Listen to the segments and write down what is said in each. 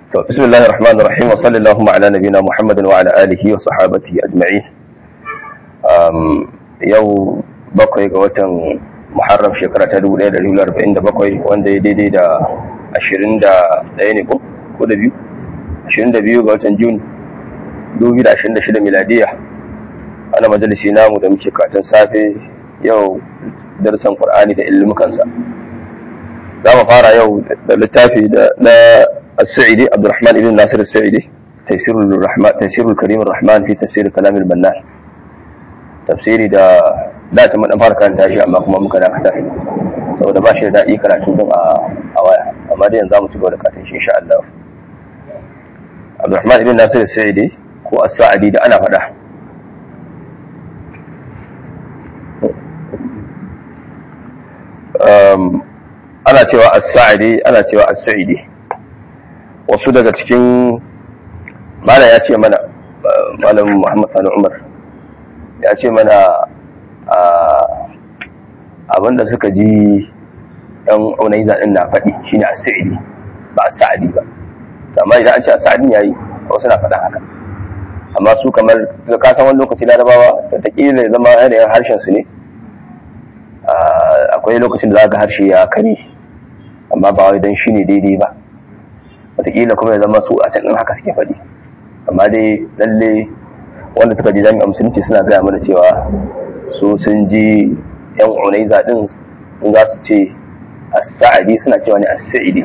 To, bismillahir rahmanir rahim wa sallallahu ala nabina Muhammadin wa ala alihi wa sahabatihi ajma'in. Um, yau bakwai ga watan Muharram shekara ta 1447 wanda ya daidai da 21 ne ko? Ko da biyu? 22 ga watan Jun 2026 miladiya. Ana majalisi namu da muke katin safe yau darsan Qur'ani da ilmukansa. Za mu fara yau da littafi da na السعيدي عبد الرحمن بن ناصر السعيدي تيسير الرحمن تيسير الكريم الرحمن في تفسير كلام البنان تفسيري دا da ta mun fara karanta shi amma kuma muka dakata saboda ba shi da daɗi karatu din a waya amma dai yanzu za mu ci gaba da karatun shi insha Allah Abdurrahman ibn Nasir Sa'idi ko As-Sa'idi da ana faɗa ana cewa As-Sa'idi ana cewa As-Sa'idi wasu daga cikin mala ya ce mana malamin muhammad sani umar ya ce mana abinda suka ji yan unai zaɗin na faɗi shine a sa'idi ba a sa'adi ba amma idan an ce a sa'adin ya yi wasu na faɗa haka amma su kamar ka san wani lokaci larabawa da taƙila ya zama yanayin harshen su ne akwai lokacin da za ga harshe ya kare amma ba wai don shi ne daidai ba wataƙila kuma ya zama su a can ɗin haka suke faɗi amma dai lalle wanda suka ji jami'a musulunci suna gaya mana cewa su sun ji yan unaiza ɗin in za su ce as-sa'adi suna cewa ne as-sa'idi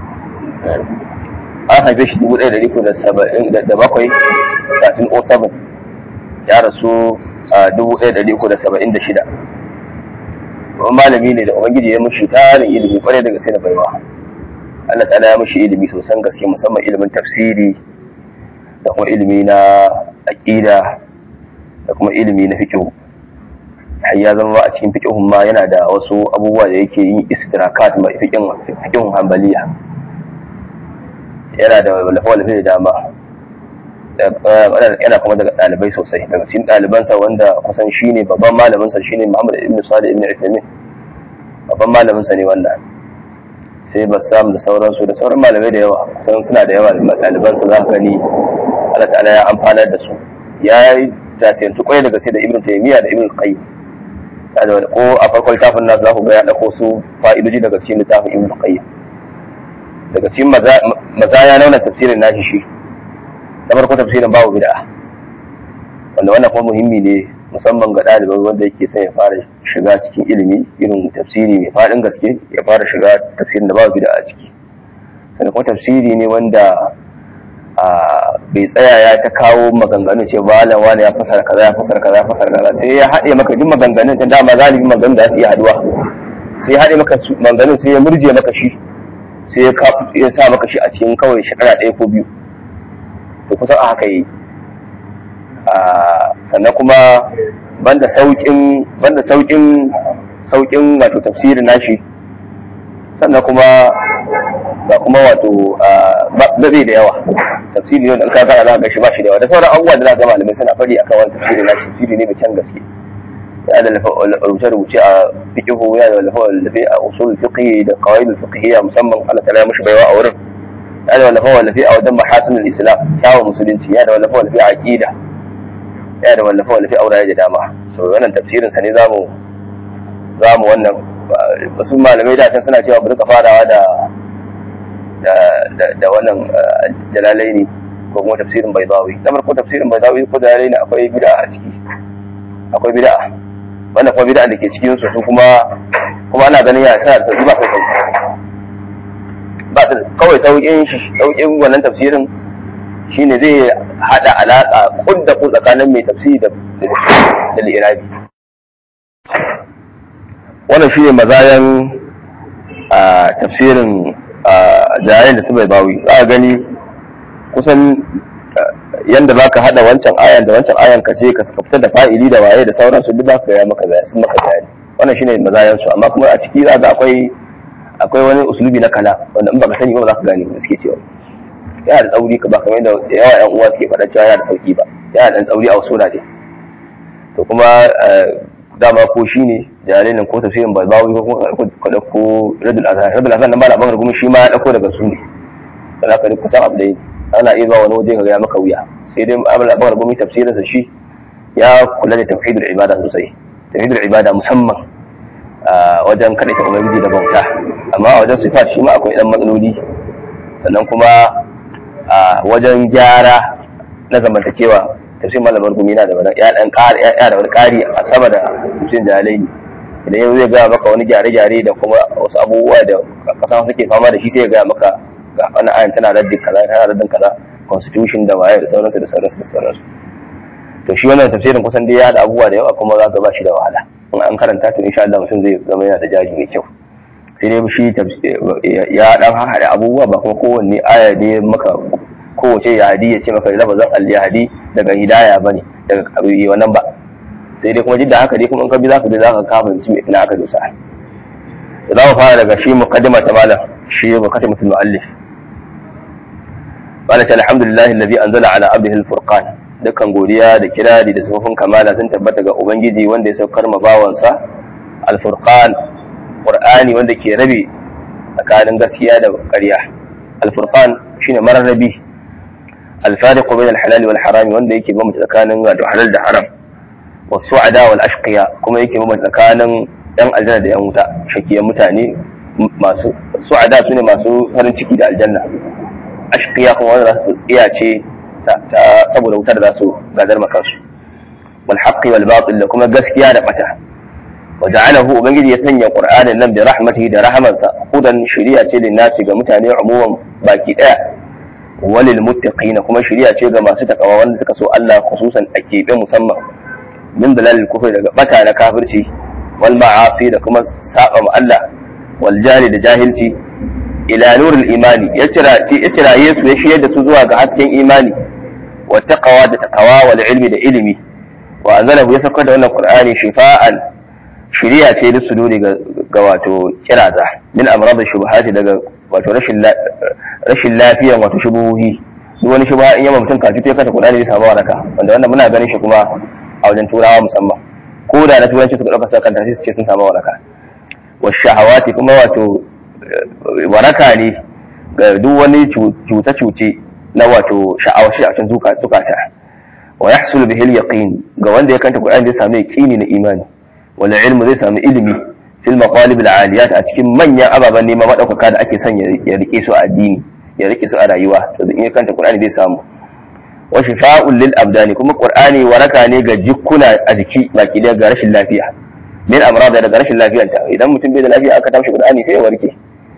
an haife shi dubu ɗaya da riko da bakwai satin o seven ya rasu a dubu ɗaya da riko da saba'in da shida wani malami ne da ubangiji ya mushi tarin ilimi kwarai da gaske da baiwa Allah ta'ala ya mashi ilimi sosan gaske musamman ilimin tafsiri da kuma ilimi na aqida da kuma ilimi na fiqh har ya zama a cikin fiqhun ma yana da wasu abubuwa da yake yin istidrakat ma fiqhin fiqhun hanbaliya yana da lafa-lafa da dama yana kuma daga ɗalibai sosai daga cikin ɗalibansa wanda kusan shine babban malaminsa shine Muhammad ibn Salih ibn Uthaymeen babban malaminsa ne wannan sai bassam da sauransu da sauran malamai da yawa kusan suna da yawa ɗaliban su za ka gani Allah ta'ala ya amfanar da su ya yi tasirantu kwai daga sai da ibn taymiya da ibn qayyim ko a farkon littafin nasu za ku ga ya dauko su fa'idoji daga cikin littafin ibn qayyim daga cikin mazaya na wannan tafsirin nashi shi na farko tafsirin babu bid'a wanda wannan kuma muhimmi ne musamman ga ɗaliban wanda yake son ya fara shiga cikin ilimi irin tafsiri mai faɗin gaske ya fara shiga tafsirin da babu bida a ciki sannan kuma tafsiri ne wanda bai tsaya ya ta kawo maganganu ce ba lan wani ya fasara kaza ya fasara kaza ya fasara kaza sai ya haɗe maka duk maganganun ta dama galibi maganganun da su iya haduwa sai ya haɗe maka maganganun sai ya murje maka shi sai ya sa maka shi a cikin kawai shekara ɗaya ko biyu to kusan a haka yi sannan kuma banda saukin banda saukin saukin wato tafsirin nashi sannan kuma ga kuma wato bai da yawa tafsiri ne da ka kana za ka shi ba shi da yawa da sauran abubuwa da za ga malamai suna faɗi akan wani tafsirin nashi tafsiri ne mai kyan gaske ya da rubuce rubuce a fiqhu ya da lafa lafi a usul fiqhi da qawaid fiqhiyya musamman Allah ta'ala ya mushi baiwa a wurin ya da lafa lafi a wajen mahasinul islam kyawun musulunci ya da lafa lafi a aqida yana da wallafa wallafi auraye da dama so wannan tafsirin sa ne zamu zamu wannan wasu malamai da suna cewa bari ka farawa da da da wannan jalalaini ko kuma tafsirin baydawi na farko tafsirin baydawi ko jalalaini akwai bid'a a ciki akwai bid'a wannan kuma bid'a da ke cikin su kuma kuma ana ganin ya tana da sauki ba sai sauki ba kawai sauƙin shi sauƙin wannan tafsirin shine zai hada alaka kudda ku tsakanin mai tafsiri da da irabi wannan shine mazayan tafsirin jayayen da su bai bawi za a gani kusan yanda za ka hada wancan ayan da wancan ayan ka ce ka fitar da fa'ili da waye da sauransu duk za ka gaya maka bayani sun maka bayani wannan shine mazayan su amma kuma a ciki za ga akwai akwai wani usulubi na kala wanda in baka sani ba za ka gane ba suke cewa yana da tsauri ka ba kamar da yawa yan uwa suke faɗa cewa yana da sauki ba yana da tsauri a wasu wurare to kuma dama ko shi ne jaririn ko tafsirin balbawi ko kuma ka ɗauko radul azhar radul azhar nan ba na bangar kuma shi ma ya ɗauko daga su ne za ka kusan abu da ana iya zuwa wani waje ka ga maka wuya sai dai abin da gumi tafsirinsa shi ya kula da tauhidul ibada sosai tauhidul ibada musamman wajen kaɗaita ubangiji da bauta amma a wajen sifat shi ma akwai ɗan matsaloli sannan kuma a wajen gyara na zamantakewa tafsir malamar gumi na da wani ya dan ƙari ya da wani ƙari a sama da tafsir jalai idan yanzu zai gaya maka wani gyare-gyare da kuma wasu abubuwa da kasan suke fama da shi sai ya gaya maka ga wani ayan tana raddin kaza tana raddin kaza constitution da waye da sauransu da sauransu da sauransu to shi wannan tafsirin kusan dai ya da abubuwa da yawa kuma za ka ba shi da wahala in an karanta to insha Allah mutum zai zama yana da jari mai kyau sai dai shi ya dan haɗa abubuwa ba kuma kowanne aya ne maka kowace yahadi ya ce maka lafazin al-yahadi daga hidaya bane daga kabi wannan ba sai dai kuma jidda haka dai kuma in ka bi zaka bi zaka ka fahimci me ina aka dosa za mu fara daga shi muqaddima ta malam shi muqaddimatul muallif qala ta alhamdulillah alladhi anzala ala abdihi al-furqan dukkan godiya da kirari da sifofin kamala sun tabbata ga ubangiji wanda ya saukar ma bawansa al-furqan qur'ani wanda ke rabe tsakanin gaskiya da ƙarya al-furqan shine mararrabi al-fariq bain al-halal wal haram wanda yake bambanta tsakanin wato halal da haram was-su'ada wal ashqiya kuma yake bambanta tsakanin yan aljanna da yan wuta shakiyan mutane masu su'ada sune masu farin ciki da aljanna ashqiya kuma wanda za su tsiyace saboda wutar da za su gadar makansu wal haqqi wal batil da kuma gaskiya da bata وجعله ubangiji ya sanya qur'anin nan bi rahmatihi da rahamansa hudan shari'a ce lin nasi ga mutane umuman baki daya walil muttaqina kuma shari'a ce ga masu takawa wanda suka so Allah khususan a keɓe musamman min dalalil kufri daga bata na kafirci wal ma'asi da kuma saba ma Allah wal jahili da jahilci ila nuril imani ya tira ya tira Yesu ya shiyar da su zuwa ga hasken imani wa taqwa da takawa wal ilmi da ilimi wa anzalahu ya saukar da wannan qur'ani shifa'an shiriya ce da su dole ga wato kiraza min amrad shubuhati daga wato rashin rashin lafiyan wato shubuhi duk wani shubha in yamma mutum kafi ta kasa kudani zai samu waraka wanda wannan muna ganin shi kuma a wajen turawa musamman ko da na turanci suka dauka sa kanta sai su ce sun samu waraka wa shahawati kuma wato waraka ne ga duk wani cuta-cuce na wato sha'awar shi a cikin zukata wa yahsulu bihil yaqin ga wanda ya kanta Qur'ani zai samu yaqini na imani wala ilmu zai samu ilimi fil maqalib al aliyat a cikin manyan ababen nema madaukaka da ake son ya rike su a addini ya rike su a rayuwa to in ya kanta Qur'ani zai samu wa shifa'un lil abdani kuma Qur'ani waraka ne ga jikkuna a jiki baki da ga rashin lafiya min amrada daga rashin lafiyanta idan mutum bai da lafiya aka tashi Qur'ani sai ya warke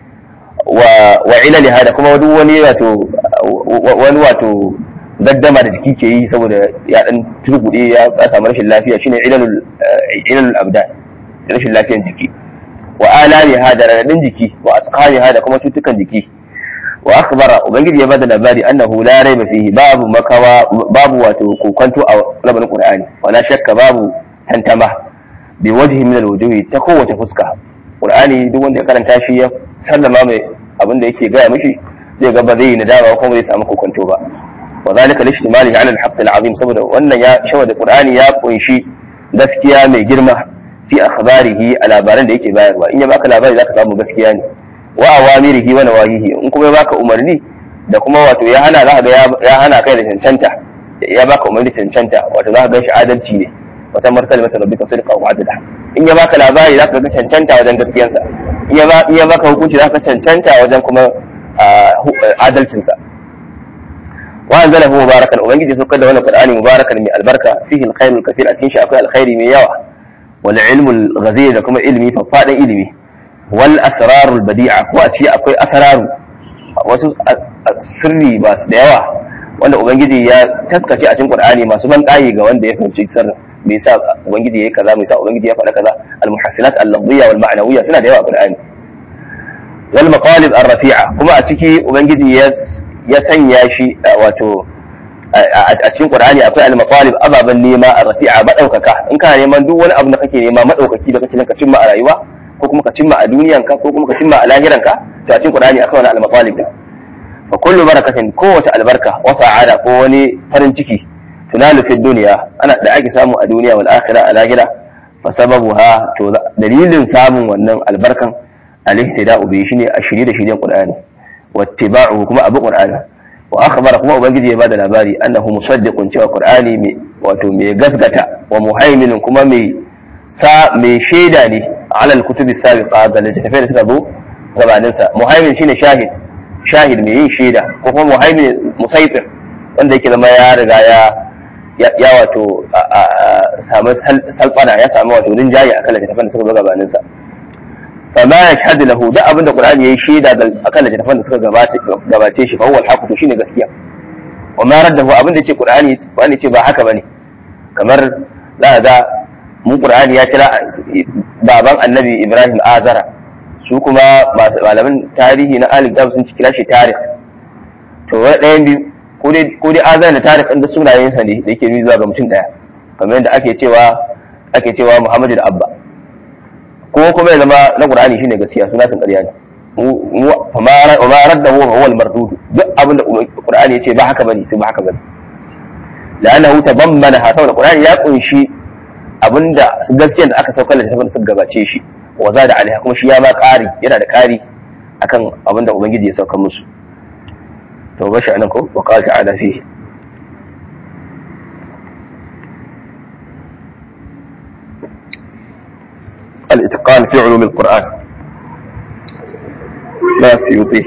wa wa ilali hada kuma duk wani wato wani wato gaddama da jiki ke yi saboda ya dan turgude ya samu rashin lafiya shine ilalul ilalul abdan rashin lafiyan jiki wa alami hada radadin jiki wa asqani hada kuma cutukan jiki wa akhbara ubangiji ya bada labari annahu la raiba fihi babu makawa babu wato kokonto a labarin qur'ani wala shakka babu tantama bi wajhi min alwujuhi ta kowace fuska qur'ani duk wanda ya karanta shi ya sallama mai abin da yake gaya mishi zai ga ba zai yi nadama kuma zai samu kokonto ba wa zalika lishtimalihi ala al-haqq al-azim saboda wannan ya shawa da qur'ani ya kunshi gaskiya mai girma fi akhbarihi a labaran da yake bayarwa in ya baka labari zaka samu gaskiya ne wa awamirihi wa nawahihi in kuma ya baka umarni da kuma wato ya hana zaka ga ya hana kai da cancanta ya baka umarni cancanta wato zaka ga shi adalci ne wata martaba mata rabbika sidqa wa adla in ya baka labari zaka ga cancanta wajen gaskiyansa in ya baka hukunci zaka cancanta wajen kuma adalcinsa wa anzalahu mubarakan ubangiji saukar da wannan qur'ani mubarakan mai albarka fihi alkhairul kathir a cikin shi akwai alkhairi mai yawa wal ilmul ghazir da kuma ilimi faffadan ilimi wal asrarul badi'a ko a ciki akwai asraru wasu sirri ba su da yawa wanda ubangiji ya taskace a cikin qur'ani masu ban ga wanda ya fahimci sirrin me yasa ubangiji yayi kaza me yasa ubangiji ya faɗa kaza al muhassinat al lafziyya wal ma'nawiyya suna da yawa a qur'ani wal maqalib ar rafi'a kuma a ciki ubangiji ya ya sanya shi wato a cikin Qur'ani akwai al-maqalib ababan nema a rafi'a madaukaka in kana neman duk wani abu da kake nema madaukaki da kake ka cimma a rayuwa ko kuma ka cimma a duniyanka ko kuma ka cimma a lahiranka to a cikin Qur'ani akwai wani al-maqalib din fa kullu barakatin kowace albarka wa sa'ada ko wani farin ciki tunalu fi dunya ana da ake samu a duniya wal akhirah a lahira fa sababuha to dalilin samun wannan albarkan al-ihtida'u bi shine a shirye da shiryen Qur'ani wattiba'uhu kuma abu qur'ani wa akhbara kuma ubangiji ya bada labari annahu musaddiqun cewa qur'ani mai wato mai gasgata wa muhaiminun kuma mai sa mai shaida ne ala al-kutubi sabiqa ga littafai da suka zo gabanin sa muhaimin shine shahid shahid mai yin shaida ko kuma muhaimin musaitir wanda yake zama ya riga ya ya wato samu salfana ya samu wato rinjaye akan littafan da suka zo gabanin sa fama ya shahadu lahu da abinda qur'ani yayi shaida akan littafan da suka gabace shi fa huwa al to shine gaskiya wa ma raddahu abinda yace qur'ani wani ce ba haka bane kamar za ga mu qur'ani ya kira baban annabi ibrahim azara su kuma malaman tarihi na alif sun kira shi tarikh to wani ɗayan biyu ko dai azara da tarikh ɗin da sunayensa ne da yake zuwa ga mutum ɗaya kamar yadda ake cewa ake cewa muhammadu da abba ko kuma ya zama na qur'ani shine gaskiya suna sun ƙarya ne mu wa ma raddahu huwa al-mardud duk abinda qur'ani yace ba haka bane sai ba haka bane la'annahu tabammana ha saboda qur'ani ya kunshi abinda gaskiyar da aka saukar da tafin suka gabace shi wa za da alaiha kuma shi ya ma ƙari yana da ƙari akan abinda ubangiji ya saukar musu to ba shi anan ko wa qala ta'ala fihi الاتقان في علوم القرآن لا سيوطي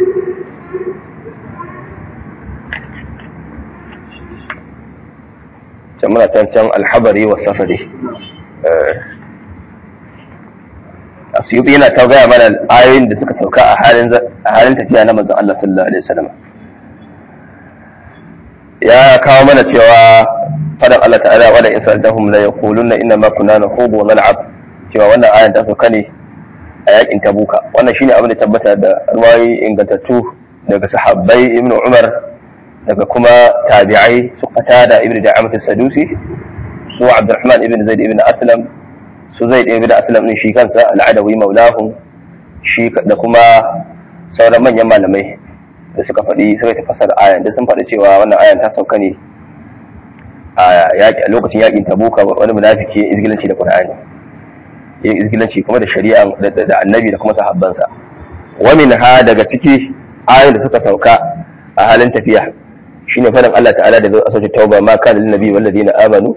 منا can alhabari wa safari asiyuti yana ta gaya mana ayoyin da suka sauka a halin tafiya na manzon Allah sallallahu alaihi wasallam ya kawo mana cewa fadan Allah ta'ala wala in sa'altahum la yaquluna inna ma kunna nakhudu wa nal'ab cewa wannan ayan ta sauka ne a yakin tabuka wannan shine abin da tabbata da ruwayi ingantattu daga sahabbai ibnu umar daga kuma tabi'ai su qatada ibnu da'amat as-sadusi su abdurrahman ibn zaid ibn aslam su zaid ibn aslam din shi kansa al-adawi maulahum shi da kuma sauran manyan malamai da suka faɗi suka tafasar ayan da sun faɗi cewa wannan ayan ta sauka ne a lokacin yakin tabuka wani munafiki ya izgilanci da qur'ani yin izgilanci kuma da shari'a da annabi da kuma sahabbansa wa ha daga ciki ayoyin da suka sauka a halin tafiya shine fadin Allah ta'ala da zai asauci tauba ma kana lin nabi wal ladina amanu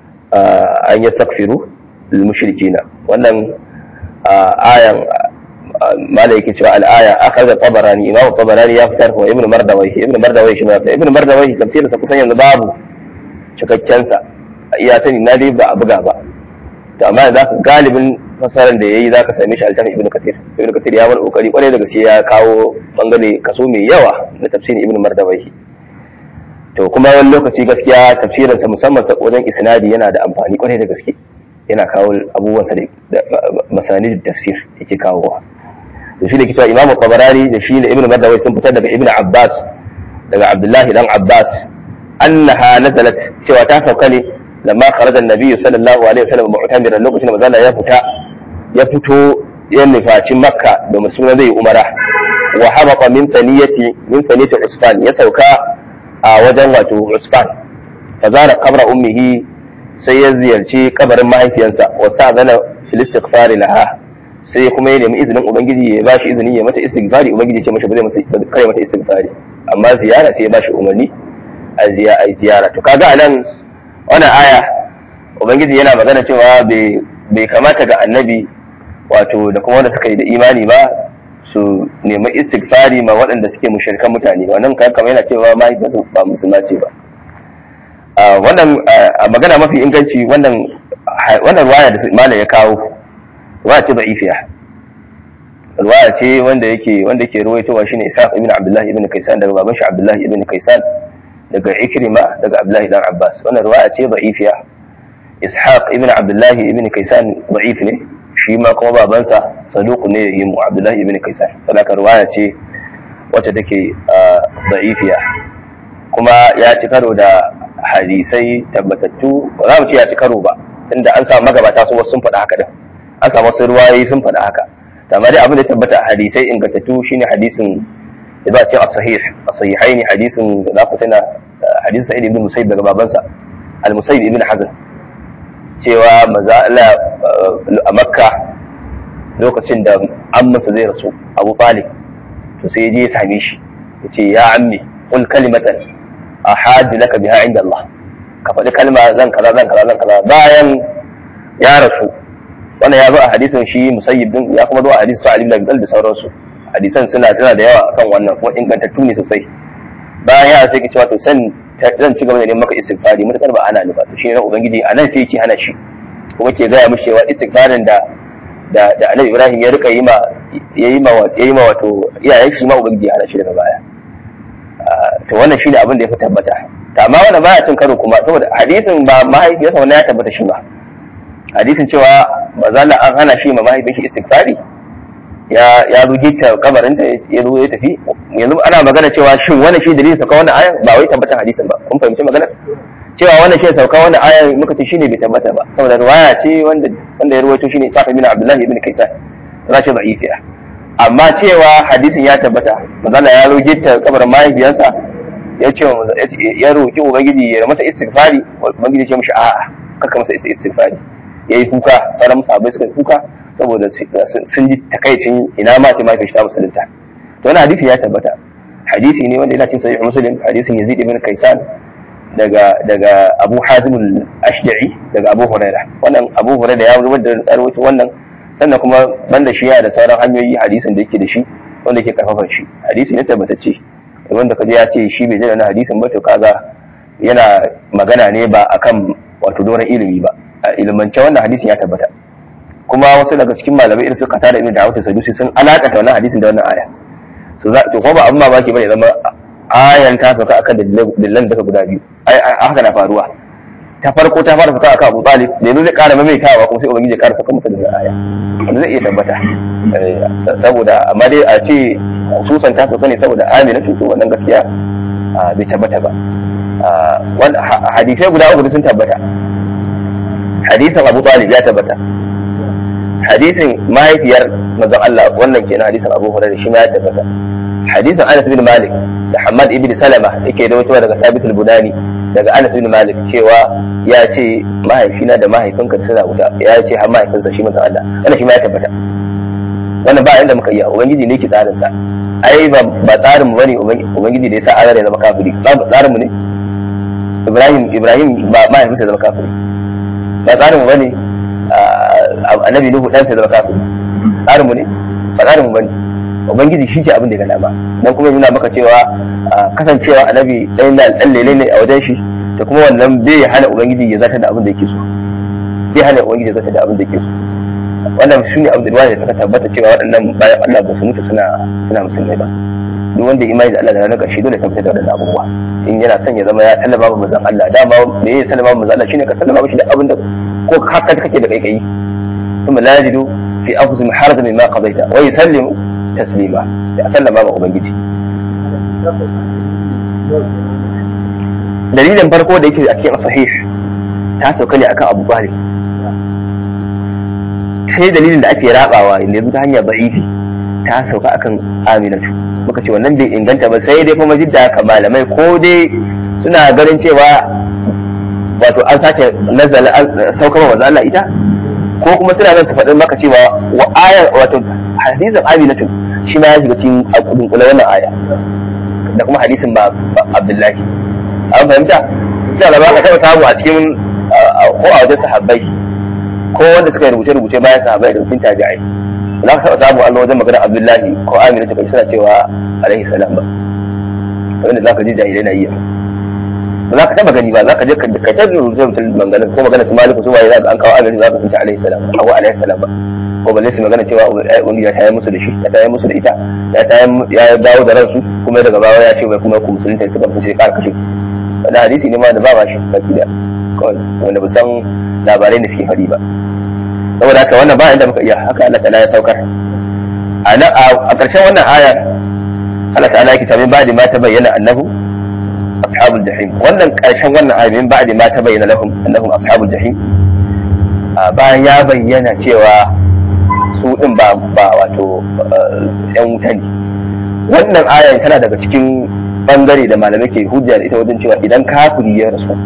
an yastaghfiru lil mushrikina wannan ayan mala yake cewa al-aya akhadha tabarani imam tabarani ya fitar wa ibnu mardawai ibnu mardawai shi ma ibnu mardawai tafsirin sa kusan yanzu babu cikakken sa iya sani na dai ba a buga ba to amma za ka galibin fasaran da yayi za ka same shi altafin ibnu kathir ibnu kathir ya wani kokari kwarai da gaske ya kawo bangare kaso mai yawa na tafsirin ibnu mardawai to kuma wani lokaci gaskiya tafsirin sa musamman sa wajen isnadi yana da amfani kwarai da gaske yana kawo abubuwan sa da masani da tafsir yake kawowa to shi da kitwa imamu tabarani da shi da ibnu mardawai sun fitar daga ibnu abbas daga abdullahi dan abbas annaha nazalat cewa ta sauka ne lamma kharaja an-nabiy sallallahu alaihi wasallam mu'tamiran lokacin da manzo ya fita ya fito ya nufaci makka da musuna zai umara wa habata min taniyati min taniyati usfan ya sauka a wajen wato usfan fa zara qabra ummihi sai ya ziyarci kabarin mahaifiyarsa wa sa'zana fil istighfar laha sai kuma ya nemi izinin ubangiji ya bashi izini ya mata istighfari ubangiji ya ce mashi ba zai masa kare mata istighfari amma ziyara sai ya bashi umarni a ziyara to kaga anan wannan aya ubangiji yana magana cewa bai kamata ga annabi wato da kuma wanda suka yi da imani ba su nemi istighfari ma waɗanda suke mushrikan mutane wannan kan kamar yana cewa mahaifiyarsu ba musulma ce ba wannan magana mafi inganci wannan wannan ruwaya da malam ya kawo ruwaya ce da'ifiya ruwaya ce wanda yake wanda yake ruwaitowa shine Isa ibn Abdullah ibn Kaysan daga baban shi Abdullah ibn Kaysan daga Ikrima daga Abdullah dan Abbas wannan ruwaya ce da'ifiya Ishaq ibn Abdullah ibn Kaysan da'if ne shi ma kuma babansa saduq ne yi mu Abdullah ibn Kaysan saboda ruwaya ce wacce take da'ifiya kuma ya ci karo da hadisai tabbatattu ba za mu ce ya ci karo ba tunda an samu magabata su wasu sun faɗa haka din an samu wasu ruwayoyi sun faɗa haka amma dai abin da tabbata a hadisai ingantattu shine hadisin da za a ce a sahih a sahihai ne hadisin da za ku tana hadisin sa'id ibn musayyib daga babansa al-musayyib ibn hazan cewa maza Allah a makka lokacin da ammansa zai rasu abu talib to sai ya je ya same shi ya ce ya ammi qul kalimatan ahadu laka biha inda Allah ka faɗi kalma zan kaza zan kaza zan kaza bayan ya rasu wannan ya zo a hadisin shi musayyib din ya kuma zo a hadisin Ali ibn Abi Talib da sauransu hadisan suna tana da yawa akan wannan kuma ingantattu ne sosai bayan ya sai ki cewa to san zan ci gaba da neman maka istighfari mutakar ba ana ni ba to shi ne ubangiji a nan sai yake hana shi kuma ke gaya mishi cewa istighfarin da da da Annabi Ibrahim ya rika yi ma yayi ma yayi ma wato iyayen shi ma ubangiji ya hana shi daga baya to wannan shine abin da ya fi tabbata to amma wannan baya cin karo kuma saboda hadisin ba mahaifiyarsa wannan ya tabbata shi ba hadisin cewa bazala an hana shi ma mahaifin shi istighfari ya ya zo gita kabarinta ya zo ya tafi yanzu ana magana cewa shin wannan shi dalilin sauka wannan ayan ba wai tabbatar hadisin ba kun fahimci magana cewa wannan shi sauka wannan ayan muka ce shine bai tabbata ba saboda riwaya ce wanda wanda ya rawaito shine Isa bin Abdullah ibn Kaysan rashi da'ifiya amma cewa hadisin ya tabbata manzala ya zo gita kabarin mahaifiyarsa ya ce ya roki ubangiji ya mata istighfari ubangiji ya ce mishi a'a kaka masa istighfari yayi kuka sauran sahabbai suka kuka saboda sun ji takaicin ina ma ce mafi ta musulunta to wani hadisi ya tabbata hadisi ne wanda yana cin sahih muslim hadisin yazid ibn kaisan daga daga abu hazim al-ashja'i daga abu huraira wannan abu huraira ya rubuta da rawaito wannan sannan kuma banda shi yana da sauran hanyoyi hadisin da yake da shi wanda yake karfafa shi hadisi ne tabbatacce wanda kaje ya ce shi bai da hadisin ba to kaga yana magana ne ba akan wato doron ilimi ba a ilimance wannan hadisin ya tabbata kuma wasu daga cikin malamai irin su kata da ibn dawud sadusi sun alakata wannan hadisin da wannan aya so za to kuma ba abin mamaki bane zama ayan ta sauka akan dalilan daga guda biyu ai haka na faruwa ta farko ta fara sauka akan Abu Talib da yanzu zai ƙara maimaitawa kuma sai ubangiji ya ƙara sauka masa da aya wanda zai iya tabbata saboda amma dai a ce hususan ta sauka ne saboda Amina to wannan gaskiya bai tabbata ba hadisai guda uku sun tabbata hadisin Abu Talib ya tabbata hadisin mahaifiyar manzon Allah wannan kenan hadisin Abu Hurairah shi ma ya tabbata hadisin Anas bin Malik da Hamad ibn Salama yake da wata daga Sabit al-Bunani daga Anas bin Malik cewa ya ce mahaifina da mahaifinka suna wuta ya ce har mahaifinsa shi manzon Allah wannan shi ma ya tabbata wannan ba inda muka yi ubangiji ne ke tsarin sa ai ba ba tsarin mu bane ubangiji da ya sa Allah ya zama kafiri ba tsarin mu ne Ibrahim Ibrahim ba mahaifinsa ya zama kafiri ba tsarin mu bane annabi nuhu dan sai zama kafiri tsarin mu ne ba tsarin mu bane ubangiji shi ke abin da ya gana ba dan kuma nuna maka cewa kasancewa annabi dan dan lele ne a wajen shi da kuma wannan bai hana ubangiji ya zata da abin da yake so bai hana ubangiji ya zata da abin da yake so wannan shi ne abin da da suka tabbata cewa waɗannan bayan Allah ba su mutu suna suna musulmai ba duk wanda imani da Allah da ranar ƙarshe dole tabbatar da waɗannan abubuwa in yana son ya zama ya sallama ba manzon Allah dama me ya sallama ba manzon Allah shine ka sallama mishi da abin da ko haka kake da kaikayi kuma la yajidu fi anfusihim harajan mimma qadaita wa yusallimu taslima ya sallama ba ubangiji dalilin farko da yake a cikin sahih ta sauka ne akan Abu Bakar sai dalilin da ake rabawa inda yanzu ta hanyar da'ifi ta sauka akan Aminatu muka ce wannan bai inganta ba sai dai kuma jidda haka malamai ko dai suna ganin cewa wato an sake nazala saukar wa Allah ita ko kuma suna nan su faɗin maka cewa wa aya wato hadisin Aminatu shi ma ya shiga cikin abin kula wannan aya da kuma hadisin ba Abdullahi an fahimta sai da ba ka taɓa samu a cikin ko a wajen sahabbai ko wanda suka yi rubuce-rubuce bayan sahabbai da rufin tabi'ai za ka taɓa samu Allah wajen magana Abdullahi ko Aminatu kai suna cewa alaihi salam ba wanda za ka ji jahilai na iya ba za ka taba gani ba za ka je ka ka ta rubuce mutum magana ko magana su maliku su waye za ka an kawo amiri za ka sun ce alaihi salam ba ko alaihi salam ba ko balle su magana cewa wani ya tayar musu da shi ya tayar musu da ita ya tayar ya dawo da ransu kuma daga baya ya ce mai kuma ku musulunta suka fice ƙara kashe wannan hadisi ne ma da ba ba shi baki da wanda ba san labarai da suke faɗi ba saboda haka wannan ba inda muka iya haka Allah ta'ala ya saukar a ƙarshen wannan aya Allah ta'ala yake tamin ba da ma ta bayyana annahu ashabul jahim wannan karshen wannan ayoyin ba'di ma ta bayyana lahum annahum ashabul jahim bayan ya bayyana cewa su din ba ba wato yan wuta ne wannan ayan tana daga cikin bangare da malamai ke hujja da ita wajen cewa idan kafiri ya rasu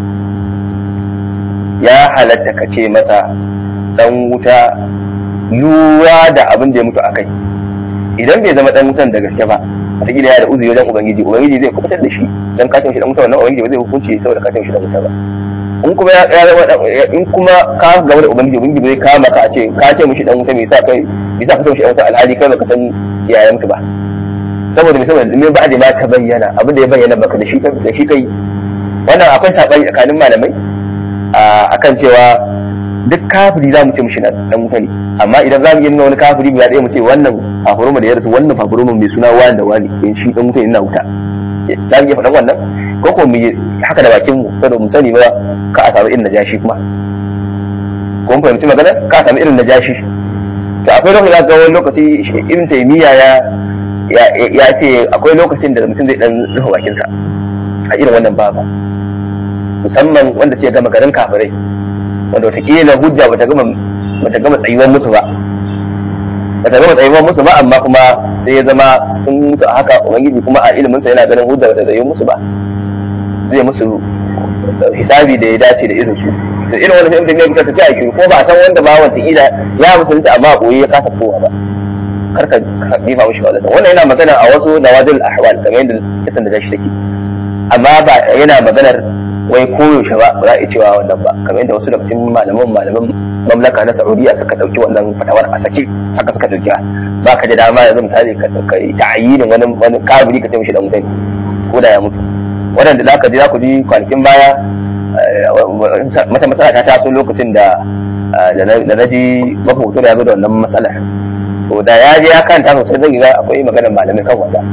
ya halatta ka ce masa dan wuta lura da abin da ya mutu akai idan bai zama dan wutan da gaske ba wata kila ya da uzuri wajen ubangiji ubangiji zai kubutar da shi dan ka shi dan wuta wannan ubangiji ba zai hukunci saboda ka shi dan wuta ba in kuma ya zama in kuma ka gaba da ubangiji ubangiji zai kama ka a ce ka ce mishi dan wuta me yasa kai me yasa ka ce mishi dan wuta alhali kai baka san yayan mutu ba saboda me saboda me ba da ma ta bayyana abin da ya bayyana baka da shi da shi kai wannan akwai sabani tsakanin malamai akan cewa duk kafiri za mu ce mishi dan wuta ne amma idan za mu yi nuna wani kafiri guda ɗaya mu ce wannan fafuruma da ya rasu wannan fafuruma mai suna wani da wani in shi dan wuta ne na wuta za mu iya faɗan wannan ko ko mu yi haka da bakin mu saboda mu sani ba ka a samu irin najashi kuma ko mun fahimci magana ka a samu irin najashi to akwai lokaci ga wani lokaci irin taimiyya ya ya ce akwai lokacin da mutum zai dan rufe bakinsa a irin wannan babu musamman wanda ce gama garin kafirai wanda watakila hujja bata gama bata gama tsayuwar musu ba bata gama tsayuwar musu ba amma kuma sai ya zama sun mutu a haka ubangiji kuma a ilimin sa yana ganin hujja bata tsayuwar musu ba zai musu hisabi da ya dace da irin su da irin wani fahimtar ne bisa ta ci a shiru ko ba a san wanda ba wata ila ya musulunta amma a koyi ya kasa kowa ba kar ka jefa mishi wala wannan yana magana a wasu nawadil ahwal kamar yadda kisan da shi take amma ba yana maganar wai koyaushe ba ba za a cewa wannan ba kamar yadda wasu daga cikin malaman malaman mamlaka na saudiya suka dauki wannan fatawar a sake haka suka dauki ba ka da dama yanzu misali ka kai ta'ayyinin wani wani kabiri ka ce mishi dan mutane ko da ya mutu wadanda za ka ji za ku ji kwanakin baya mata matsala ta taso lokacin da da na ji mafoto da ya zo da wannan matsalar to da ya je ya kanta sosai zai ga akwai maganar malamai kan wanda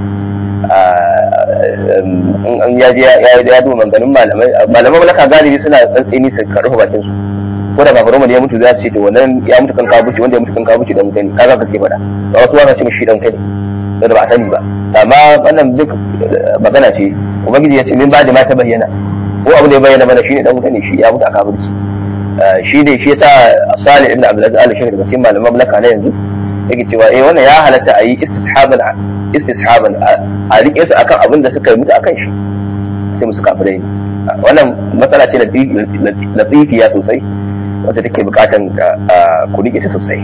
an ya je ya duba manganin malamai malaman malaka galibi suna tsantsini su karfa bakin su ko da babu da ya mutu za su ce to wannan ya mutu kan kabuci wanda ya mutu kan kabuci dan mutane kaga gaske fada ba wasu wani ce mishi dan kai da ba a sani ba amma wannan duk magana ce ubangiji ya ce min ba da ma ta bayyana ko abu da ya bayyana mana shine dan mutane shi ya mutu a kabuci shi ne shi yasa Salih ibn Abdul Aziz al-Shaykh daga cikin malaman malaka na yanzu yake cewa eh wannan ya halatta a yi istishaban istishaban a rike su akan abin da suka yi mutu akan shi sai musu kafirai wannan matsala ce latifiya sosai wata take bukatan ku rike ta sosai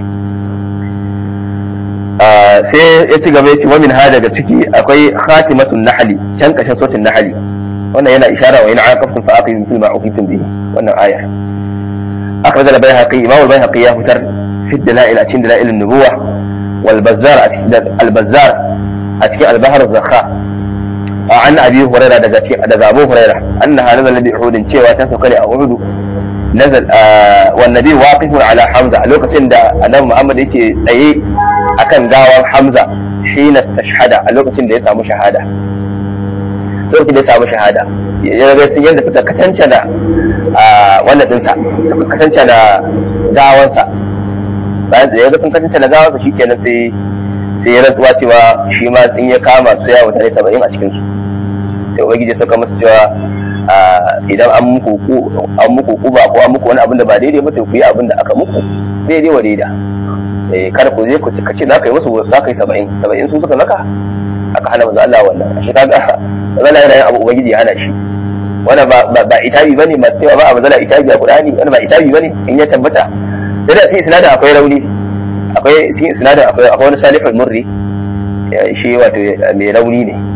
sai ya ci gaba ya ce wamin ha daga ciki akwai khatimatun nahli can kashin sotin nahli wannan yana ishara wa yana aqabtum fa aqimu mithla ma uqitum bihi wannan ayar akhraj al-bayhaqi imam al-bayhaqi ya fitar fi dalail a cikin dalail an-nubuwah wal bazzar a cikin al-bazzar a cikin al-bahr az-zakha an abi hurairah daga cikin daga abu hurairah annaha nazala bi uhud cewa ta sauka ne a uhud nazal wa nabi waqifun ala hamza a lokacin da annabi muhammad yake tsaye akan gawan hamza hina istashhada a lokacin da ya samu shahada lokacin da ya samu shahada ya ga sun yadda suka katanta da wannan dinsa suka katanta da gawansa bayan da ya ga sun katanta da gawansa shikenan sai sai ya rantsuwa cewa shi ma in ya kama su ya mutane saba'in a cikinsu sai ubangiji ya sauka masa cewa idan an muku an muku kuba ko an muku wani abin da ba daidai ba to ku yi abin da aka muku daidai wa daida eh kada ku je ku ka ce za ka yi musu za ka yi saba'in saba'in su suka maka aka hana manzo Allah wannan shi kaga zalla yana yin abu ubangiji ya hana shi wannan ba ba itabi bane masu cewa ba a mazala itabi a Qur'ani wannan ba itabi bane in ya tabbata sai da sai isnadin akwai rauni akwai cikin isnadin akwai akwai wani salihul murri shi wato mai rauni ne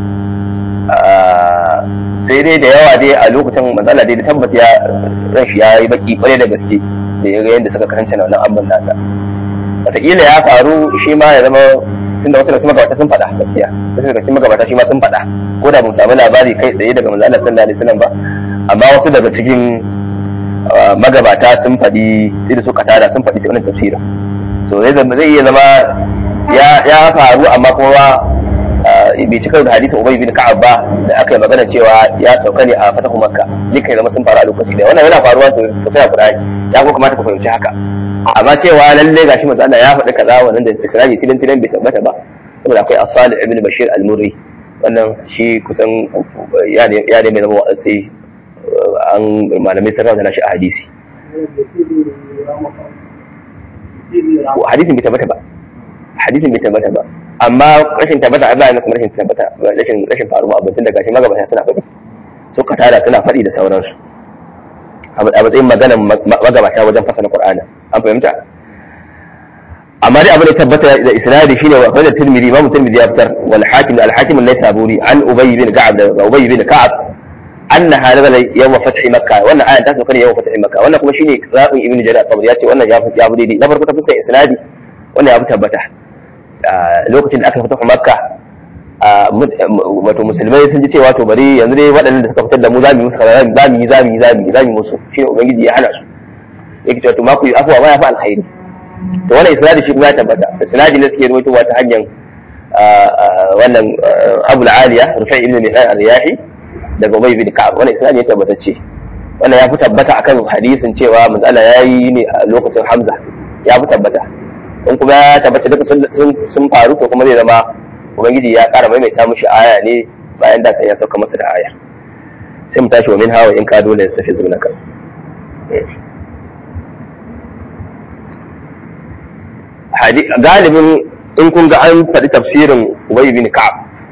sai dai da yawa dai a lokacin matsala dai da tabbas ya ran shi ya yi baki kwarai da gaske da ya ga yadda suka kasance na wannan abin nasa wataƙila ya faru shi ma ya zama tun da wasu daga magabata sun faɗa gaskiya wasu daga cikin magabata shi ma sun faɗa ko da mun samu labari kai tsaye daga manzo Allah sallallahu alaihi wasallam ba amma wasu daga cikin magabata sun faɗi irin su katada sun faɗi ta wannan tafsirin so zai iya zama ya faru amma kuma bai cika da hadisin ubay bin ka'ab ba da aka yi magana cewa ya sauka ne a fatahu makka duka zama sun faru a lokaci da wannan yana faruwa sosai a qur'ani ya kuma kamata ku fahimci haka amma cewa lalle gashi manzo Allah ya faɗi kaza wannan da isra'i tilin tilin bai tabbata ba saboda akwai as-salih ibn bashir al-murri wannan shi kusan ya ne ya ne mai zama wa'azi an malamai sun rawaita shi a hadisi hadisin bai tabbata ba hadisin bai tabbata ba amma rashin tabbata Allah ne kuma rashin tabbata rashin rashin faruwa abin tun daga shi magabata suna faɗi su tada suna faɗi da sauransu a matsayin maganar magabata wajen fasara Qur'ani an fahimta amma dai abin da tabbata da isnadi shine wa qala tirmidhi imam tirmidhi ya fitar wal hakim al hakim an-naisaburi an ubay bin ka'ab da ubay bin ka'ab anna hadha yawm fath makkah wannan ayan ta sauka ne yawm fath makkah wannan kuma shine rabin ibnu jarir at-tabari ya ce wannan ya fi ya fi daidai na farko ta fuskar isnadi wannan ya fi tabbata lokacin da aka fita makkah wato musulmai sun ji cewa to bari yanzu dai waɗannan da suka fitar da mu za mu yi musu kaza za mu yi za mu yi za mu yi za mu yi musu shine ubangiji ya hana su yake cewa to ma ku yi afuwa ma ya fi alkhairi to wannan isnadi shi kuma ya tabbata isnadi ne suke rubutuwa ta hanyar wannan Abu al-Aliya Rufai ibn Mihran al-Riyahi daga Ubay bin Ka'ab wannan isnadi ya tabbatacce wannan ya fi tabbata akan hadisin cewa manzo Allah ya yi ne a lokacin Hamza ya fi tabbata in kuma ya tabbata duka sun faru to kuma zai zama ubangiji ya ƙara maimaita mushi aya ne bayan da sai ya sauka masa da aya sai mu tashi wa min hawa in ka dole ya tafi zuwa kan galibin in kun ga an faɗi tafsirin Ubay bin Ka'ab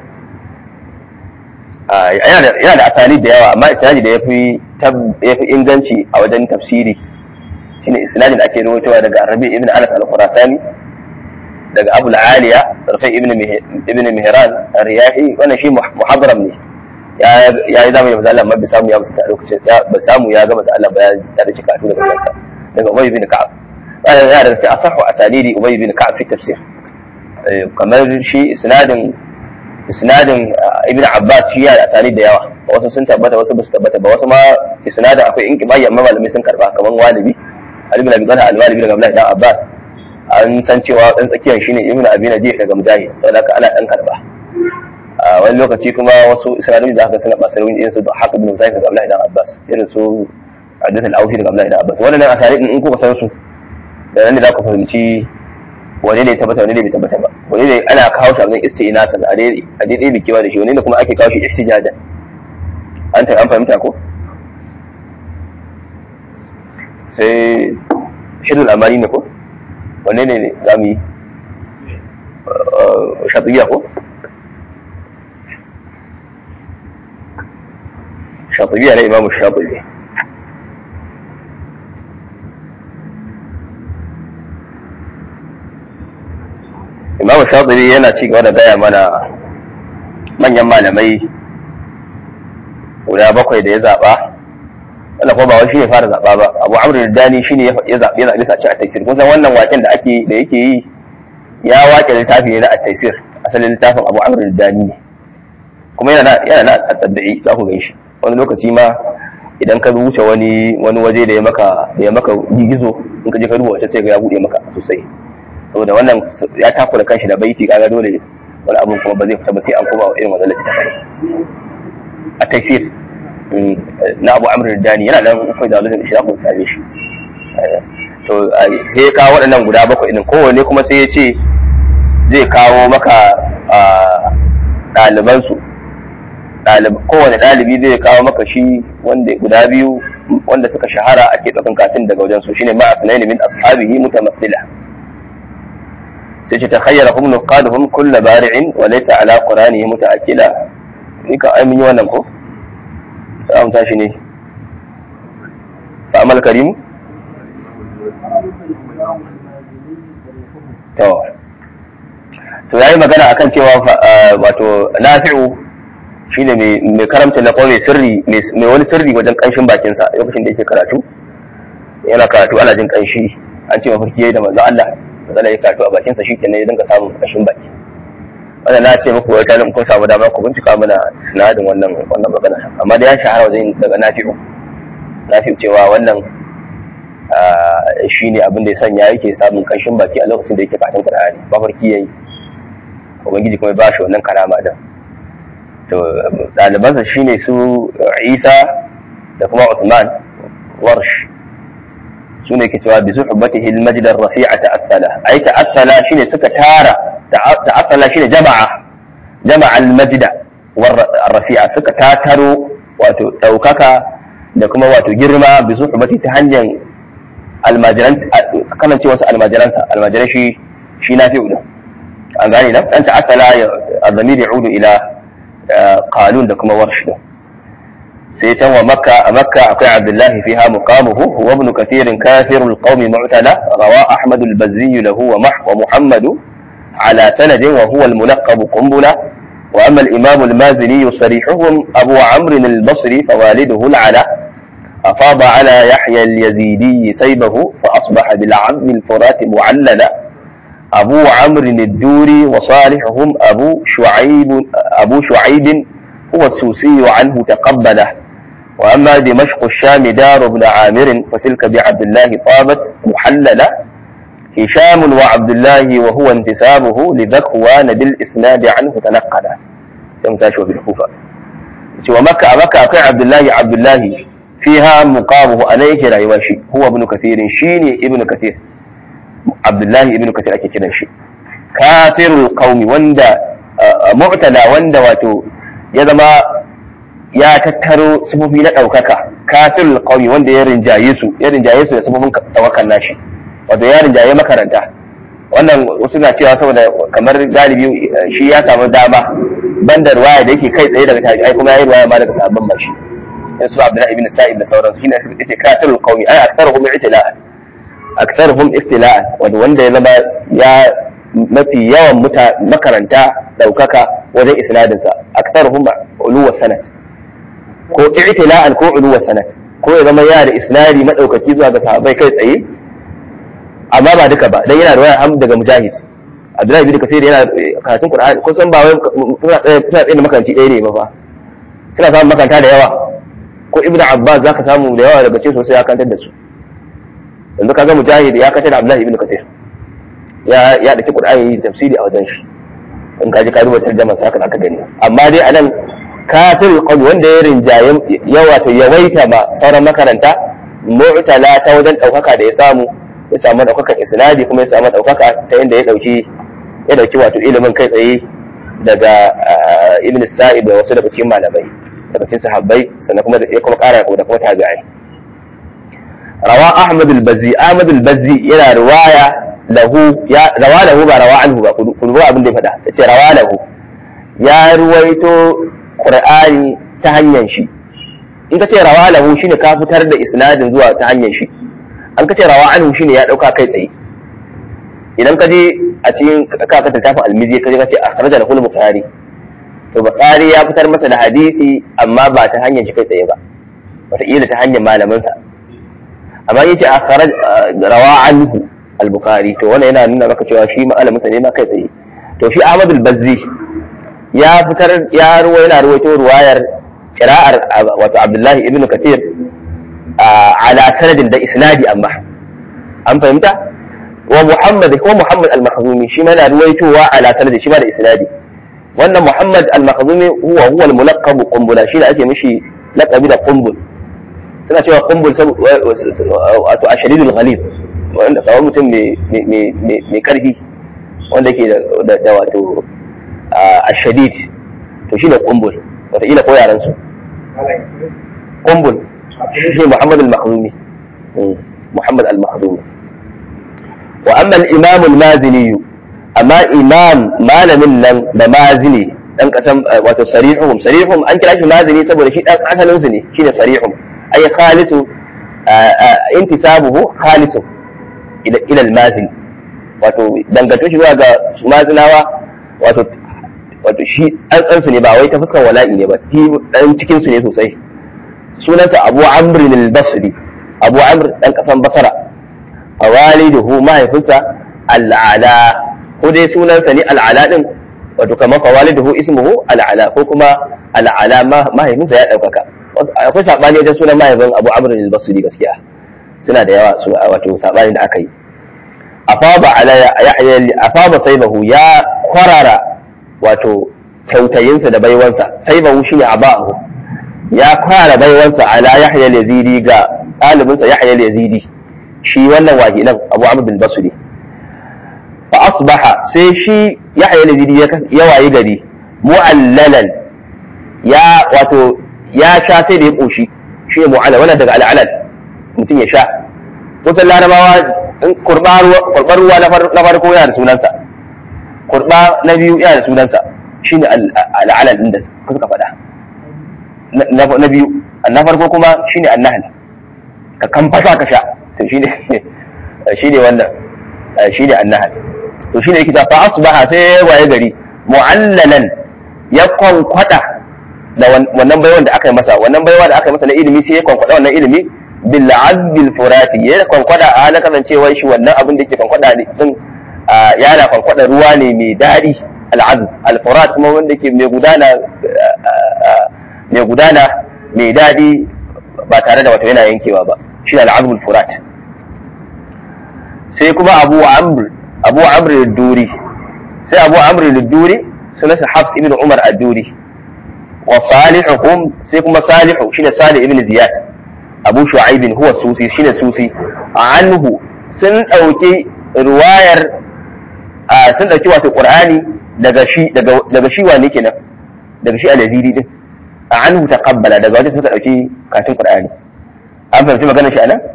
yana da asali da yawa amma isnadi da yafi yafi inganci a wajen tafsiri shine isnadin ake rawaitowa daga Rabi ibn Anas al-Khurasani daga Abu al-Aliya Rafi ibn ibn Mihran ar-Riyahi wannan shi muhadram ne ya yi zamani da Allah amma bai samu ya musu lokacin ba samu ya ga masa Allah ba ya da shi kafin daga kansa daga Ubay bin Ka'ab wannan yana da asahu asalidi Ubay bin Ka'ab fi tafsir kamar shi isnadin isnadin Ibn Abbas shi yana da asali da yawa wasu sun tabbata wasu ba su tabbata ba wasu ma isnadin akwai inqibai amma malamai sun karba kamar walibi Ali bin Abi Talha al-Walibi daga Abdullah ibn Abbas an san cewa dan tsakiyar shine Ibn Abi Najih daga Mujahid saboda haka ana dan karba a wani lokaci kuma wasu isra'ilai da aka suna basarin irin su haka bin zaid daga Abdullahi dan Abbas irin su Abdul Aufi daga Abdullahi dan Abbas wannan asali in kuka san su da nan ne za ku fahimci wani ne tabbata wani ne bai tabbata ba wani ne ana kawo shi abin isti'nasan a dai a dai bikewa da shi wani ne kuma ake kawo shi ihtijajan an ta an fahimta ko sai shidul amani ne ko wanne ne za mu yi shatibiya ko shatibiya na imamu shatibi imamu shatibi yana ci gaba da gaya mana manyan malamai guda bakwai da ya zaɓa wanda kuma ba wai shi ne fara zaɓa ba abu amr da dani shi ne ya zaɓi ya zaɓi sace a taisir kun san wannan waken da ake da yake yi ya wake littafi ne na a taisir asalin littafin abu amr da dani ne kuma yana yana na tsadda'i za ku gan shi wani lokaci ma idan ka wuce wani wani waje da ya maka da ya maka gigizo in ka je ka duba wata sai ga ya buɗe maka sosai saboda wannan ya takura kanshi da baiti kaga dole wani abun kuma ba zai fita ba sai an koma irin wannan littafin a taisir na abu amur dani yana nan kai da wajen shi ku same shi to sai ya kawo waɗannan guda bakwai ɗin kowanne kuma sai ya ce zai kawo maka ɗalibansu kowane ɗalibi zai kawo maka shi wanda guda biyu wanda suka shahara ake ɗaukan katin daga wajen su shine ma'a sunaini min ashabihi mutamathila sai ce ta khayyara hum nuqaduhum kull bari'in wa laysa ala quranihi muta'akkila ni ka ai mun yi wannan ko za mu tashi ne fa'amal karimu to to yayi magana akan cewa wato nafi'u shine mai karamta na mai sirri mai wani sirri wajen kanshin bakinsa lokacin da yake karatu yana karatu ana jin kanshi an ce mafarki yayi da manzo Allah manzo ya karatu a bakinsa shikenan ya dinga samun kanshin baki wannan na ce muku wata kun samu dama ku bincika mana sinadin wannan wannan magana amma da ya shahara wajen daga nafi'u nafi'u cewa wannan shi ne abin da ya sanya yake samun kanshin baki a lokacin da yake katin Qur'ani mafarki yayi ubangiji kuma ba shi wannan karama da to ɗalibansa shine su Isa da kuma Uthman Warsh su ne ke cewa bi suhbatihi al-majd ar-rafi'a ta'assala ai ta'assala shine suka tara ta'assala shine jama'a jama'a al-majd war-rafi'a suka tataro wato daukaka da kuma wato girma bi suhbati ta hanyar almajiran kanan ce wasu almajiransa almajiran shi shi na fi udu an gane na dan ta'assala ya azamir ya'udu ila qalun da kuma warsh سيتم ومكة مكة أقع عبد الله فيها مقامه هو ابن كثير كافر القوم معتلى روى أحمد البزي له ومح ومحمد على سند وهو الملقب قنبلة وأما الإمام المازني صريحهم أبو عمرو البصري فوالده العلا أفاض على يحيى اليزيدي سيبه فأصبح بالعم الفرات معللا أبو عمرو الدوري وصالحهم أبو شعيب أبو شعيب هو السوسي عنه تقبله وأما دمشق الشام دار ابن عامر فتلك بعبد الله طابت محللة هشام وعبد الله وهو انتسابه لذكوان بالإسناد عنه تنقلا سمتاش بالكوفة ومكة مكة أقع عبد الله عبد الله فيها مقامه عليه رأيواشي هو ابن كثير شيني ابن كثير عبد الله ابن كثير أكي كنا شي كافر القوم وندا معتلى وندا واتو يزما ya tattaro sufofi na ɗaukaka kafin ƙauye wanda ya rinjaye su ya rinjaye su da sufofin tawakkal nashi wato ya rinjaye makaranta wannan wasu na cewa saboda kamar galibi shi ya samu dama banda ruwaya da yake kai tsaye daga tabi'ai kuma ya yi ruwaya ma daga sabon bashi in su abdullahi ibn sa'ib da sauransu shine su yace kafirul qaumi ay aktharuhum ibtila'an aktharuhum ibtila'an wanda wanda ya zama ya mafi yawan makaranta daukaka wajen isnadin sa aktharuhum uluwa sanad ko i'tila'an ko uluwa sanad ko ya zama yana da isnadi madaukaki zuwa ga sahabbai kai tsaye amma ba duka ba dan yana da waya ham daga mujahid abdullahi bin kasir yana karatun qur'ani kun san ba wai suna tsaye suna tsaye makaranci ɗaya ne ba fa suna samun makaranta da yawa ko ibnu abbas zaka samu da yawa daga cikin sosai ya kantar da su yanzu kaga mujahid ya kantar da abdullahi ibn kasir ya ya dake qur'ani tafsiri a wajen shi in ka ji ka duba tarjama saka aka gani amma dai anan kafir qawl wanda ya rinjaye yawa ta yawaita ba sauran makaranta mu'tala ta wajen daukaka da ya samu ya samu daukakan isnadi kuma ya samu daukaka ta inda ya dauki ya dauki wato ilimin kai tsaye daga ibn sa'ib da wasu daga cikin malamai daga cikin sahabbai sannan kuma ya kuma kara da kuma tabi'ai rawa ahmad al-bazzi ahmad al-bazzi yana riwaya lahu ya rawa lahu ba rawa anhu ba ku ruwa abin da ya faɗa yace rawa lahu ya ruwaito qur'ani ta hanyar shi in ka ce rawa lahu shine ka fitar da isnadin zuwa ta hanyar shi an ka ce rawa anhu shine ya dauka kai tsaye idan ka je a cikin ka ka tafi almizi ka je ka ce akhraja lahu al-bukhari to bukhari ya fitar masa da hadisi amma ba ta hanyar shi kai tsaye ba wataƙila ta hanyar malaminsa amma yace akhraj rawa anhu al-bukhari to wannan yana nuna maka cewa shi malaminsa ne ma kai tsaye to shi ahmad al-bazzi ya fitar ya ruwa yana ruwaito ruwayar qira'ar wato abdullahi ibn kathir ala sanadin da isnadi amma an fahimta wa muhammad ko muhammad al-makhzumi shi ma yana ruwaitowa ala sanadin shi ma da isnadi wannan muhammad al-makhzumi huwa huwa al-mulaqqab qumbula shi da ake mishi laqabi da qumbul suna cewa qumbul wato ashadidul ghalib wanda kawai mutum mai karfi wanda ke da wato ashadid to shi ne qumbul wataƙila ko yaran su qumbul shi muhammad al-makhzumi muhammad al-makhzumi wa amma al-imam al-mazini amma imam malamin nan da mazini dan kasan wato sarihum sarihum an kira shi mazini saboda shi dan asalin su ne shine sarihum ay khalisu intisabuhu khalisu ila ila al-mazini wato dangantar shi zuwa ga mazinawa wato wato shi tsantsan su ne ba wai ta fuskar wala'i ne ba shi dan cikin su ne sosai sunansa Abu Amr al-Basri Abu Amr dan kasan Basra a waliduhu mahaifinsa al-Ala ko dai sunansa ne al-Ala din wato kamar fa waliduhu ismuhu al-Ala ko kuma al-Ala mahaifinsa ya daukaka akwai sabani wajen sunan mahaifin Abu Amr al-Basri gaskiya suna da yawa su wato sabani da aka yi afaba ala yahya afaba saibahu ya kwarara wato kyautayinsa da baiwansa saibahu shine abahu ya kwarara baiwansa ala yahya al-yazidi ga ɗalibinsa yahya al-yazidi shi wannan wahilan abu amr bin basri fa asbaha sai shi yahya al-yazidi ya wayi gari mu'allalan ya wato ya sha sai da ya koshi shi ne mu'allal wannan daga al'alal mutum ya sha kusan larabawa kurɓar ruwa na farko yana da sunansa kurɓa na biyu yana da sunansa shi ne al'alal ɗin da suka faɗa na biyu na farko kuma shine annahal ka kamfasa ka sha to shine shine wannan shine annahal to shine yake ta fa asbaha sai waye gari mu'allalan ya kwankwada da wannan baiwan da aka yi masa wannan baiwa da aka yi masa na ilimi sai ya kwankwada wannan ilimi bil azbil furati ya kwankwada a halin kasancewar shi wannan abin da yake kwankwada din yana kwankwada ruwa ne mai daɗi al'azb al-furat kuma wanda ke mai gudana mai gudana mai daɗi ba tare da wato yana yankewa ba shi ne al'azb al-furat sai kuma abu amr abu amr al-duri sai abu amr al-duri sunansa hafs ibn umar al-duri wa salihuhum sai kuma salihu shine salih ibn ziyad abu shu'aib huwa susi shine susi anhu sun dauki ruwayar sun dauki wato qur'ani daga shi daga shi wani kenan daga shi al-yazidi din anhu taqabbala daga wajen suka dauki katin qur'ani an fahimci maganar shi anan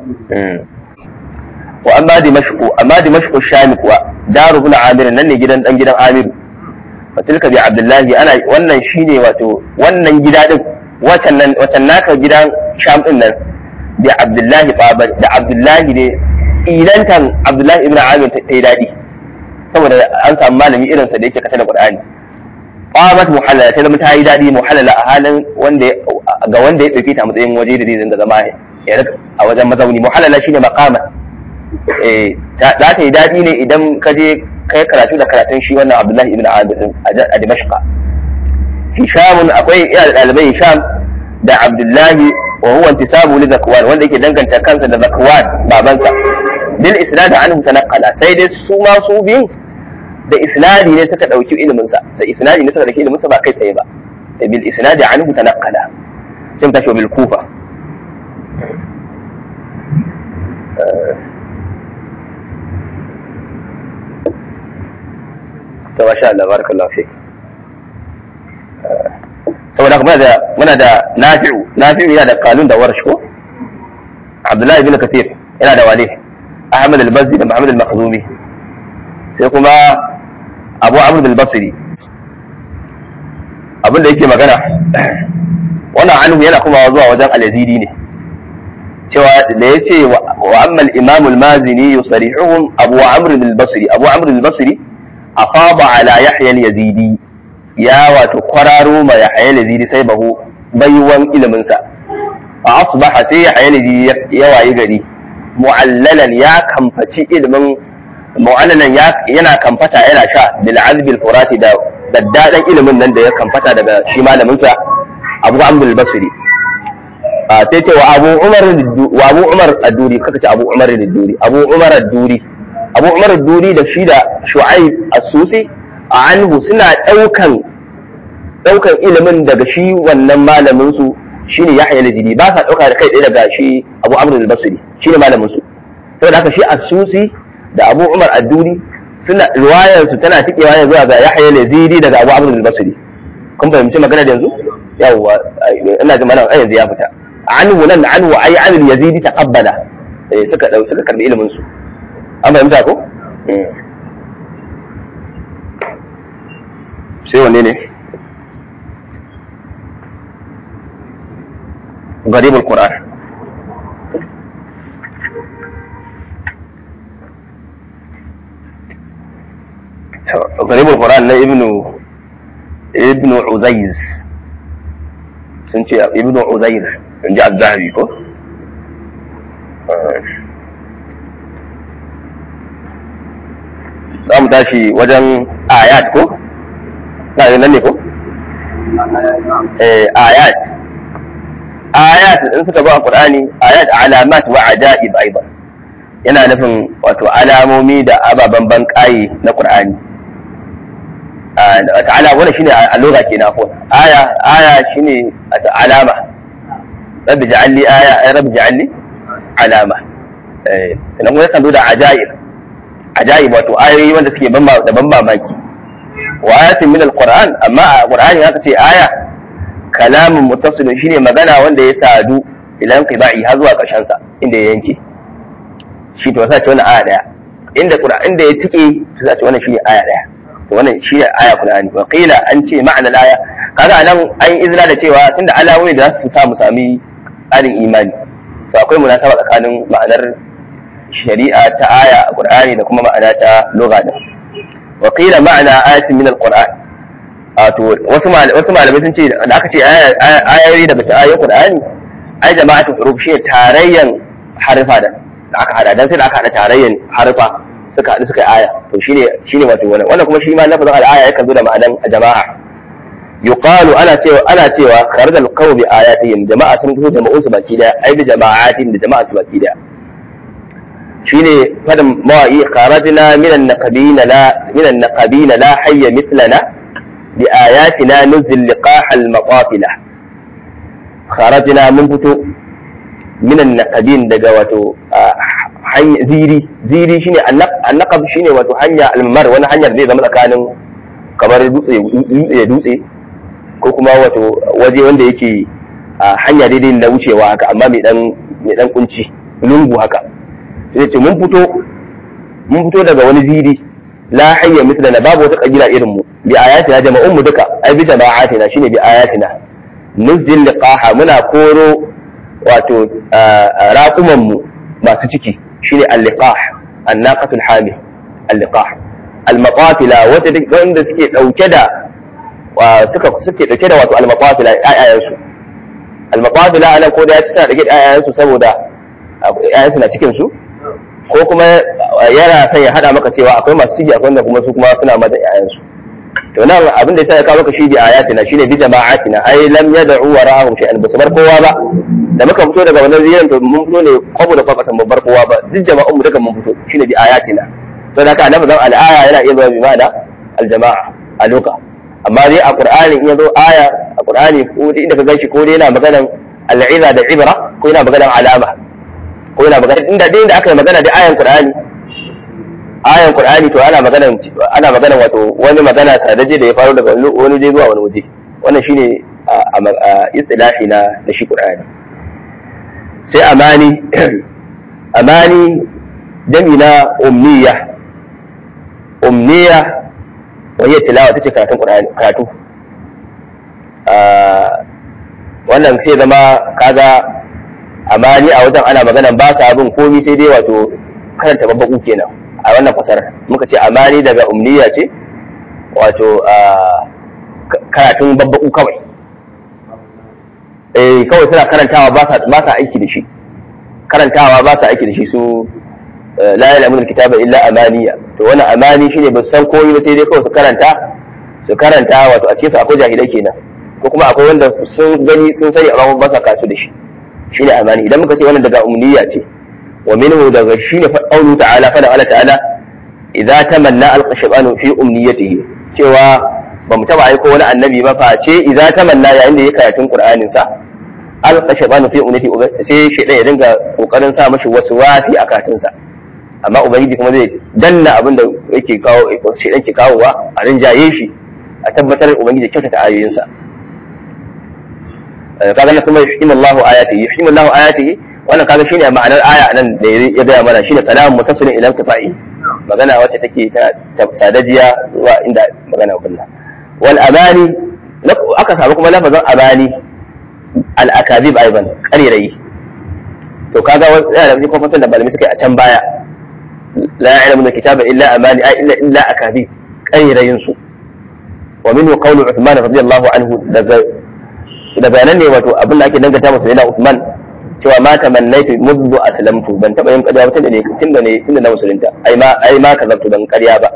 wa amma dimashqu amma dimashqu shami kuwa daru ibn amir nan ne gidan dan gidan amir wa tilka bi abdullahi ana wannan shine wato wannan gida din wacan nan wacan naka gidan sham din nan bi abdullahi babar da abdullahi ne ilantan abdullahi ibn amir ta yi dadi saboda an samu malami irinsa da yake kasa da Qur'ani qamat muhallala ta zama ta yi dadi muhallala a halin wanda ga wanda ya dauke ta matsayin waje da zai dinga zama ya rika a wajen mazauni muhallala shine maqama eh za ta yi dadi ne idan ka je kai karatu da karatun shi wannan Abdullahi ibn Amir din a Dimashq Hisham akwai ina da dalibai Hisham da Abdullahi wa huwa intisabu li Zakwan wanda yake danganta kansa da Zakwan babansa bil isnad anhu tanaqqala sai dai su ma su biyun da isnadi ne suka dauki ilimin sa da isnadi ne suka dauki ilimin sa ba kai tsaye ba bil isnad anhu tanaqqala sai mu tashi bil kufa to masha Allah barakallahu fik saboda kuma da muna da nafi'u nafi'u yana da kalun da warsh ko Abdullahi ibn Kathir yana da wale Ahmad al-Bazzi da Muhammad al-Makhzumi sai kuma Abu Amr al-Basri abinda yake magana wannan anhu yana kuma zuwa wajen al-Yazidi ne cewa da yace wa amma al-Imam al-Mazini yusarihuhum Abu Amr al-Basri Abu Amr al-Basri afaba ala Yahya al-Yazidi ya wato kwararo ma Yahya al-Yazidi sai bahu baiwan ilimin sa fa asbaha sai Yahya al-Yazidi ya wayi gari mu'allalan ya kamfaci ilimin mu'allalan yana kamfata yana sha bil azbil furati da daddadan ilimin nan da ya kamfata daga shi malamin sa Abu Amr al-Basri a sai ce wa Abu Umar wa Abu Umar ad-Duri kaka ce Abu Umar ad-Duri Abu Umar ad-Duri Abu Umar ad-Duri da shi da Shu'aib as-Susi anhu suna daukan daukan ilimin daga shi wannan malamin su shine Yahya al-Jidi ba sa dauka da kai ɗaya daga shi Abu Amr al-Basri shine malamin su saboda haka shi As-Susi da Abu Umar ad-Duri suna riwayar su tana tikewa ne zuwa ga Yahya al-Jidi daga Abu Amr al-Basri kun fahimci magana da yanzu yawwa ina ji malam yanzu ya fita anhu nan anhu ai an al-Yazidi taqabbala eh suka dau suka karbi ilimin su an fahimta ko sai wanne ne غريب القرآن غريب القرآن na ibnu ibnu Uzaiz sun ce ibnu Uzair in ji azzahabi ko za mu tashi wajen ayat ko na nan ne ko ayat ayat in suka zo a Qur'ani ayat alamat wa ajaib aidan yana nufin wato alamomi da ababen ban kai na Qur'ani ta'ala wannan shine a lugha kenan ko aya aya shine alama rabbi ja'alni aya rabbi ja'alni alama eh sannan kuma yakan zo da ajaib ajaib wato ayoyi wanda suke ban da ban mamaki wa ayatin min alquran amma a qur'ani haka ce aya kalamin muttasilin shine magana wanda ya sadu ilan qiba'i har zuwa karshen sa inda ya yanke shi to sai ce wannan aya daya inda qur'ani inda ya tike to sai ce wannan shine aya daya to wannan shine aya qur'ani wa qila an ce ma'ana aya kaga anan an izina da cewa tunda alawoyi da su sa mu sami tsarin imani to akwai munasaba tsakanin ma'anar shari'a ta aya a qur'ani da kuma ma'ana ta lugha din wa qila ma'ana ayatin min al-qur'an wato wasu wasu malamai sun ce da aka ce ayoyi daga cikin ayoyin qur'ani ai jama'atul huruf shi tarayyan harfa da aka hada dan sai da aka hada tarayyan harfa suka haɗu suka yi aya to shine shine wato wannan wannan kuma shi ma lafazin al-aya yakan zo da ma'anan jama'a yuqalu ana cewa ana cewa kharajal qawm bi ayatihim jama'a sun fito jama'un su baki daya ai da jama'atin da jama'a su baki daya shine fadin mawa'i kharajna minan naqabina la minan naqabina la hayya mithlana bi ayatina nuzil liqah al-maqafila kharajna mun fito minan naqabin daga wato hanya ziri ziri shine annaqab shine wato hanya almar wani hanyar zai zama tsakanin kamar dutse dutse dutse ko kuma wato waje wanda yake hanya daidai na wucewa haka amma mai dan mai dan kunci lungu haka sai ce mun fito mun fito daga wani ziri la hayya mithla babu wata kabila irin mu bi ayatina jama'un mu duka ai bi jama'atina shine bi ayatina nuzil liqaha muna koro wato raƙuman mu masu ciki shine al-liqah an-naqatul hamil al-liqah al-maqatila wata wanda suke dauke da suka suke dauke da wato al-maqatila ayayen su al-maqatila anan ko da ya ci sa dauke da ayayen su saboda ayayen su na cikin su ko kuma yana son ya hada maka cewa akwai masu ciki akwai wanda kuma su kuma suna mada ayayen su to nan abin da ya sa ya kawo maka shi bi ayatina shine bi jama'atina ai lam yad'u wara'ahum shay'an basu bar kowa ba da muka fito daga wannan ziyarar to mun fito ne kwabo da kwakatan babbar kowa ba duk jama'un mu duka mun fito shine bi ayatina to da ka annabi zan al'aya yana iya zuwa bi ma'ana al-jama'a a loka amma dai a qur'ani in yazo aya a qur'ani ko dai inda ka ganshi ko dai yana maganan al'iza da ibra ko yana maganan alama ko yana maganan inda dai inda aka yi magana da ayan qur'ani ayan qur'ani to ana maganan ana maganan wato wani magana sadaje da ya faru daga wani waje zuwa wani waje wannan shine a istilahi na na shi qur'ani sai amani amani dami na umniya umniya wani tilawa ta ce karatun ƙur'ani karatu wannan sai zama kaga amani a wajen ana magana ba sa abin komi sai dai wato karanta babbaku kenan a wannan fasarar muka ce amani daga umniya ce wato karatun babbaku kawai eh kawai suna karantawa ba sa aiki da shi karantawa ba sa aiki da shi su la ya'lamu alkitaba illa amaniya to wannan amani shine ba san komai ba sai dai kawai su karanta su karanta wato a cikin su akwai jahilai kenan ko kuma akwai wanda sun gani sun sani amma ba sa kasu da shi shine amani idan muka ce wannan daga umniya ce wa minhu daga shine fa qawlu ta'ala fa Allah ta'ala idza tamanna alqashbanu fi umniyatihi cewa ba mu taba aiko wani annabi ba face idza tamanna yayin da ya karatun qur'anin sa alqa shaytanu fi ummati sai shaytan ya dinga kokarin sa mashi wasu wasi a karatun sa amma ubangiji kuma zai danna abin da yake kawo shaytan ke kawowa a rinjaye shi a tabbatar ubangiji kyautata ayoyin sa kaga na kuma yuhkimu Allahu ayatihi yuhkimu Allahu ayatihi wannan kaga shine ma'anar aya nan da ya gaya mana shine kalamun mutasilin ila tafa'i magana wacce take ta sadajiya zuwa inda magana kullum wal amani aka samu kuma lafazin amani al akazib aiban karirayi to kaga yana da kuma fasan da malami suka yi a can baya la ya'lamu kitaba illa amani ay illa illa akazib karirayin su wa minhu qawlu Uthman radiyallahu anhu daga daga nan ne wato abin da ake danganta masa yana Uthman cewa ma tamannaitu muddu aslamtu ban taba yin ƙarya ba tunda ne tunda ne tunda na musulunta ai ma ai ma kazabtu ban ƙarya ba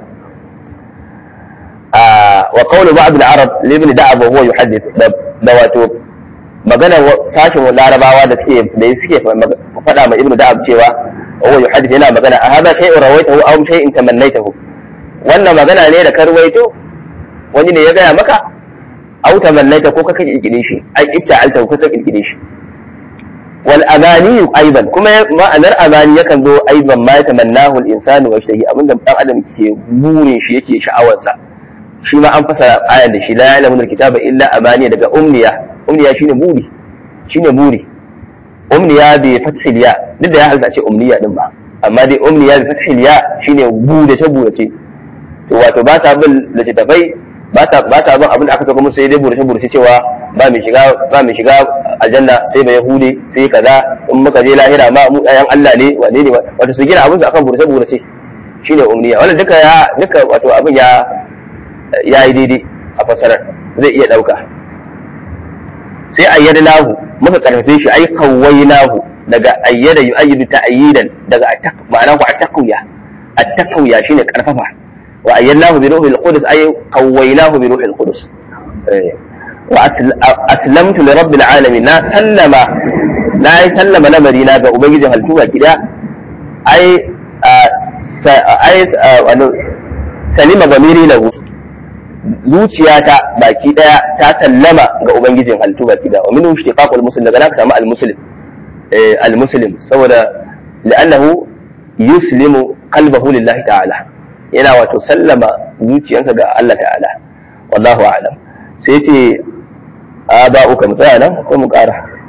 wa qawlu ba'd al-arab li ibn da'ab wa huwa yuhaddith da wato magana sashin larabawa da suke da suke faɗa ma ibn da'ab cewa wa huwa yuhaddith yana magana a hada shay'un rawaitahu aw shay'in tamannaitahu wannan magana ne da karwaito wani ne ya gaya maka aw tamannaita ko ka kirkire shi ai ibta'alta ko ka kirkire shi wal amani aidan kuma ma'anar amani yakan zo aidan ma yatamannahu al insanu wa yashtahi abinda dan adam ke burin shi yake sha'awarsa shi ma an fasa ayan da shi la ya'lamu al kitaba illa amani daga umniya umniya shine buri shine buri umniya bi fathil ya duk da ya halta ce umniya din ba amma dai umniya bi fathil ya shine burace burace to wato ba ta bin littattafai ba ta ba ta bin abin da aka saka musu sai dai burace burace cewa ba mai shiga ba mai shiga aljanna sai ba yahude sai kaza in muka je lahira ma mu ayan Allah ne wane ne wato su gina abin su akan burace burace shine umniya wannan duka ya duka wato abin ya ya yi daidai a fasarar zai iya dauka sai ayyadnahu muka karfafe shi ai kawwainahu daga ayyada yu'ayyidu ta'yidan daga ma'ana ku at-taqwiya at-taqwiya shine karfafa wa ayyadnahu bi ruhil qudus ay qawwaynahu bi ruhil qudus wa aslamtu li rabbil alamin na sallama na yi sallama lamari na ga ubangijin halittu baki daya ai ai salima gamiri lahu zuciyata baki daya ta sallama ga ubangijin halittu baki daya wa min ishtiqaqul muslim daga naka samu al-muslim al-muslim saboda li'annahu yuslimu qalbahu lillahi ta'ala yana wato sallama zuciyarsa ga Allah ta'ala wallahu a'lam sai ce aba'uka mu tsaya nan ko mu ƙara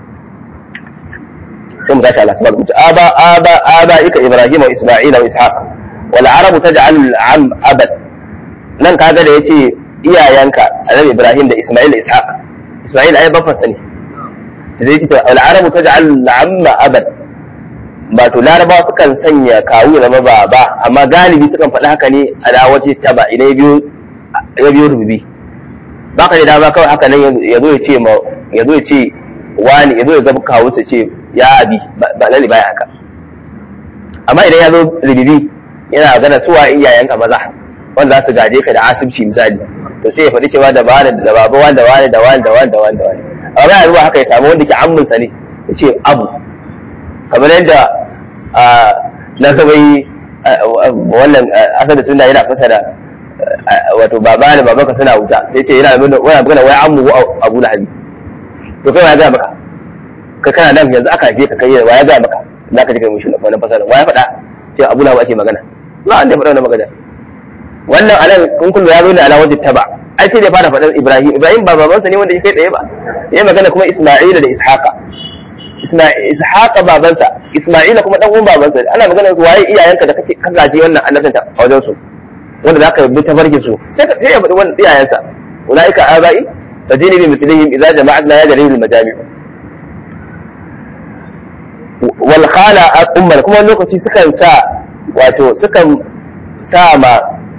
sai mu tashi Allah subhanahu wa ta'ala aba aba aba'ika ibrahim wa isma'il wa ishaq wal arabu taj'al al-am abad nan kaga da yace iyayenka annabi ibrahim da isma'il da ishaq isma'il ai babban sani da zai ce al arabu taj'al al-amma abad ba to larabawa sukan sanya kawu ya zama baba amma galibi sukan faɗi haka ne a da waje taba idan ya biyo rububi ba ka da dama kawai haka nan ya zo ya ce ma ya zo ya ce wani ya zo ya zama kawu sa ce ya abi ba lalle baya haka amma idan ya zo rububi yana gana suwa iyayenka maza wanda za su gaje ka da asibci misali to sai ya faɗi cewa da wani da baba wani da wani da wani da wani da wani da wani amma ya zuwa haka ya samu wanda ke amminsa ne ya ce abu kamar yadda na gaba yi wannan asali suna yana fasa da wato baba da babanka suna wuta sai ce yana nuna wani magana wai an mugu abu da hali to kai ya gaya maka kai kana nan yanzu aka haife ka kai wa ya gaya maka za ka ji kai mushi wannan fasara wa ya faɗa ce abu na ake magana ba an da faɗa wannan magana wannan anan kun kullu ya zo ne ala wajhi taba ai sai da fara faɗar ibrahim ibrahim ba babansa ne wanda ya kai tsaye ba ya magana kuma isma'ila da ishaqa ishaqa babansa isma'ila kuma dan uwan babansa ana magana su waye iyayenka da kake ka gaji wannan annabta a wajen su wanda zaka bi ta barke su sai sai ya faɗi wannan iyayensa ulaika abai tajini bi mithlihim idza jama'atna ya jarir al majami' wal khala ummar kuma lokaci sukan sa wato sukan sa ma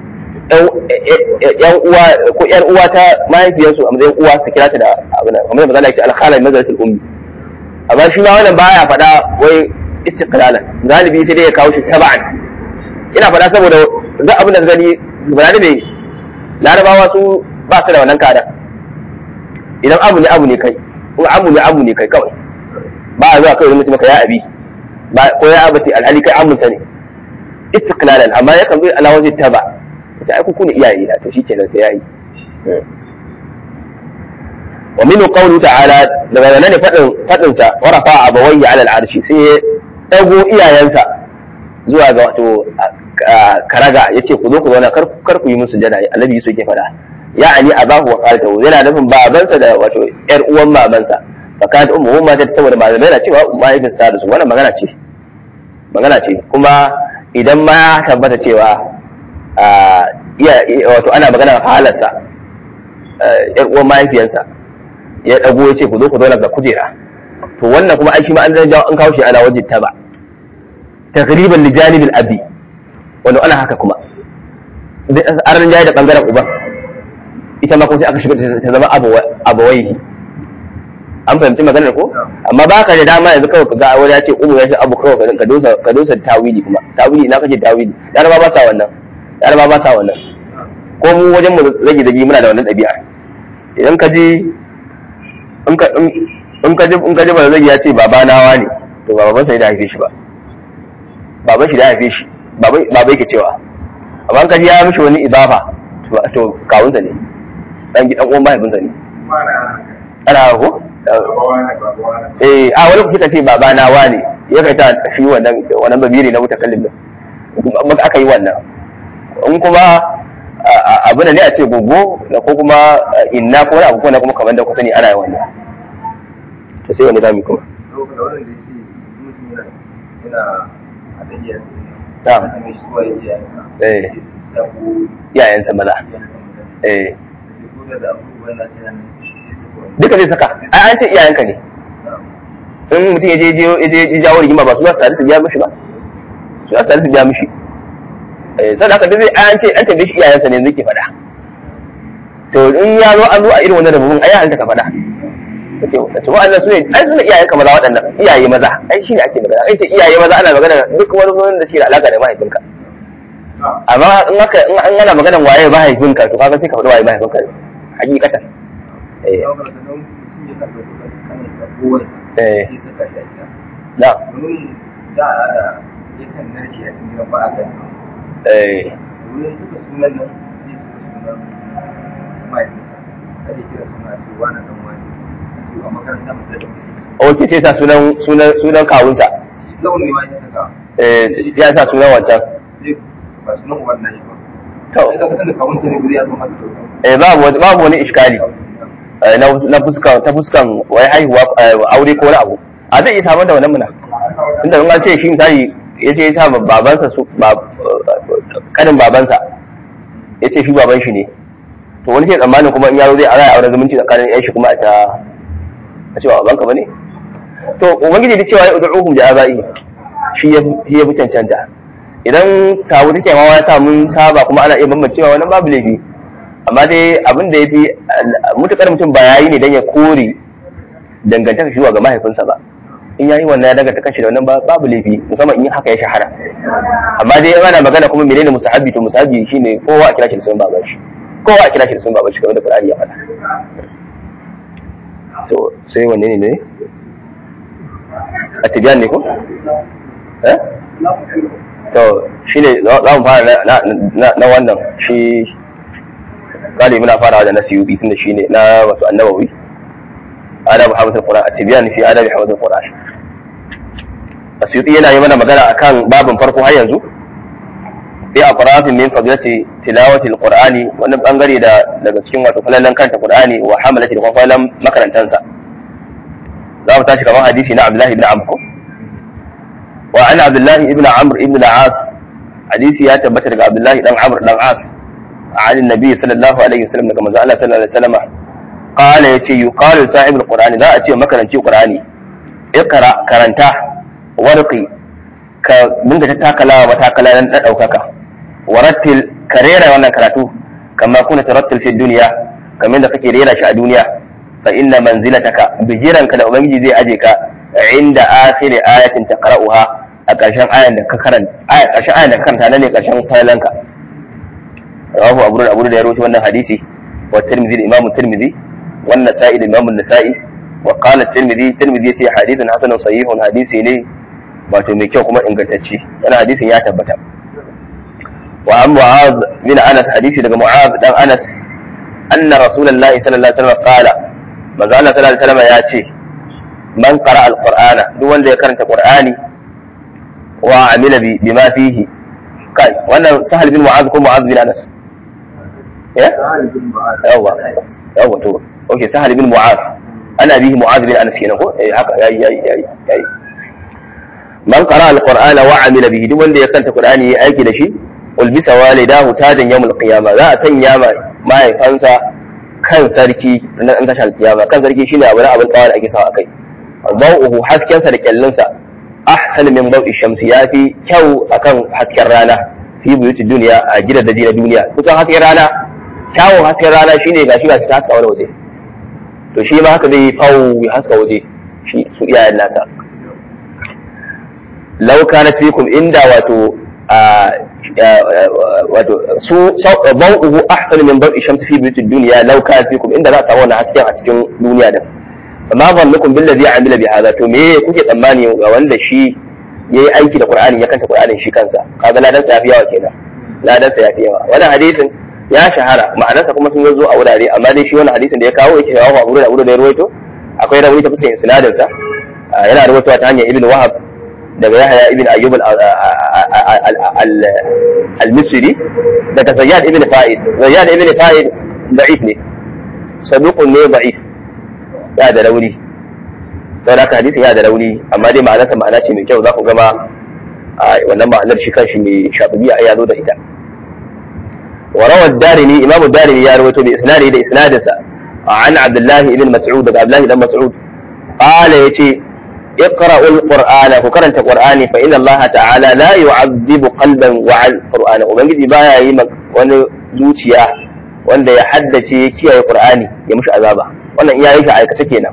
yan uwa ko yar uwa ta mahaifiyarsu a matsayin uwa su kira ta da abin da kamar da mazala yake al-khala nazaratul ummi amma shi ma wannan baya faɗa wai istiqlalan galibi sai dai ya kawo shi taba'an ina faɗa saboda duk abin da gani bayani ne larabawa su ba su da wannan kada idan abu ne abu ne kai ko abu ne abu ne kai kawai ba a zuwa kawai mutum maka ya abi ko ya abati alhali kai amunsa ne istiqlalan amma yakan zo ala wajhi taba ta ai ku ne iyaye na to shikenan sai yayi wa min qawli ta'ala daga nan ne fadin fadin sa wa rafa abawayhi ala al'arshi sai ya dago iyayensa zuwa ga wato karaga yace ku zo ku zauna kar kar ku yi musu jada annabi Yusuf ke fada ya'ani abahu wa qalatahu yana nufin babansa da wato yar uwan mamansa fakat ummu ma ta saboda malamai na cewa mahaifinsa ta da su wannan magana ce magana ce kuma idan ma tabbata cewa wato ana magana halarsa yar uwan mahaifiyarsa ya dago ya ce ku zo ku zauna ga kujera to wannan kuma ai shi ma an zan jawo an kawo shi ana wajen ta ba takriban li janibil abi wanda ana haka kuma an rinjaye da bangaren uban ita ma kuma sai aka shiga ta zama abawaihi an fahimci maganar ko amma ba ka da dama yanzu kawai ga wani ya ce umu ya ce abu kawai ka dosa ka dosa tawili kuma tawili na kake tawili yaraba ba sa wannan yaraba ba sa wannan ko mu wajen mu rage dagi muna da wannan ɗabi'a idan ka ji in ka in ka ji in ka ji ba zai ya ce baba nawa ne to ba baban sai da haife shi ba baban shi da haife shi baba baba yake cewa amma in ka ji ya mishi wani idafa to kawunsa ne dan gidan uwan mahaifinsa ne ana ko eh a wani kuka ce baba na wane ya kai ta shi wannan wannan babiri na mutakallim din kuma aka yi wannan in kuma abu ne a ce gogo da ko kuma inna ko wani abu ko na kuma kamar da ku sani ana yi wannan to sai wani zamu kuma eh iyayensa maza eh duka zai saka ai an ce iyayenka ne in mutum ya je je jawo rigima ba su za su tare su biya mishi ba su za su tare su biya mishi sai haka duk an ce an tambaye shi iyayensa ne zai faɗa to in ya zo an zo a irin wannan rababin ai halta ka faɗa kace kace wa'annan su ne ai su ne iyayen ka maza waɗannan iyaye maza ai shine ake magana ai ce iyaye maza ana magana duk wani wani da shi da alaka da mahaifinka amma in aka in an ana maganar waye mahaifinka to kaga sai ka faɗi waye mahaifinka hakikatan eh eh na yakan nashi a cikin ba a kan eh wurin suka sunan nan sai suka sunan mahaifinsa kada kira suna ce wani dan wani a ce a makaranta masu da mutum ok sai sa sunan sunan sunan kawunsa shi launi ma ya saka eh ya sa sunan wancan sai ba sunan uban nashi ba to sai ka da kawunsa ne guri ya zo masa dauka eh babu wani- babu wani iskali eh, na na fuskan ta fuskan wai haihuwa eh, aure ko wani abu a zai iya samar da wannan muna tunda in an ce shi misali ya ce ya sa ma babansa su ba kanin babansa ya ce shi baban shi ne to wani ke tsammanin kuma in yaro zai ara auren zumunci tsakanin yan shi kuma a ta a cewa babanka bane to ubangiji da cewa ya ud'uhum da abai shi ya shi ya fi cancanta idan sabu take ma ya sa mun saba kuma ana iya bambancewa wannan babu laifi amma dai abin da ya fi mutukar mutum ba yayi ne don ya kore dangantaka shi zuwa ga mahaifinsa ba in yayi wannan ya danganta kanshi da wannan ba- babu laifi musamman in haka ya shahara amma dai in ana magana kuma menene musahabi to musahabi shine kowa a kira shi da sunan baban shi kowa a kira shi da sunan baban shi kamar da Qur'ani ya faɗa to sai wanne ne ne a tibiyan ne ko eh to shine za za mu fara na- na na- na wannan shi galibi muna farawa da nasiyubi tunda shine na wato annabawi adab hafizul qur'an at-tibyan fi adab hafizul qur'an asyuti yana yi mana magana akan babin farko har yanzu fi aqrafin min fadilati tilawati al-qur'ani wannan bangare da daga cikin wato falalan kanta qur'ani wa hamalati da kuma falalan makarantansa za mu tashi kamar hadisi na abdullahi ibn amr ko wa an abdullahi ibn amr ibn al-as hadisi ya tabbata daga abdullahi dan amr dan as عن النبي صلى الله عليه وسلم كما قال صلى الله عليه وسلم قال يتي يقال صاحب القرآن لا أتي مكرن شي قرآني اقرأ كرنتا ورقي ك من تتاكلا وتاكلا لن تدوكك ورتل كريرا وانا كراتو كما كنت ترتل في الدنيا كما انت كي ريرا شا الدنيا فإن منزلتك بجيران كلا أبنجي زي أجيك عند آخر آية تقرأها أكاشان آية كرن آية أكاشان آية كرن تاني أكاشان فلنك رواه أبو أبو da ya rawaito wannan hadisi wa Tirmidhi Imam Tirmidhi wa Nasa'i da Imam Nasa'i wa qala Tirmidhi Tirmidhi yace hadithun hasanun sahihun hadisi ne wato mai kyau kuma ingantacce wannan hadisin ya tabbata wa an Mu'adh bin Anas hadisi daga Mu'adh dan Anas anna Rasulullahi sallallahu alaihi wasallam qala manzo Allah sallallahu alaihi wasallam ya ce man qara al-Qur'ana duk wanda ya karanta Qur'ani wa amila bi bima fihi kai wannan Sahal bin Mu'adh ko Mu'adh bin Anas eh yawa yawa to okay sahal bin mu'az ana bihi mu'az bin anas kenan ko eh haka yayi yayi yayi yayi man qara alqur'ana wa amila bihi duk wanda ya kanta qur'ani yayi aiki da shi ulbisa walidahu tajan yawmul qiyamah za a sanya ma mahaifansa kan sarki na an tashar kiyama kan sarki shine abu na abin kawai da ake sawa akai dawuhu hasken sa da kyallin sa ahsan min dawi shamsi yafi kyau akan hasken rana fi buyuti duniya a gidan da na duniya kusan hasken rana kyawun hasken rana shine gashi gashi ta haska wani waje to shi ma haka zai fawo ya haska waje shi su iyayen nasa law kana fikum inda wato a wato su bau'uhu ahsanu min bau'i shamsi fi buyuti dunya law kana fikum inda za a samu wannan hasken a cikin duniya din amma zannukum billazi amila bi hadha to me kuke tsammani ga wanda shi yayi aiki da qur'ani ya kanta qur'anin shi kansa kaga ladan sa yafi yawa kenan ladan sa yafi yawa wannan hadisin ya shahara ma'anarsa kuma sun zo a wurare amma dai shi wannan hadisin da ya kawo yake shawawa abu da abu da ya rawaito akwai rawaito ta fuskar isnadin sa yana rawaitowa ta hanyar ibn wahab daga yahya ibn ayyub al-misri daga zayyad ibn fa'id zayyad ibn fa'id da'if ne saduqun ne da'if ya da rauni saboda haka hadisin ya da rauni amma dai ma'anarsa ma'ana ce mai kyau za ku gama wannan ma'anar shi kanshi mai shafiya ya zo da ita وروى الدارمي إمام الدارمي يروي بإسناده لإسناده عن عبد الله بن مسعود عبد الله بن مسعود قال يتي اقرأوا القرآن وكرنت القرآن فإن الله تعالى لا يعذب قلبا وعى القرآن وبنجي بايا يما wani zuciya wanda ya haddace ya kiyaye Qur'ani ya mushi azaba wannan iya yake aikace kenan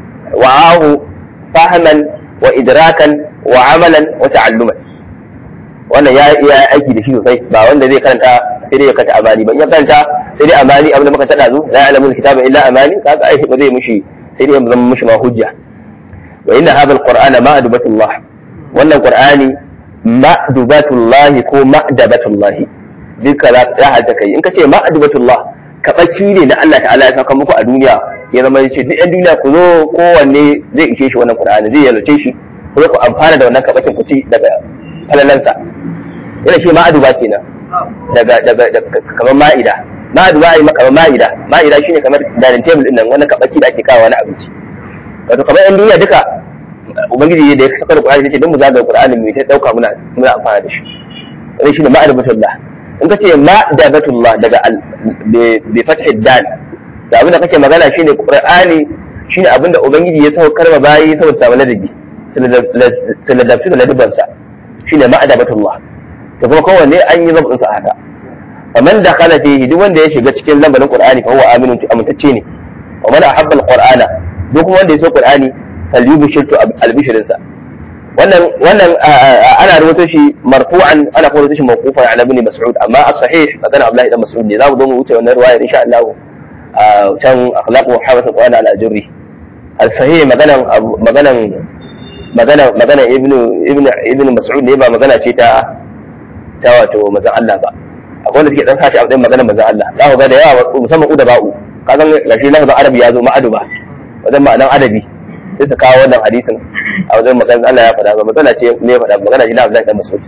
wa'ahu fahman wa idrakan wa amalan wa ta'alluman wannan ya iya aiki da shi sosai ba wanda zai karanta sai dai ya kanta amani ba in ya karanta sai dai amani abin da muka tada zu la ya'lamu kitaba illa amani kaga ai ba zai mushi sai dai ya zama mushi ma hujja wa inna hadha alqur'ana ma'dubatullah wannan qur'ani ma'dubatullah ko ma'dabatullah duka za ya hada kai in ka ce ma'dubatullah kabaki ne na Allah ta'ala ya saka muku a duniya ya zama ya ce duk yan duniya ku zo kowanne zai ishe shi wannan qur'ani zai yalwace shi ku zo ku amfana da wannan kabakin ku ci daga falalansa yana shi ma'aduba kenan daga daga kamar ma'ida ma'aduba ai kamar ma'ida ma'ida shine kamar dining table din nan wannan kabaki da ake kawo wani abinci wato kamar yan duniya duka ubangiji da ya saka da qur'ani yace dan mu zaga qur'ani mu ta dauka muna muna amfana da shi wannan shine ma'adubatullah in ka ce ma'dabatullah daga bi fathid dal da abin da kake magana shine qur'ani shine abin da ubangiji ya saukar ma bayi saboda samu ladabi sai ladabtu da ladabansa shine ma'adabatullah to kuma kowanne an yi zabin sa haka faman dakhala fihi duk wanda ya shiga cikin lambarin qur'ani fa huwa aminun amintacce ne wa man ahabba alqur'ana duk wanda ya so qur'ani falyubshirtu albishrin sa wannan wannan ana rubuto shi marfu'an ana kuma rubuto shi mawqufan ala ibn mas'ud amma as-sahih magana abdullahi ibn mas'ud ne za mu zo mu wuce wannan riwaya insha Allah can akhlaqu hawas al-qur'an ala ajri al-sahih maganan maganan magana magana ibnu ibnu ibnu mas'ud ne ba magana ce ta ta wato manzon Allah ba akwai wanda suke dan sashi a matsayin magana manzon Allah za ku ga da yawa musamman uda ba'u ka san gashi lafazin arabi ya zo ma'adu ba wajen ma'anan adabi sai su kawo wannan hadisin a wajen maganar Allah ya faɗa ba magana ce ne faɗa magana ce na Abdullahi dan Mas'ud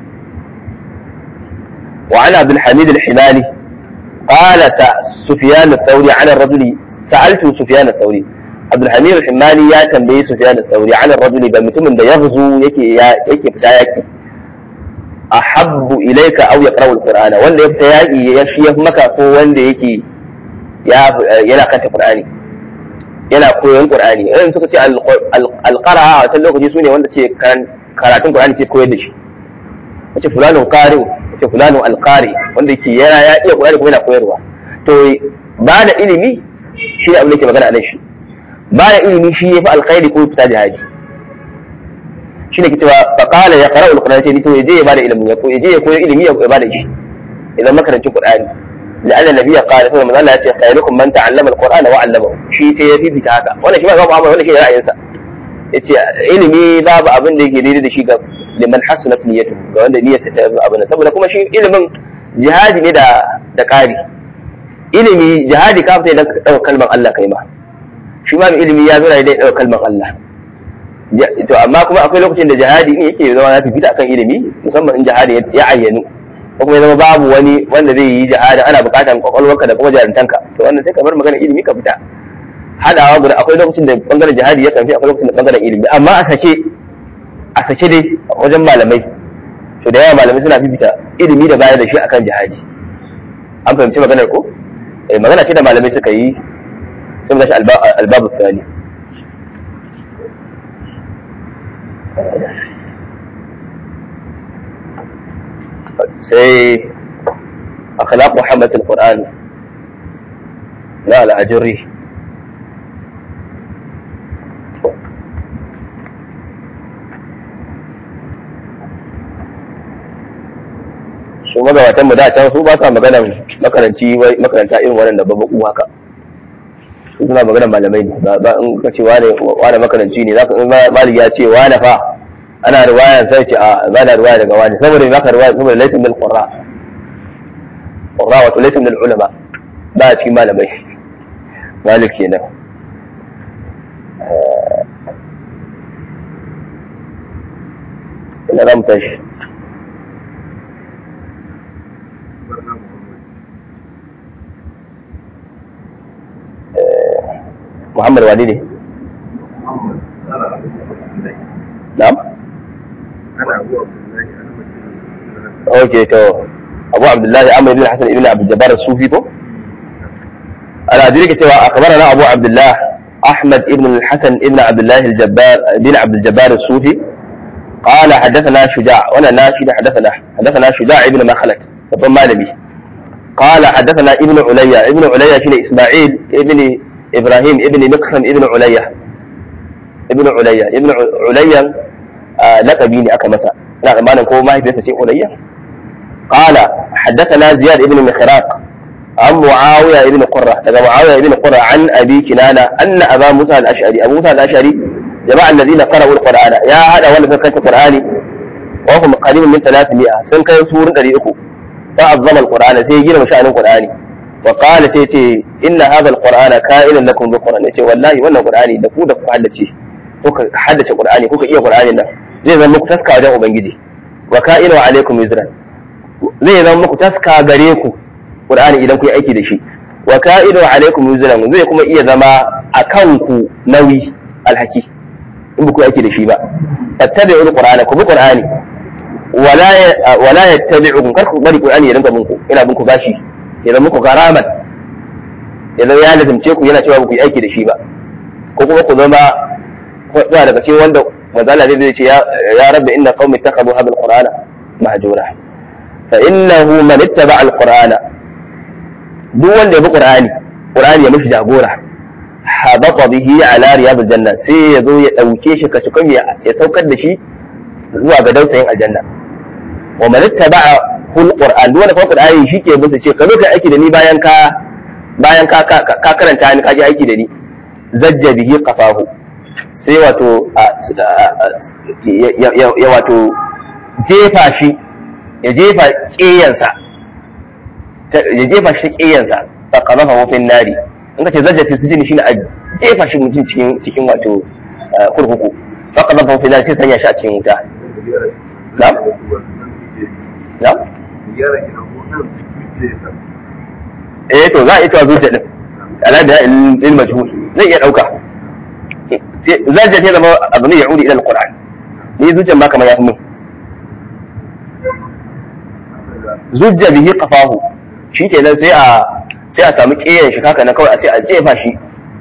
wa ana Abdul Hamid al-Hilali qala Sufyan al-Thawri ala ar-rajuli sa'altu Sufyan al-Thawri Abdulhamid al-Himmani ya tambayi Sufyan al-Thawri ala rajuli ga mutumin da yaghzu yake yake fita yaki ahabbu ilayka aw yaqra'u al-Qur'ana wanda ya fita yaki ya shi maka ko wanda yake ya yana kanta Qur'ani yana koyon Qur'ani irin suka ce al-qara'a a wannan lokaci sune wanda ce karatun Qur'ani ce koyar da shi wace fulanu qari wace fulanu al-qari wanda yake yana ya iya Qur'ani kuma yana koyarwa to ba da ilimi shi ne abin da yake magana a nan shi baya ilimi shi ya fi alkhairi ko fita jihadi shi ne cewa faqala ya qara'u alquran sai to yaje ya bada ilimin ya yaje ya koyi ilimi ya bada shi idan makarancin qur'ani la'anna nabiyya qala sai manzo Allah ya ce khairukum man ta'allama alqur'ana wa 'allamahu shi sai ya fifita haka wannan shi ba ga Muhammad wannan shi ra'ayinsa yace ilimi babu abin da yake daidai da shi ga liman hasanat niyyatu ga wanda niyyarsa ta abin saboda kuma shi ilimin jihadi ne da da ƙari ilimi jihadi ka fita idan ka ɗauka kalmar Allah kai ma shi ma ilimi ya zo da dai ɗaukar kalmar Allah to amma kuma akwai lokacin da jihadi ne yake zama ya fifita akan ilimi musamman in jihadi ya ayyanu ko kuma ya zama babu wani wanda zai yi jihadi ana buƙatar kwakwalwarka da kuma jarintanka to wannan sai ka bar magana ilimi ka fita hadawa guda akwai lokacin da bangaren jihadi ya kamfi akwai lokacin da bangaren ilimi amma a sake a sake dai wajen malamai to da yawa malamai suna fifita ilimi da bayar da shi akan jihadi an fahimci maganar ko magana ce da malamai suka yi sun gashi albabu tsani sai akhlaq muhammad al-qur'an na al-ajuri su magabatan mu da can su ba sa maganan makaranci makaranta irin wannan da babbaku haka su suna maganan malamai ne ba in ka ce wane wane makaranci ne zaka in malik ya ce wane fa ana riwaya sai ce a ba da riwaya daga wani saboda baka riwaya saboda laysa min al-qurra qurra wato laysa min al-ulama ba a cikin malamai malik kenan ina za mu tashi محمد والدي نعم اوكي تو ابو عبد الله عمرو بن الحسن ابن عبد الجبار الصوفي تو انا ادريك cewa اخبرنا ابو عبد الله أحمد بن الحسن بن عبد الله الجبار بن عبد الجبار الصوفي قال حدثنا شجاع وانا ناشد حدثنا حدثنا شجاع بن مخلد babban malami قال حدثنا ابن عليا ابن عليا شنو اسماعيل ابن ابراهيم ابن مقسم ابن عليا ابن عليا ابن عليا لقبي ne aka masa ina tsammanin ko mahaifiyarsa ce ulayya قال حدثنا زياد ابن مخراق عن معاوية ابن قرة daga معاوية ابن قرة عن أبي كنانة أن أبا موسى الأشعري أبو موسى الأشعري جماعة الذين قرأوا القرآن يا هذا ولا فكرت القرآن وهم قريب من 300 سن كان سور 300 فعظم القرآن سي جينا مشان القرآن وقال سي إن هذا القرآن كائن لكم بالقرآن يقول والله وانا القرآن da ku da ku haddace kuka haddace Qur'ani kuka iya Qur'ani nan zai zama muku taska wajen ubangiji wa ka'inu alaikum yuzran zai zama muku taska gare ku Qur'ani idan ku yi aiki da shi wa ka'inu alaikum yuzran zai kuma iya zama akan ku nauyi alhaki in ba ku yi aiki da shi ba fattabi'ul qur'ana ku bi qur'ani wala wala yattabi'ukum kar ku bari qur'ani ya rinka bin ku ina bin ku bashi ya zama muku garaman ya zama ya lazimce ku yana cewa ba ku yi aiki da shi ba ko kuma ku zama zuwa daga cikin wanda mazala zai ce ya rabbi inna qaumi ittakhadhu hadha alqur'ana mahjura fa innahu man ittaba alqur'ana duk wanda ya bi qur'ani qur'ani ya mishi jagora habata bihi ala riyadil janna sai ya zo ya dauke shi ka cikin ya saukar da shi zuwa ga dausayin aljanna wa man ittaba hul qur'an duk wanda kuma qur'ani shi ke bisa ce ka zo kai aiki da ni bayan ka bayan ka ka karanta ni ka ji aiki da ni zajja bihi qafahu sai wato ya wato jefa shi ya jefa ƙeyansa ya jefa shi ƙeyansa fa qadafa mafin nari in ka ce zajja fi sijini shine a jefa shi mutum cikin cikin wato kurkuku fa qadafa mafin nari sai sanya shi a cikin wuta na'am na'am eh to za a ita zuciya din ala da ilm majhul zai iya dauka zajja ta zama abu ne ya'udi ila alquran ni zuciyan ba kamar ya fi mun zujja bihi qafahu shi kenan sai a sai a samu kiyayen shi haka na kawai sai a jefa shi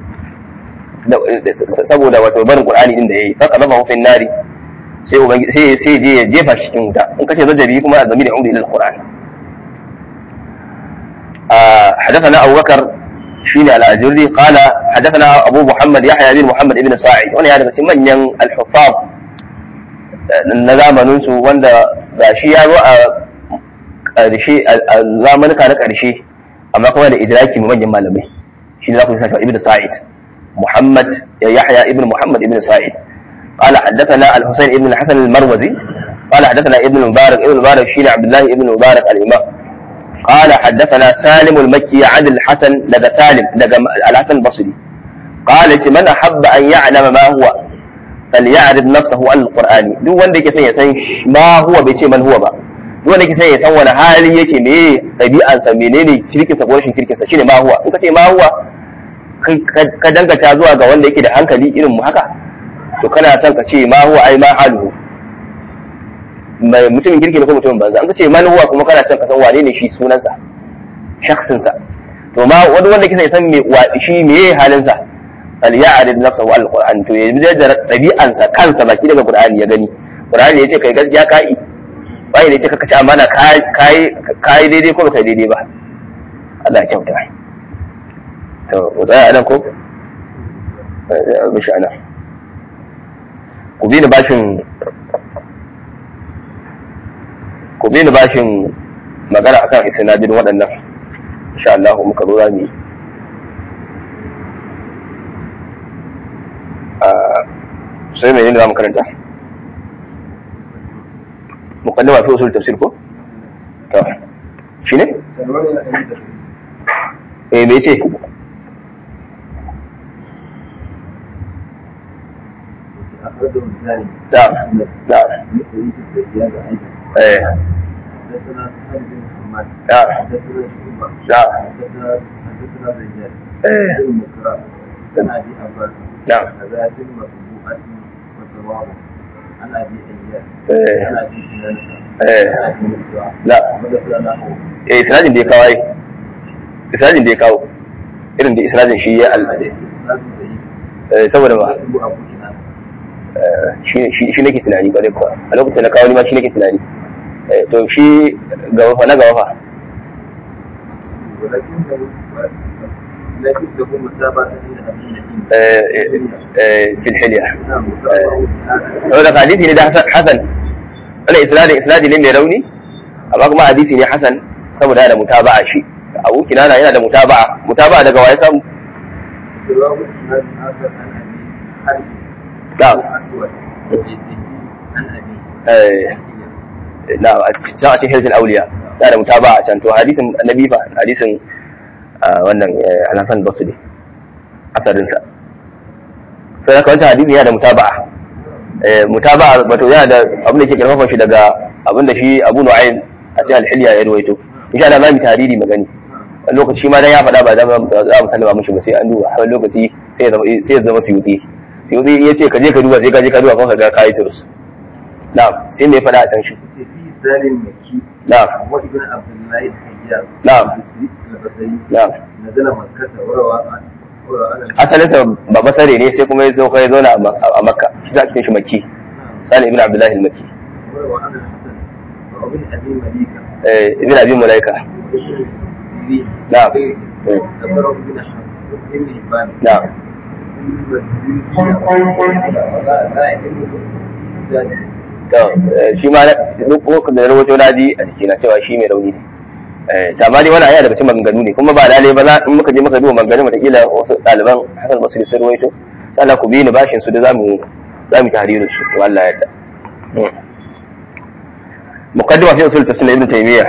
saboda wato barin qur'ani din da yayi fa qadafa hu fi nari sai ubangi sai sai je ya jefa shi cikin wuta in kace zajja bihi kuma azami da ya'udi ila alquran حدثنا أبو بكر شيني على أجري قال حدثنا أبو محمد يحيى بن محمد بن ساعد وانا هذا من ين الحفاظ نظام ننسو وانا shi ya zo a ƙarshe a zamanuka na ƙarshe amma kuma da idraki mu manyan malamai shi ne za ku saka ibn sa'id muhammad yahya ibn muhammad ibn sa'id قال حدثنا الحسين ابن الحسن المروزي قال حدثنا ابن المبارك ابن المبارك شين عبد الله ابن المبارك الامام قال حدثنا سالم المكي عن الحسن لدى سالم لدى الحسن البصري قال من أحب أن يعلم ما هو فليعرف نفسه عن القرآن duk wanda yake son ya san ma huwa bai ce man huwa ba duk wanda yake son ya san wani hali yake me ɗabi'ansa menene kirkinsa ko rashin kirkinsa shine ma huwa in ka ce ma huwa ka dangata zuwa ga wanda yake da hankali irin mu haka to kana son ka ce ma huwa ai ma haluhu mai mutumin kirki ne ko mutumin banza an ka ce man huwa kuma kana son ka san wane ne shi sunansa shakhsinsa to ma wani wanda kisa ya san me shi me halinsa fal ya'rid nafsahu al qur'an to ya bi da dabi'ansa kansa baki daga qur'ani ya gani qur'ani yace kai gaskiya kai bai ne ce kaka ci amana kai kai daidai ko kai daidai ba Allah ya kyauta to wadai anan ko mishi anan ku bi ni bashin ku bi ni bashin magana akan isnadin waɗannan insha Allah muka zo zamu sai mai ne za mu karanta muqaddima fi usul tafsir ko to shine eh me ce نعم نعم ايه حدثنا سهل بن محمد نعم حدثنا شعبة نعم حدثنا حدثنا زياد ايه بن مكرم عن ابي عباس نعم كذا في المطبوعة وصواب عن ابي اياس ايه عن ابي كنانة ايه عن ابي موسى لا وذكر له eh isnadin da ya kawo ai isnadin da ya kawo irin da isnadin shi ya al حديث اسناد ضعيف Eh, saboda ba Abu Abu Kinana. eh, shi shi shi nake tunani kwarai kuwa a lokacin na kawo ni ma shi nake tunani Eh, to shi ga wafa na ga wafa ولكنه لكنه متابعة لأبي نعيم. eh, eh, eh, fil hilya نعم، متابعة saboda hadisi ne da hasan hasan wani isnadin isnadi ne mai rauni amma kuma hadisi ne hasan saboda yana da mutaba'a shi abu kinana yana da mutaba'a mutaba'a daga waye samu سواه إسناد آخر عن أبي حرب نعم. الأسود وجده عن أبي eh, na a cikin a cikin hirzul auliya yana da mutaba'a can to hadisin annabi fa hadisin ah, wannan eh, al-hasan basri asarin sa sai haka wancan hadisi yana da mutaba'a eh, mutaba'a wato yana da abin da ke karfafa shi daga abin da shi Abu Nu'aym a cikin al-hilya ya ruwaito insha Allah zamu tariri magani wani lokaci ma dan ya faɗa ba za mu za mu sallama mishi ba sai an duba wani lokaci sai ya zama sai ya zama suyuti suyuti ya ce ka je ka duba sai ka je ka duba kuma ka ga kai turus na'am sai me ya faɗa a can shi في سالم مكي نعم وابن عبد الله الحجاج نعم. البصري البصري na'am نزل مكة وروى عن وروى عن asalinsa ba basare ne sai kuma ya zo kai zauna a Ma- a makka shi za a cikin shi makki نعم. sani ibn abdullahi al-makki وروى عن الحسن وابن أبي مليكة eh, ibn abi mulaika وابن السيرين نعم. ذكره ابن حبان ابن حبان na'am to eh, shi ma na- duk ko da rawato na ji a jiki na cewa shi mai rauni ne eh ta ma dai wannan aya daga cikin maganganu ne kuma ba lalle ba za in muka je muka duba maganganun wataƙila wasu ɗaliban hasan basri sun rawaito sai Allah ku bi ni bashin su da zamu zamu tahririn su to Allah ya yarda Hmm. muqaddima fi usul tafsir ibn taymiyyah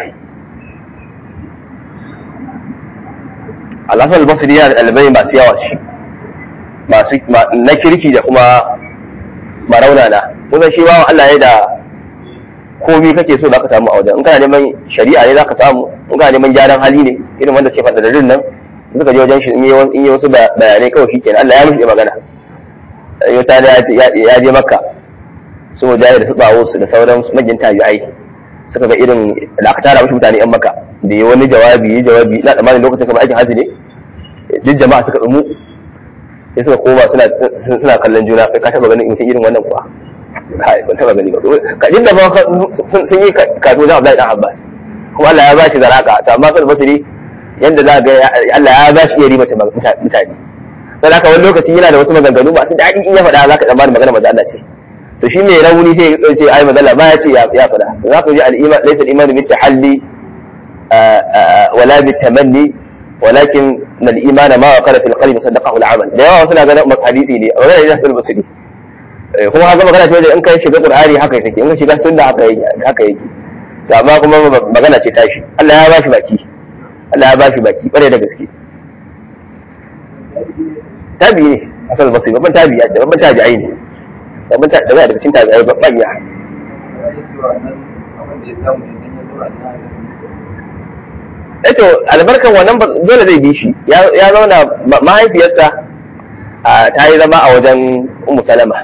al-hasan al-basri ya da ɗalibai masu yawa shi masu ma- na kirki da kuma maraunana kusan shi bawan Allah ya da komi kake so zaka samu a wajen in kana neman shari'a ne zaka samu in kana neman gyaran hali ne irin wanda ke faɗa da rin nan in suka je wajen shi in yi wasu- in yi wasu ba- bayanai kawai shi kenan Allah ya mishi magana yau ta ya ya je makka su mujahid da su bawo su da sauran magin tabi'ai suka ga irin da aka tara mishi mutane yan makka da yi wani jawabi yi jawabi ina tsammanin lokacin kamar aikin hajji ne duk jama'a suka tsumu sai suka koma suna suna kallon juna kai ka taba ganin mutum irin wannan kuwa kai ban taba gani ba ka dinda ba sun sun yi kato da Abdullahi dan Abbas kuma Allah ya ba shi zaraka to amma sai basiri yanda za ga Allah ya ba shi iya riba mutane sai haka wani lokaci yana da wasu maganganu masu daɗi in ya faɗa za ka tsammani magana maza Allah ce to shi mai rauni sai ya ce ai mazalla ba ya ce ya faɗa za ku ji al-iman laysa al-iman bi tahalli wala bi tamanni ولكن الإيمان ما وقر في القلب صدقه العمل da yawa suna ganin hadisi ne magana ne nasul basiri kuma haka magana ce in kai shiga qur'ani haka yake in ka shiga sunna haka yake haka yake to amma kuma magana ce tashi Allah ya bashi baki Allah ya bashi baki bare da gaske tabi ne asal basiri babban tabi ya babban tabi'ai ne babban tabi daga cikin tabi'ai babban ya eto albarkan wannan dole zai bi shi ya zauna mahaifiyarsa ta yi zama a wajen umu salama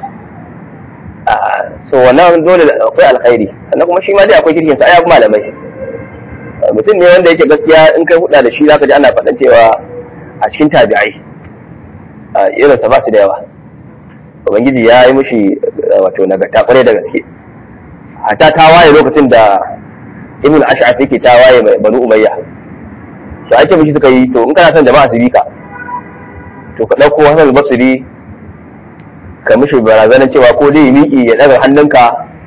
so wannan dole akwai alkhairi sannan kuma shi ma dai akwai kirkin sa ai malamai mutum ne wanda yake gaskiya in kai huda da shi zaka ji ana faɗan cewa a cikin tabi'ai irin sa ba su da yawa ubangiji ya yi mushi wato nagarta kwarai da gaske hatta ta waye lokacin da ibn ash'af yake ta waye mai banu umayya to ake mishi suka yi to in kana son jama'a su bi ka to ka ɗauko hasan al-basri ka mishi barazanar cewa ko dai miki ya ɗaga hannunka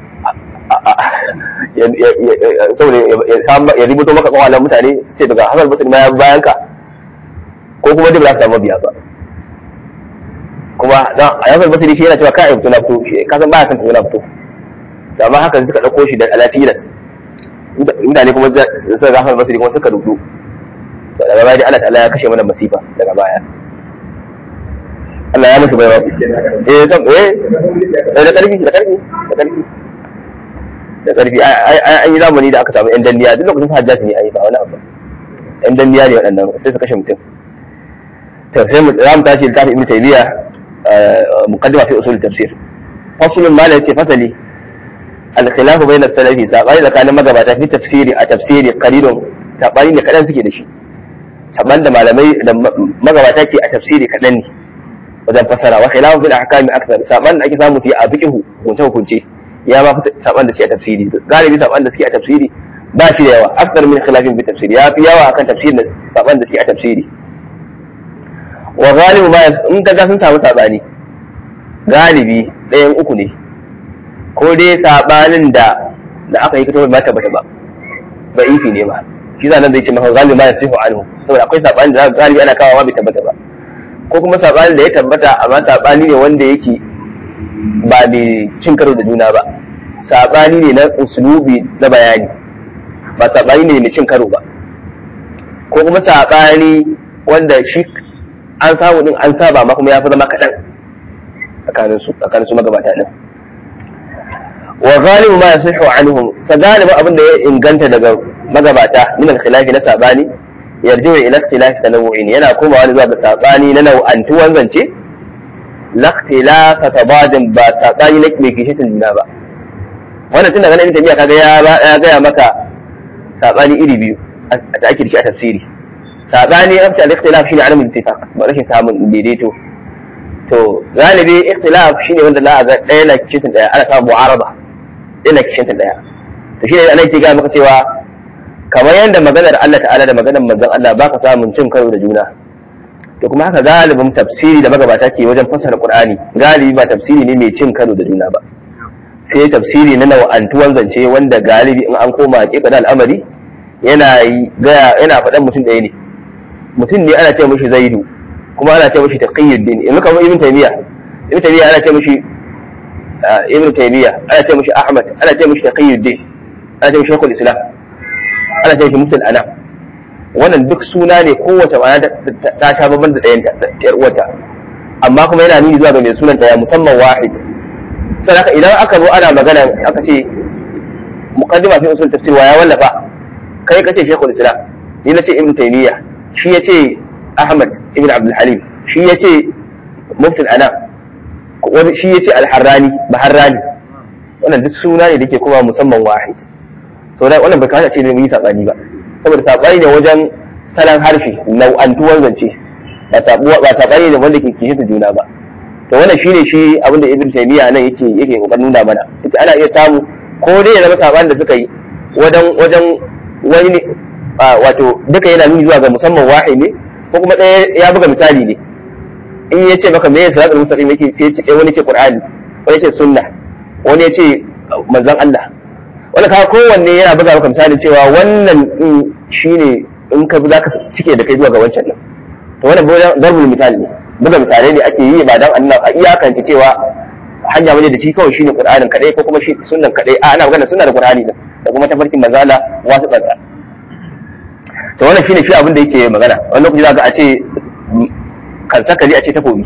saboda ya rubuto maka kawalan mutane ce daga hasan al-basri ma ya bayan ka ko kuma dai ba za su samu biya ba kuma a hasan al-basri shi yana cewa ka fito na fito ka san baya son fito na fito amma haka suka ɗauko shi da alatilas mutane kuma suka ga hasan al-basri kuma suka rubuto daga baya dai Allah ta'ala ya kashe mana masifa daga baya Allah ya musu baiwa eh kam eh da karfi da karfi da karfi da karfi an yi zamani da aka samu yan danniya duk lokacin sa hajjaji ne ai ba wani abu yan danniya ne waɗannan sai su kashe mutum to sai mu za mu tashi littafin ibnu taymiya muqaddima fi usul tafsir faslun ma la yace fasali al-khilaf bayna as-salafi sabani tsakanin magabata fi tafsiri a tafsiri qalilun sabani ne kadan suke da shi saban da malamai da magabata ke a tafsiri kaɗan ne wajen fasara wa khilafu fil ahkami akthar saban da ake samu su yi a fiqhu hukunce hukunce ya ma fi saban da suke a tafsiri galibi saban da suke a tafsiri ba shi da yawa akthar min khilafin fi tafsiri ya fi yawa akan tafsirin da saban da suke a tafsiri wa galibu ma in ka ga sun samu sabani galibi ɗayan uku ne ko dai sabanin da da aka yi kito ba tabbata ba ba ifi ne ba shi zanen zai ce maka galibi ma yasihu anhu saboda akwai sabanin da galibi ana kawo bai tabbata ba ko kuma sabanin da ya tabbata amma sabani ne wanda yake ba mai cin karo da juna ba sabani ne na usulubi na bayani ba sabani ne mai cin karo ba ko kuma sabani wanda shi an samu din an saba ma kuma ya fi zama kaɗan tsakanin su tsakanin su magabata din wa ghalibu ma yasihu anhum sa galibu abin da ya inganta daga magabata min al-khilafi na sabani yarjiwa ila ikhtilafi tanawu'in yana komawa zuwa ga sabani na nau'antuwan zance la ikhtilafa tabadin ba sabani na mai kishin juna ba wannan tun daga nan tabiya kaga ya ya gaya maka sabani iri biyu a ta ake shi a tafsiri sabani afta al-ikhtilaf shine alamin ittifaq ba rashin samun daidaito to galibi ikhtilaf shine wanda za a ga ɗaya na kishin ɗaya ana samun mu'araba ɗaya na kishin ɗaya to shine ana ke gaya maka cewa kamar yadda maganar Allah ta'ala da maganar manzon Allah baka samun cin karo da juna to kuma haka galibin tafsiri da magabata ke wajen fassara Qur'ani galibi ba tafsiri ne mai cin karo da juna ba sai tafsiri na nau'antuwan zance wanda galibi in an koma hakika al'amari yana gaya yana faɗan mutum ɗaya ne mutum ne ana ce mishi zaidu kuma ana ce mishi taqiyuddin in kamar ibn taymiya ibn taymiya ana ce mishi ibn taymiya ana ce mishi ahmad ana ce mishi taqiyuddin ana ce mishi shaykhul islam ana ce mishi musul anam wannan duk suna ne kowace ma'ana ta sha babban da ɗayan ta uwarta amma kuma yana nuni zuwa ga mai sunanta ya musamman wahid sai haka idan aka zo ana magana aka ce muqaddima fi usul tafsir wa ya wallafa kai kace shaykhul islam ni nace ibn taymiya shi yace ahmad ibn abdul halim shi yace mufti al-anam wani shi yace al-harrani baharrani wannan duk suna ne dake kuma musamman wahid so da wannan bai kawo ce ne mu yi sabani ba saboda sabani ne wajen salon harshe nau'antuwar zance ba sabuwa ba sabani ne wanda ke kishi da juna ba to wannan shine shi abin da ibn taymiya nan yake yake kokarin nuna mana yace ana iya samu ko dai ya zama sabani da suka yi wajen wajen wani ne wato duka yana nuni zuwa ga musamman wahid ne ko kuma ɗaya ya buga misali ne in ya ce maka me ya salatul mustaqim yake sai wani ce qur'ani wani ce sunna wani ya ce manzon Allah wani ka kowanne yana buga maka misali cewa wannan din shine in ka za ka cike da kai zuwa ga wancan din to wannan darbul misali ne buga misalai ne ake yi ba dan Allah a iyakance cewa hanya waje da shi kawai shine Qur'anin kadai ko kuma shi sunnan kadai a ana magana sunna da Qur'ani din da kuma tafarkin manzo Allah wasu kansa to wannan shine shi abin da yake magana wani lokaci zaka a ce kan sakali a ce takobi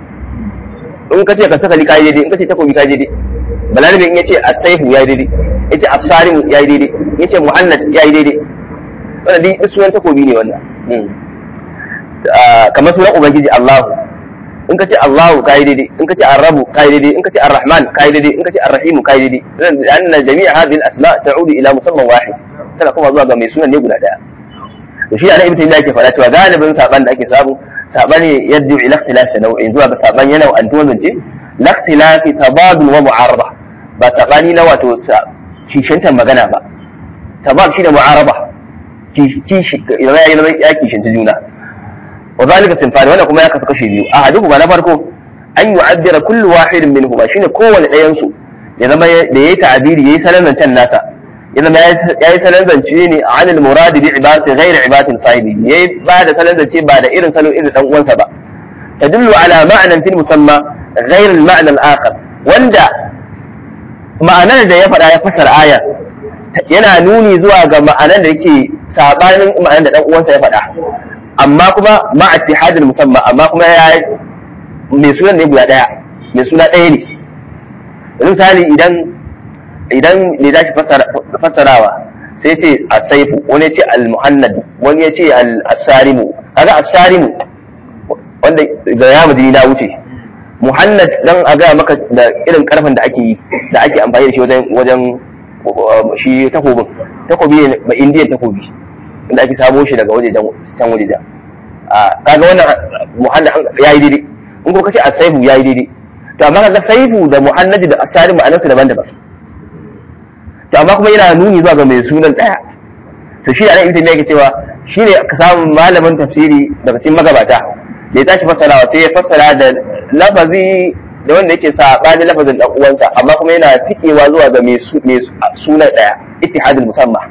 in ka ce kan sakali kai daidai in ka ce takobi kai daidai balarabe in yace as-sayfu yayi daidai yace as-sarim yayi daidai yace mu'annat yayi daidai wannan duk sunan takobi ne wannan kamar sunan ubangiji Allahu in ka ce Allahu kai daidai in ka ce Ar-Rabu kai daidai in ka ce Ar-Rahman kai daidai in ka ce Ar-Rahim kai daidai anna jami'a hadhihi al-asma ta'udu ila musamman wahid tana kuma zuwa ga mai sunan ne guda daya to shi ana ibn taymiya ke faɗa cewa galibin saban da ake samu sabani yadda ila ikhtilaf nau'in zuwa ga saban yana an tuwan zance la ikhtilaf tabadul wa mu'arada ba sabani na wato kishantar magana ba tabad shi da mu'araba kishi ya kishinta juna وذلك سنفان وانا كما يكفي كشي بيو احدهما na farko an yu'addira kullu wahid minhuma shine kowanne ɗayan su ya zama da yayi ta'abiri yayi salan zancen nasa ya zama yayi salan zance ne an al-murad bi ibadati ghayr ibadatin sahibi yayi ba da salan zance ba da irin salo irin dan uwansa ba tadullu ala ma'nan fil musamma ghayr al-ma'na al-akhar wanda ma'anar da ya faɗa ya fasara aya yana nuni zuwa ga ma'anar da yake sabanin ma'anar da dan uwansa ya faɗa amma kuma ma ittihadul musamma amma kuma ya mai sunan ne guda daya mai suna daya ne misali idan idan ne za shi fassarawa sai ce asaifu wani ya ce al-muhannad wani ya ce al-asarimu kaga asarimu wanda ga ya madini na wuce muhannad dan a ga maka da irin karfin da ake yi da ake amfani da shi wajen wajen shi takobin takobi ne ba indiyan takobi inda ake samo shi daga wajejen can wajejen a kaga wannan muhallin ya yi daidai in kuma kace as-saifu yayi daidai to amma kaga saifu da muhannadi da asari ma'anarsu daban-daban to amma kuma yana nuni zuwa ga mai sunan daya to shi anan ibn yake cewa shine ka samu malamin tafsiri daga cikin magabata da ya tashi fassarawa sai ya fassara da lafazi da wanda yake saɓani lafazin dan uwansa amma kuma yana tikewa zuwa ga mai suna daya ittihadul musamma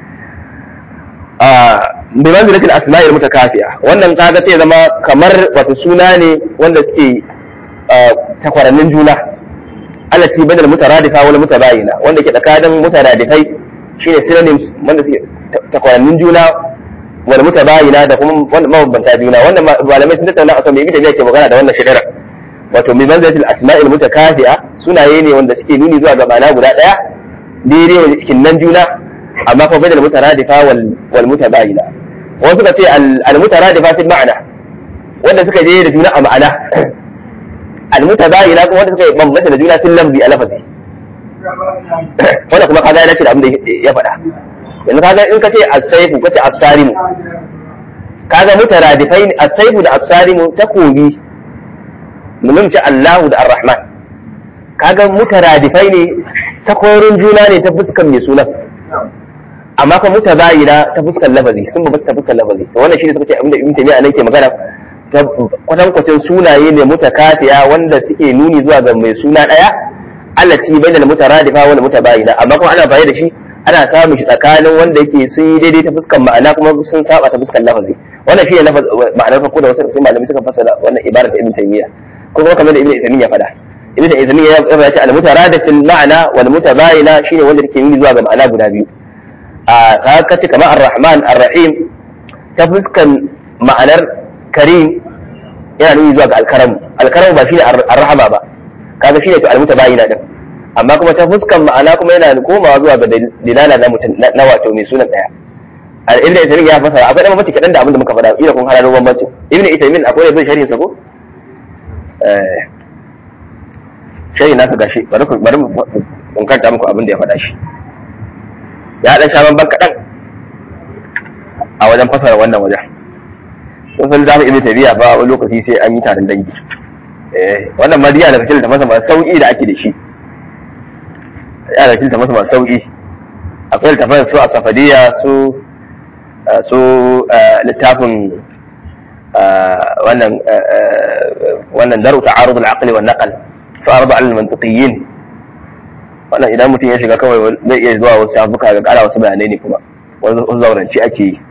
a bi manzilatil asma'il mutakafiya wannan kaga sai zama kamar wato suna ne wanda suke takwarannin juna allati badal mutaradifa wal mutabayina wanda ke tsakanin mutaradifai shine synonyms wanda suke takwarannin juna wal mutabayina da kuma wanda mabambanta juna wannan malamai sun tattauna akan me da yake magana da wannan shidara wato bi manzilatil asma'il mutakafiya sunaye ne wanda suke nuni zuwa ga ma'ana guda daya daidai ne cikin nan juna amma kuma badal mutaradifa wal wal mutabayina wasu suka ce al mutaradifa fil ma'ana wanda suka je da juna a ma'ana al mutabayina kuma wanda suka bambanta da juna fil lafzi a lafazi wanda kuma kaga ya dace da abin da ya faɗa yanzu kaga in ka ce as-saifu ka ce as-sarimu kaga mutaradifai ne as-saifu da as-sarimu takobi mun ce Allahu da Ar-Rahman kaga mutaradifai ne takorin juna ne ta fuskar mai sunan amma kuma mutabayina ta fuskar lafazi sun ba ta fuskar lafazi to wannan shine suka ce abinda Ibn Taymiyyah nan ke magana kwatan kwatan sunaye ne mutakafiya wanda suke nuni zuwa ga mai suna daya allati bainal mutaradifa wal mutabayina amma kuma ana bayar da shi ana samun shi tsakanin wanda yake sun yi daidai ta fuskar ma'ana kuma sun saba ta fuskar lafazi wannan shine ma'anar farko da wasu malamai suka fassara wannan ibara ta Ibn Taymiyyah ko kuma kamar da Ibn Taymiyyah faɗa Ibn Taymiyyah ya faɗa al mutaradifatil ma'ana wal mutabayina shine wanda yake nuni zuwa ga ma'ana guda biyu a haka ce kamar ar-rahman ar-rahim ta fuskan ma'anar karim yana nuni zuwa ga al-karam al-karam ba shine ar-rahama ba kaga shine to al-mutabayina din amma kuma ta fuskan ma'ana kuma yana komawa zuwa ga dilala na mutum na wato mai sunan daya al-ibn Ithamin ya fasara akwai dan mace kadan da abin da muka faɗa ila kun hararo bambancin ibn Ithamin akwai zai sharhin sa ko eh shayi nasa gashi bari ku bari mun kanta muku abin da ya faɗa shi ya dan sha ban kaɗan a wajen fasara wannan wajen sun san zamu ibn tabiya fa wani lokaci sai an yi taron dangi eh wannan madiya daga cikin tafasa masu sauki da ake da shi ya da cikin tafasa masu sauki akwai littafin su a safadiya su su littafin wannan wannan daru ta'arud al-aqli wan naql su arba al-mantiqiyyin wannan idan mutum ya shiga kawai zai iya zuwa wasu shafuka ga kara wasu bayanai ne kuma wasu zauranci ake yi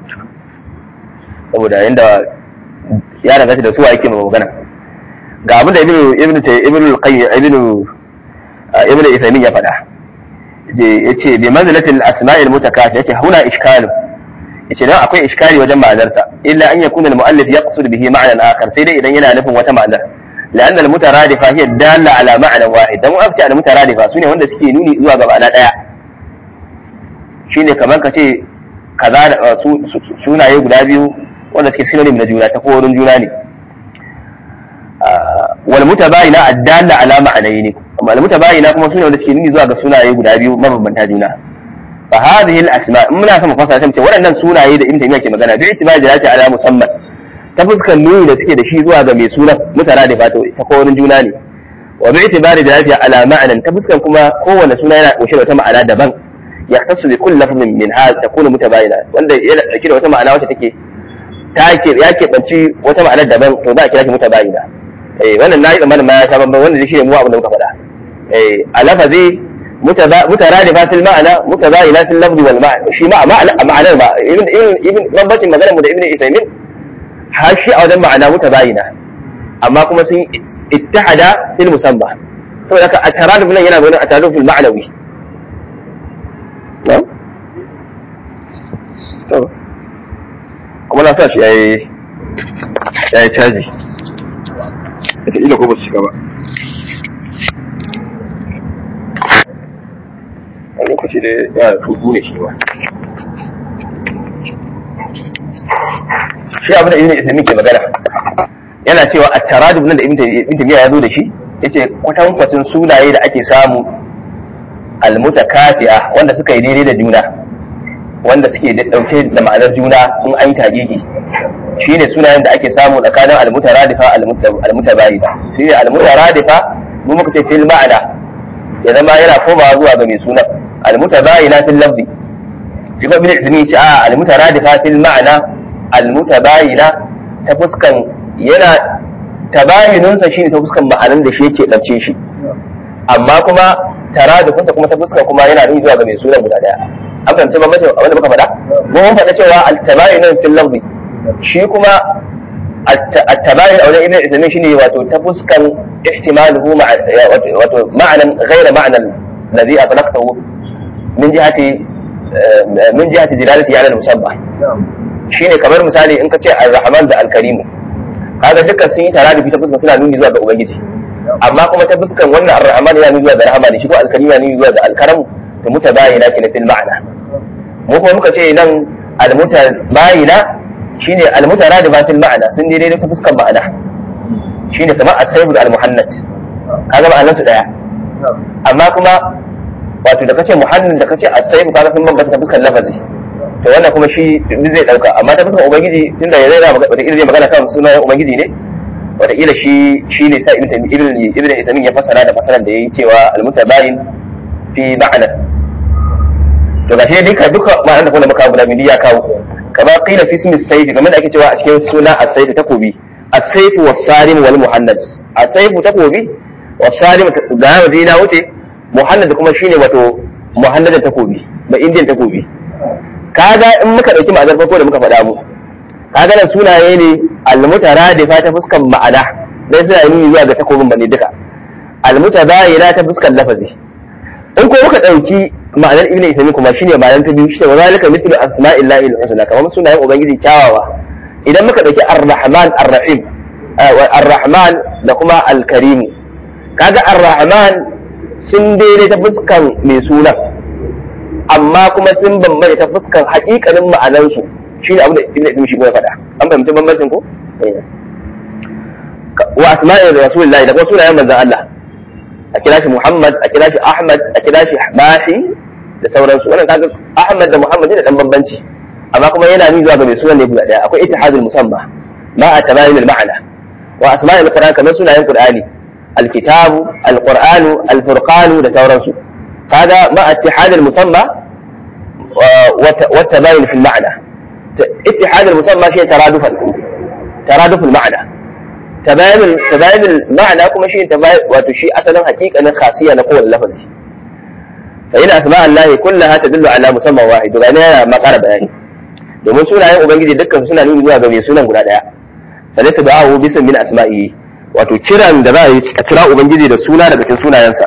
saboda yadda ya danganta da su ake ma magana ga abin da ibnu ibnu ibnu qayyim ibnu ibnu isaimin ya faɗa ya ce bi manzilatil asma'il mutakafi yace huna ishkalu yace dan akwai iskali wajen ma'anarsa illa an yakuna al-mu'allif yaqsud bihi ma'nan akhar sai dai idan yana nufin wata ma'anar لأن المترادفة هي الدالة على معنى واحد دم أفتي على المترادفة سوني wanda suke nuni zuwa ga ma'ana daya shine kamar ka ce kaza sunaye guda biyu wanda suke synonym na juna ta kowarin juna ne wal mutabayina addalla ala ma'anayn amma al mutabayina kuma sune wanda suke nuni zuwa ga sunaye guda biyu mabambanta juna fa hadhihi al asma in muna son mu fasara sai waɗannan sunaye da ibn taymiya ke magana bi itibari da ala musamman ta fuskar nuni da suke da shi zuwa ga mai sunan mutara da fata ta kowane juna ne wa bi itibari da lafiya ala ma'anan ta fuskar kuma kowane suna yana kunshe da wata ma'ana daban ya tasu bi kulli lafzin min ha takunu mutabayina wanda yana dauke da wata ma'ana wacce take ta ke ya ke banci wata ma'ana daban to za a kira shi mutabayina eh wannan nayi tsammanin ma ya sha bamban wanda shi ne mu abin da muka faɗa eh a lafazi mutaradifa fil ma'ana mutabayina fil lafzi wal ma'ana shi ma ma'anar ba ibn ibn bambancin maganar mu da ibn Isaimin har shi a wajen ma'ana mutabayina amma kuma sun ittihada fil musamma saboda haka at-taraduf nan yana nuna at-taraduf fil ma'nawi na'am to kuma na sa shi yayi yayi caji ita ila ko ba su shiga ba a lokaci da ya tutu ne shi ba shi abin da ibn ismi ke magana yana cewa a taradub nan da ibn taymiya ya zo da shi yace kwatan kwatin sunaye da ake samu almutakafiya wanda suka yi daidai da juna wanda suke dauke da ma'anar juna in an yi tagigi shine sunayen da ake samu tsakanin almutaradifa almutabayida shine almutaradifa mu muka ce fil ma'ana ya zama yana komawa zuwa ga mai sunan almutabayina fil lafzi shi ko bin izini ce a almutaradifa fil ma'ana almutabayina ta fuskan yana tabayinunsa shine ta fuskan ma'anan da shi yake ɗauce shi amma kuma taradufinsa kuma ta fuskan kuma yana nuni zuwa ga mai sunan guda daya an fahimci bambanci abin da muka faɗa mu mun faɗa cewa al-tabayinun fil lafzi shi kuma التباين او ابن عثيمين شنو واتو تفسكن احتماله مع واتو معنى غير معنى الذي اطلقته من جهه من جهه دلالته على المسبح shine kamar misali in ka ce ar-rahman da al-karim kaga dukkan sun yi tare da ta fuskar suna nuni zuwa ga ubangiji amma kuma ta fuskar wannan ar-rahman yana nuni zuwa ga rahama ne shi ko al-karim yana nuni zuwa ga al-karam to mutabayina kina fil ma'ana mu kuma muka ce nan al-mutabayina shine al-mutaradifa fil ma'ana sun daidai ta fuskar ma'ana shine kamar as-sayf al-muhannad kaga ma'anar su daya amma kuma wato da kace muhannad da kace as-sayf kaga sun bambanta ta fuskar lafazi to wannan kuma shi duk zai dauka amma ta fuskar ubangiji tunda ya zai wata zai magana kan sunan ubangiji ne wata kila shi shi ne sa ibn ibn ibn itamin ya fasara da fasaran da yayi cewa al-mutabayin fi ma'ana to ga shi duka duka ma'anar da kuma muka guda biyu ya kawo kama qila fi ismi sayf kamar da ake cewa a cikin suna as-sayf takobi as-sayf was-salim wal muhannad as-sayf takobi was-salim da waje na wuce muhannad kuma shine wato muhannad takobi ba indian takobi kaga in muka dauki ma'anar farko da muka faɗa mu kaga nan sunaye ne al-mutaradifa ta fuskan ma'ana dai suna nuni zuwa ga takobin bane duka al-mutabayina ta fuskan lafazi in ko muka dauki ma'anar ibn isami kuma shine ma'anar ta biyu shine wa zalika mithlu asma'illahi al-husna kamar sunayen ubangiji kyawawa idan muka dauki ar-rahman ar-rahim ar-rahman da kuma al-karim kaga ar-rahman sun daidai ta fuskan mai sunan amma kuma sun bambanta ta fuskan haƙiƙanin ma'anansu shi ne abin da ibn isami shi kuma faɗa an fahimci bambancin ko wa asma'i rasulillahi da kuma sunayen manzon Allah a kira shi Muhammad a kira shi Ahmad a kira shi Mahi da sauransu wannan kaga Ahmad da Muhammad da dan bambanci amma kuma yana nuni zuwa ga mai sunan ne guda daya akwai ittihadul musamma ma a tabayin al-ma'na wa asma'il qur'an kamar sunayen qur'ani al-kitabu al-qur'anu al-furqanu da sauransu kaga ma ittihad al-musamma wa tabayin fi al-ma'na ittihad al-musamma shi taradufan taraduf al-ma'na tabayin tabayin al-ma'na kuma shi tabayin wato shi asalin haƙiƙanin khasiya na kowane lafazi fa ina asma Allah kullaha tadullu ala musamman wahid ga ne yana makara bayani domin sunayen ubangiji dukkan suna nuni zuwa ga mai sunan guda daya fa laysa da'ahu bisan min asma'ihi wato kiran da za a yi a kira ubangiji da suna daga cikin sunayensa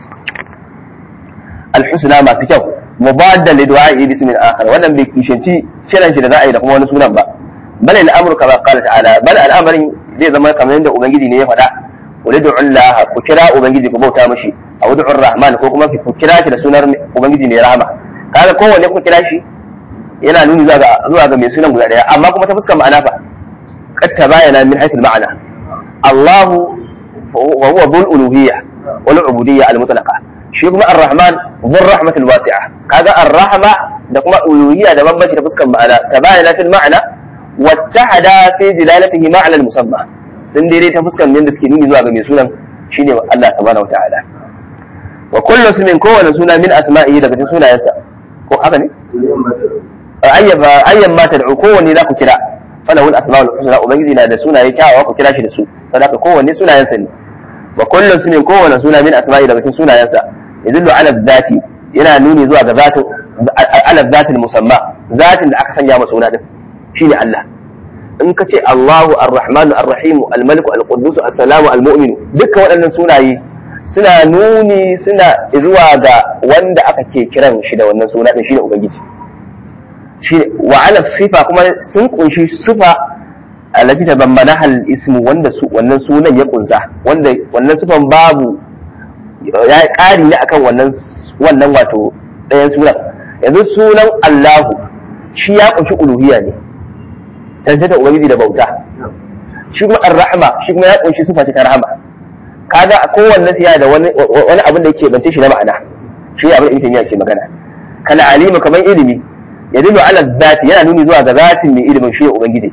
al-husna masu kyau mubaddan li du'a'i bismin akhar wannan bai kishanci kiran shi da za a yi da kuma wani sunan ba bal al-amru kama qala ta'ala bal al-amrin zai zama kamar yadda ubangiji ne ya faɗa ulidu Allah ku kira ubangiji ku bauta mishi a wudu rahman ko kuma ku kira shi da sunar ubangiji ne rahama kaga kowanne ku kira shi yana nuni zuwa ga zuwa ga mai sunan guda daya amma kuma ta fuskar ma'ana fa qad tabayana min haythu al-ma'na Allah wa huwa dhul uluhiyya wal ubudiyya al-mutlaqa shi kuma ar-rahman dhul rahmatil wasi'a kaga ar-rahma da kuma uluhiyya da bambanci ta fuskar ma'ana tabayana fil ma'na wattahada fi dilalatihi ma'na al-musamma sun daidai ta fuskar yadda suke nuni zuwa ga mai sunan shine Allah subhanahu wa ta'ala wa kullu ismin kowane suna min asma'ihi daga cikin sunayensa ko haka ne ayyaba ayyan ma tad'u kowanne za ku kira falahu al-asma'ul husna ubangiji na da sunaye kyawawa ku kira shi da su sadaka kowanne sunayensa ne wa kullu ismin kowane suna min asma'ihi daga cikin sunayensa yadullu ala dhati yana nuni zuwa ga zatu ala dhatil musamma zatin da aka sanya masa suna din shine Allah in ka ce Allahu Ar-Rahmanu Ar-Rahimu Al-Maliku Al-Quddus As-Salamu Al-Mu'minu dukkan waɗannan sunaye suna nuni suna zuwa ga wanda aka ke kiran shi da wannan suna din shine ubangiji shi wa ala sifa kuma sun kunshi sifa allati tabammana hal ismu wanda su wannan sunan ya kunsa wanda wannan sifan babu ya ƙari ne akan wannan wannan wato ɗayan sunan yanzu sunan Allahu shi ya kunshi uluhiyya ne cancanta ubangiji da bauta shi kuma ar-rahma shi kuma ya kunshi sifa ta rahama kaga a kowanne siya da wani wani abin da yake bance shi na ma'ana shi abin da ibn ke magana kana alima kaman ilimi ya dillu ala zati yana nuni zuwa ga zatin mai ilimin shi ubangiji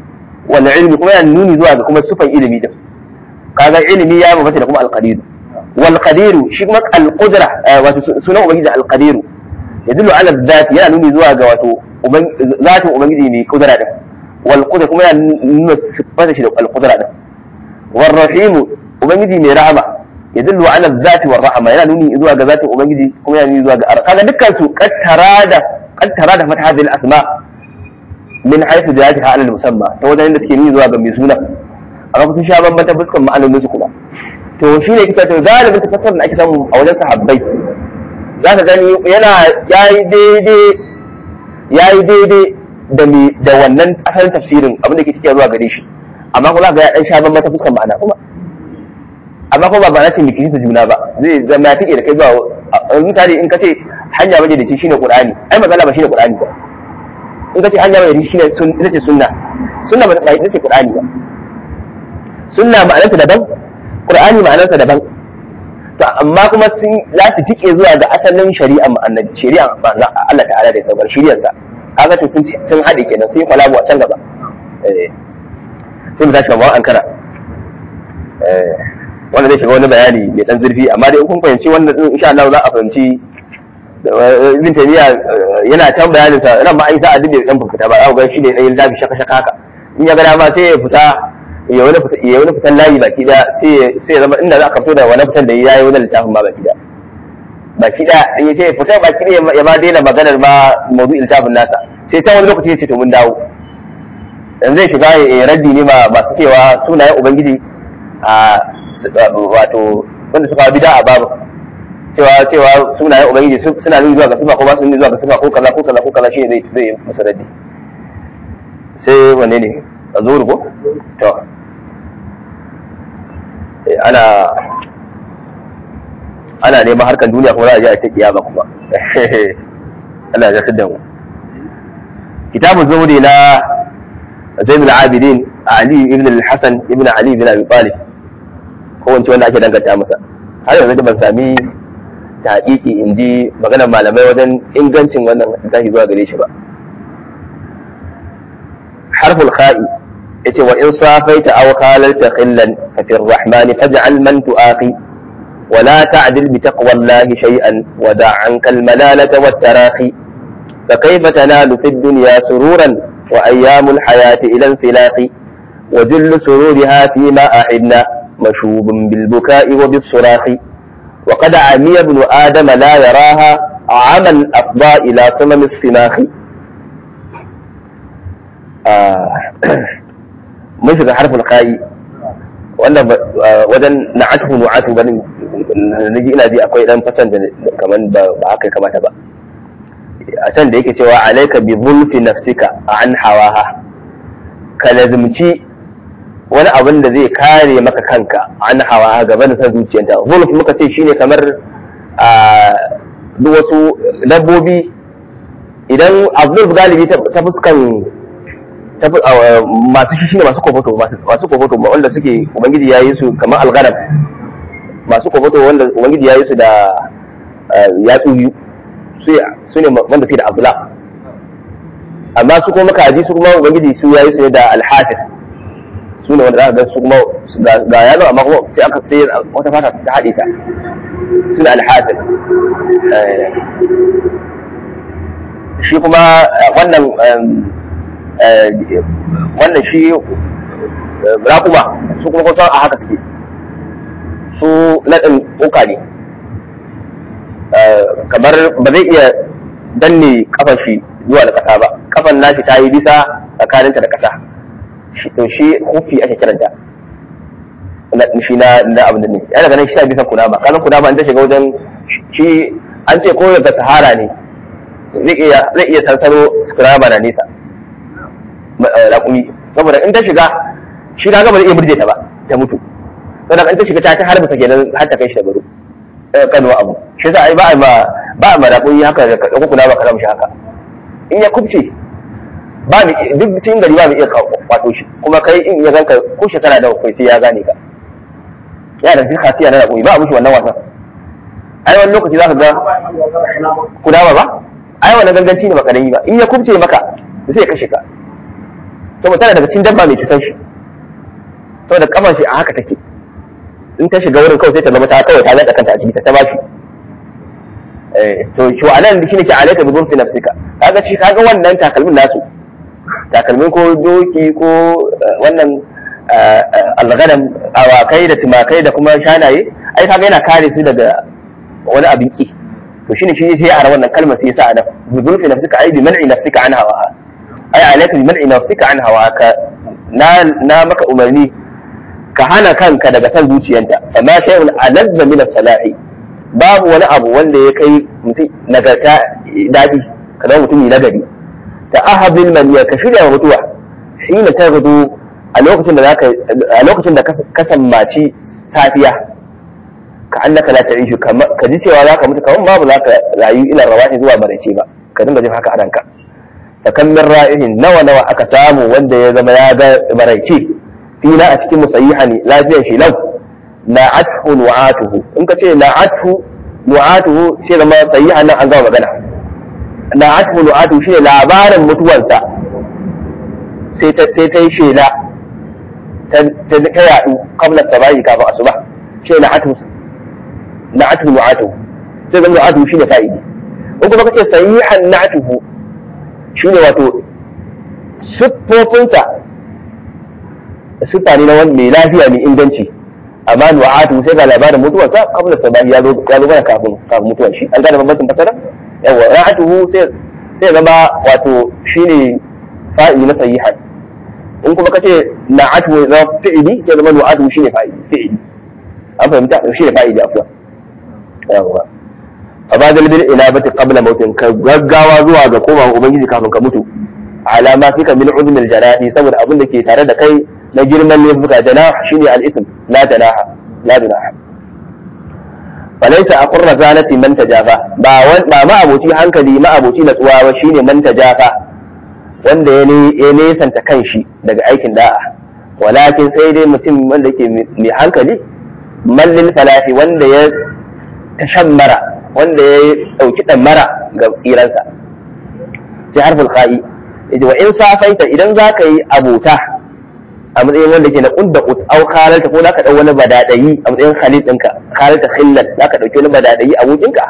wal ilmi kuma yana nuni zuwa ga kuma sufan ilimi din kaga ilimi ya bambanta da kuma al qadir wal qadir shi kuma al qudra wato sunan ubangiji al qadir yadullu ala dhati yana nuni zuwa ga wato zatin ubangiji mai kudura din wal qudra kuma yana nuna sifata shi da al qudra din war rahim ubangiji mai rahama yadullu ala dhati war rahama yana nuni zuwa ga zatin ubangiji kuma yana nuni zuwa ga kaga dukkan su qattara da qattara da fata hadhihi al asma min haythu jihatiha ala al musamma ta wajen da suke nuni zuwa ga mai suna amma sun sha bambanta fuskan ma'anonin su kuma to shi ne kika to galibin tafsirin da ake samu a wajen sahabbai za ka gani yana yayi daidai yayi daidai da me da wannan asalin tafsirin abin da ke cikin zuwa gare shi amma kuma ga ya dan sha bambanta fuskan ma'ana kuma amma kuma ba na ce miki ta juna ba zai zama ya tike da kai zuwa misali in ka ce hanya baje da shi shine qur'ani ai magana ba shine qur'ani ba in ka ce hanya baje da shi shine sun ita ce sunna sunna ba ita ce qur'ani ba sunna ma'anarsa daban qur'ani ma'anarsa daban to amma kuma sun za su tike zuwa ga asalin shari'a annabi shari'a manzon Allah ta'ala da ya saukar shari'ar sa kaga to sun sun hade kenan sai kwalabu a can gaba eh sai mu tashi kamar ankara eh wanda zai shiga wani bayani mai dan zurfi amma dai kun fahimci wannan din insha Allah za a fahimci ibn taymiya yana can bayanin sa ran ma ai sa adin da dan fita ba za ku ga shi ne dan yin dafi shaka shaka haka in ya ga dama sai ya fita ya wani fita ya wani fitan layi baki da sai sai zama inda za ka fito da wani fitan da yayi wani littafin ma baki da baki da in yace fita baki da ya ba daina maganar ma mawdu'in littafin nasa sai can wani lokaci ya ce to mun dawo yanzu zai shiga ya raddi ne ma masu cewa sunayen ubangiji a wato wanda suka bida a babu cewa cewa sunayen ubangiji suna nuni zuwa ga sifa ko ba su nuni zuwa ga sifa ko kaza ko kaza ko kaza shine zai zai masa raddi sai wanne ne a zuru ko to ana ana neman harkar duniya kuma za a je a ta kiyama kuma Allah ya zartar da mu kitabun zuhuri na zainul abidin ali ibn al-hasan ibn ali ibn abi talib ko wance wanda ake danganta masa har yanzu da ban sami ta hakiki in ji maganar malamai wajen ingancin wannan zahi zuwa gare shi ba harful kha'i yace wa in safaita aw qalalta khillan fa fi ar-rahman faj'al man tuaqi wa la ta'dil bi taqwallahi shay'an wa da' 'anka al-malalata wat-tarahi فكيف تنال في الدنيا سرورا وأيام الحياة إلى انسلاق وجل سرورها فيما أحبنا مشوب بالبكاء وبالصراخ وقد عمي ابن آدم لا يراها عمى أفضى إلى صمم الصناخ mun shiga harfin kayi wannan wajen na'atuhu nu'atu ganin naji ina ji akwai dan fasan da kaman ba haka kamata ba a can da yake cewa alaika bi zulfi nafsika an hawaha ka lazimci wani abin da zai kare maka kanka an hawa gaban san zuciyarta zulf muka ce shine kamar a duk wasu dabbobi idan abdul galibi ta fuskan masu shi shine masu kofoto masu kofoto wanda suke ubangiji ya yi su kamar algaram masu kofoto wanda ubangiji ya yi su da yatsu biyu su ne wanda suke da abdula amma su kuma makaji su kuma ubangiji su ya yi su da alhafir su ne wanda za ka ga su kuma ga yalo amma kuma sai aka sai wata fata ta haɗe ta su ne alhafir shi kuma wannan wannan shi raƙuma su kuma kusan a haka suke su naɗin ƙoƙa ne kamar ba zai iya danne kafan shi zuwa da ƙasa ba kafan nashi ta yi bisa tsakaninta da ƙasa to shi hufi ake kiranta shi na na abin da ne yana ganin shi ta bisa kunama kanan kunama in ta shiga wajen shi an ce ko daga sahara ne zai iya zai iya sansano kunama na nesa raƙumi saboda in ta shiga shi na gaba zai iya burje ta ba ta mutu saboda in ta shiga ta ta harba sa kenan har ta kai shi da baro kanuwa abu shi yasa ai ba a ma ba a ma raƙumi haka da ko kunama ka shi haka in ya kubce ba mu duk cikin gari ba mu iya kwato shi kuma kai in ya ganka ko shekara da kai sai ya gane ka ya da cikin khasiya na raƙumi ba a mushi wannan wasan ai wani lokaci za ka ga kunama ba ai wannan ganganci ne ba karami ba in ya kubce maka sai ya kashe ka saboda tana daga cikin dabba mai cutar shi saboda kafar shi a haka take in ta shiga wurin kawai sai ta zama ta kawai ta zaɗa kanta a ciki ta ba shi to shi wa anan shi ne ke alaika bi gurfi nafsika kaga shi kaga wannan takalmin nasu takalmin ko doki ko wannan algadam awakai da tumakai da kuma shanaye ai kaga yana kare su daga wani abin ki to shine shi sai ya ara wannan kalmar sai ya sa adam bi gurfi nafsika ai bi man'i nafsika an hawa ai alaika bi man'i nafsika an hawa ka na na maka umarni ka hana kanka daga san zuciyanta amma shay'un alazza min as-salahi babu wani abu wanda ya kai mutum nagarta daɗi ka zama mutum nagari ta ahabil maniya ka shirya wa mutuwa shi ne ta gudu a lokacin da zaka a lokacin da ka sammaci safiya ka annaka la ta'ishu ka ji cewa zaka mutu kamar babu zaka rayu ila rawahi zuwa maraice ba ka dinga jin haka a ranka fa kam min ra'ihin nawa nawa aka samu wanda ya zama ya ga maraice fina a cikin musayyiha ne lafiyar shi lau na'athu nu'atuhu in ka ce na'athu nu'atuhu sai zama sayyiha nan an gama magana na'athu nu'atuhu shine labarin mutuwarsa sai ta sai ta yi shela ta ta yadu qabla sabahi kafin asuba shi na'athu na'athu nu'atuhu sai zama nu'atuhu shine fa'idi in kuma kace sayyihan na'atuhu shine wato siffofinsa siffa ne na wani mai lafiya mai inganci amma du'atu sai ga labarin mutuwarsa kabla sabahi ya zo ya zo mana kafin kafin mutuwar shi an gane bambancin fasara yawa ra'atuhu sai sai zama wato shine fa'ili na sahihan in kuma kace na'atu za fi'ili sai zama du'atu shine fa'ili fi'ili an fahimta shine fa'ili afwa yawa fabadal bil inabati qabla mautin ka gaggawa zuwa ga komawa ubangiji kafin ka mutu alama fika min uzmil janahi saboda abin da ke tare da kai na girman laifuka janah shine al-ithm la janaha la janaha falaysa aqur razalati man tajafa ba wan ba ma aboci hankali ma aboci natsuwa ba shine man tajafa wanda ya ne ya nesanta kanshi daga aikin da'a walakin sai dai mutum wanda ke mai hankali mallin falahi wanda ya tashammara wanda ya dauki mara ga tsiransa sai harful qa'i yace wa in safaita idan zaka yi abota a matsayin wanda ke na kunda ut au khalalta ko zaka dau wani badadayi a matsayin khalil ɗinka khalalta khillan zaka dauki wani badadayi abokinka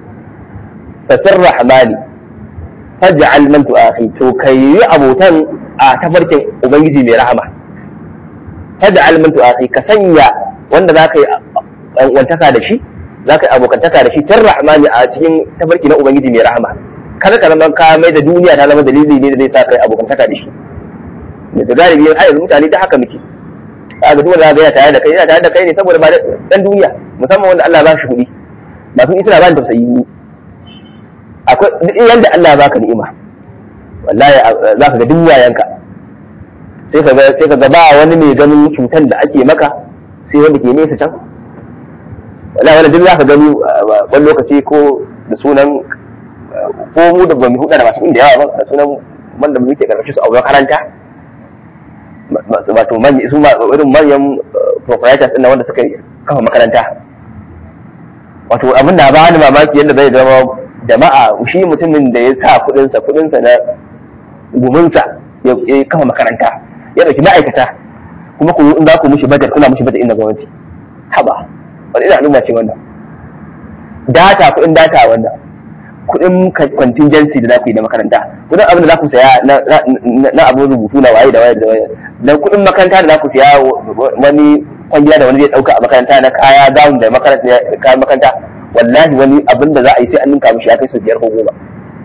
fa rahmani faj'al man tu'akhi to kai abotan a tafarkin ubangiji mai rahama faj'al man tu'akhi ka sanya wanda zaka yi wantaka da shi zaka yi abokantaka da shi tar rahmani a cikin tafarki na ubangiji mai rahama kada ka zama ka mai da duniya ta zama dalili ne da zai sa kai abokantaka da shi da galibi har yanzu mutane ta haka muke kaga duk wanda yana tare da kai yana tare da kai ne saboda ba dan duniya musamman wanda Allah ba shi kuɗi ba sun suna ba ni tausayi ni akwai duk yanda Allah ya baka ni'ima wallahi za ka ga duk wayanka sai ka ga sai ka ga ba wani mai ganin cutan da ake maka sai wanda ke nesa can wallahi wanda duk za ka gani wani lokaci ko da sunan ko mu da ba mu huda da masu inda yawa ba da sunan wanda muke karkashin su a makaranta wato su irin manyan proprietors ɗin wanda suka kafa makaranta wato abin da ba ni mamaki yadda zai zama jama'a shi mutumin da ya sa kuɗinsa kuɗinsa na guminsa ya kafa makaranta ya ɗauki ma'aikata kuma ku in za ku mushi bajet kuna mushi bajet inda gwamnati haba wani ina al'umma ce wannan data kuɗin data wannan kuɗin contingency da za ku yi na makaranta kuɗin abin da za ku saya na abin rubutu na waye da waye da waye da kuɗin makaranta da za ku saya wani kwangila da wani zai ɗauka a makaranta na kaya gawun da kayan makaranta wallahi wani abin da za a yi sai an ninka mishi ya kai su biyar ko goma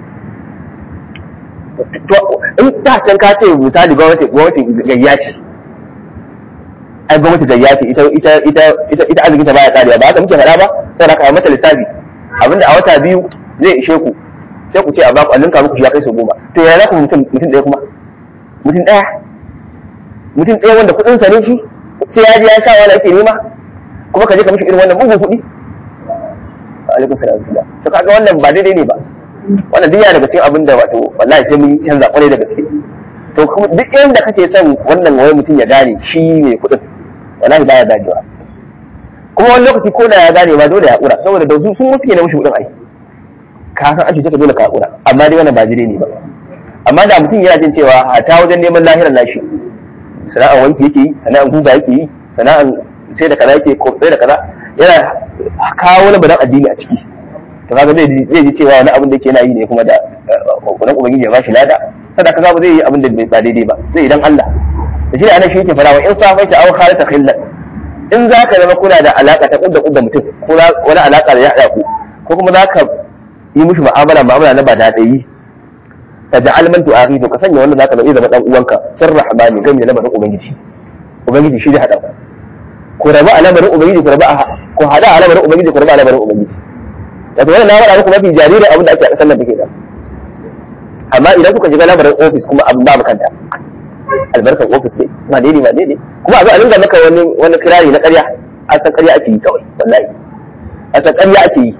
in ta can ka ce misali gwamnati gwamnati gayya ce ai gwamnati gayya ce ita ita ita ita arzikin ta baya karewa ba haka muke faɗa ba sai ka mata lissafi abinda a wata biyu zai ishe ku sai ku ce a baku a ninka muku shi ya kai sau goma to ya za ku mutum mutum ɗaya kuma mutum ɗaya mutum ɗaya wanda kuɗin sa ne shi sai ya je ya sha wani ake nema kuma ka je ka mishi irin wannan bugun kuɗi alaikum salam so kaga wannan ba daidai ne ba wannan duk yana daga cikin abin da wato wallahi sai mun canza kwarai da gaske to kuma duk inda kake son wannan wani mutum ya gane shi ne kuɗin wallahi baya ganewa kuma wani lokaci ko da ya gane ma dole ya haƙura saboda da su sun suke na mushi kuɗin ai ka san an cuce ka dole ka haƙura amma dai wannan ba jire ne ba amma da mutum yana jin cewa hata wajen neman lahirar nashi sana'an wanki yake yi sana'an guga yake yi sana'an sai da kaza yake ko sai da kaza yana kawo wani badan addini a ciki to kaga zai zai ji cewa wani abin da yake yana yi ne kuma da kudan ubangiji ya bashi lada sadaka kaga ba zai yi abin da ba daidai ba zai idan Allah da shi ne ana shi yake fara wa in safaita aw khalata khillan in za ka zama kuna da alaka ta kudda kudda mutum ko wani alaka da ya haɗa ku ko kuma za ka yi mushi mu'amala mu'amala na ba daɗayi ta ja'al man tu'ahi to ka sanya wanda za ka zama zama dan uwanka sir rahmani gami da lamarin ubangiji ubangiji shi da haɗa ku ku rabu a lamarin ubangiji ku rabu a ku haɗa a lamarin ubangiji ku rabu a lamarin ubangiji wato wannan na faɗa muku mafi jaririn abin da ake a ƙasar nan take da amma idan kuka shiga lamarin ofis kuma abin babu kanta albarkar ofis ne ba daidai ba daidai kuma a zo a dinga maka wani wani kirari na ƙarya a san ƙarya ake yi kawai wallahi a san ƙarya ake yi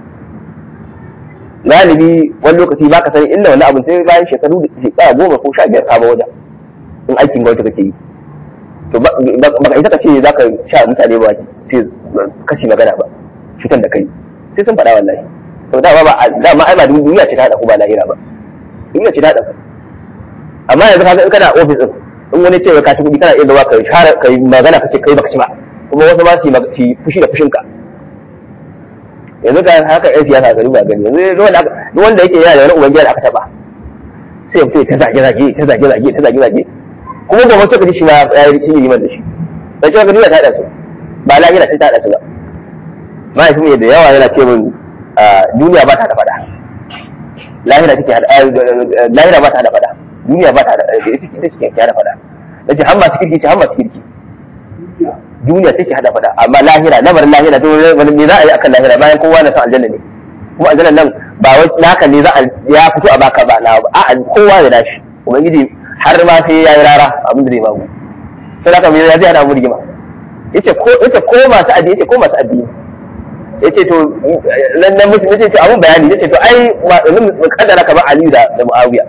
galibi wani lokaci ba ka sani inda wani abin sai bayan shekaru da shekara goma ko sha biyar ka ba wajen in aikin gwamnati kake yi to ba ka isa ka ce za ka sha mutane ba sai kashi magana ba fitan da kai sai sun faɗa wallahi to dama ba dama ai ba duniya ce ta haɗa ku ba lahira ba duniya ce ta haɗa ku amma yanzu ka in kana ofis din in wani ce ka ci kuɗi kana iya zuwa ka share ka yi magana ka ce kai baka ci ba kuma wasu ma su yi fushi da fushinka yanzu ga haka yan siyasa gari ba gani yanzu duk wanda duk wanda yake yana da wani ubangiji da aka taba sai ya fito ta zage zage ta zage zage ta zage zage kuma gobe sai ka ji shi ma ya yi cinye liman da shi dan cewa duniya ta hada su ba lahira sai ta hada su ba mahaifin da yawa yana ce min duniya ba ta da fada lahira take hada lahira ba ta da fada duniya ba ta da ita ce ke hada fada nace har masu kirki ce har masu kirki duniya take hada fada amma lahira lamarin lahira to wani me za a yi akan lahira bayan kowa na san aljanna ne kuma aljanna nan ba wai naka ne za a ya fito a baka ba na ba a'a kowa ya dashi ubangiji har ma sai ya yi rara abin da zai babu sai haka me ya zai hada mu rigima yace ko yace ko masu addini yace ko masu addini yace to nan nan musu yace to abun bayani yace to ai mu kaddara kamar Aliyu da da Muawiya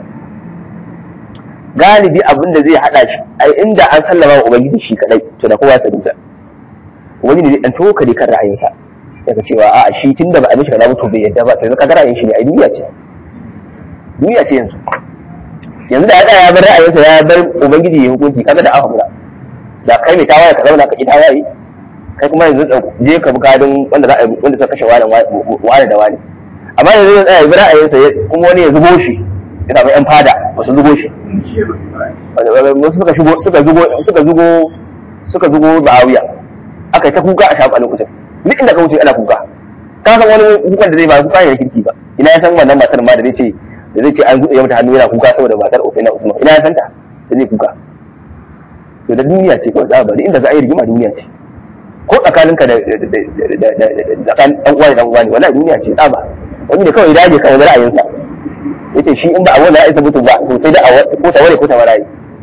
galibi abin da zai hada shi ai inda an sallama wa ubangiji shi kadai to da kowa sa duka ubangiji zai dan tokare kan ra'ayinsa daga cewa a shi tunda ba a mishi kaza to bai yadda ba to yanzu kaga ra'ayin shi ne ai duniya ce duniya ce yanzu yanzu da ya ya bar ra'ayinsa ya bar ubangiji ya hukunci kaga da aka da kai mai tawaye ka zauna ka ki tawaye kai kuma yanzu je ka bi kadin wanda za a wanda suka kashe wani wani da wani amma yanzu ya tsaya ya bi ra'ayinsa kuma wani ya zubo shi ya samu yan fada ba su zubo shi suka shigo suka zugo suka zugo suka zugo Muawiya aka yi ta kuka a shafi a lokacin duk inda ka wuce ana kuka ka san wani kukan da zai ba kuka ne kirki ba ina ya san wannan matar ma da zai ce da zai ce an zuɗe mata hannu yana kuka saboda matar Ofena Usman ina ya san ta da zai kuka so da duniya ce kawai za bari inda za a yi rigima duniya ce ko tsakaninka da tsakanin ɗan uwa da ɗan uwa ne wallahi duniya ce tsaba wani ne kawai dage kawai ra'ayinsa yace shi in ba a wannan ra'ayinsa mutum ba to sai da ko ta ware ko ta waraye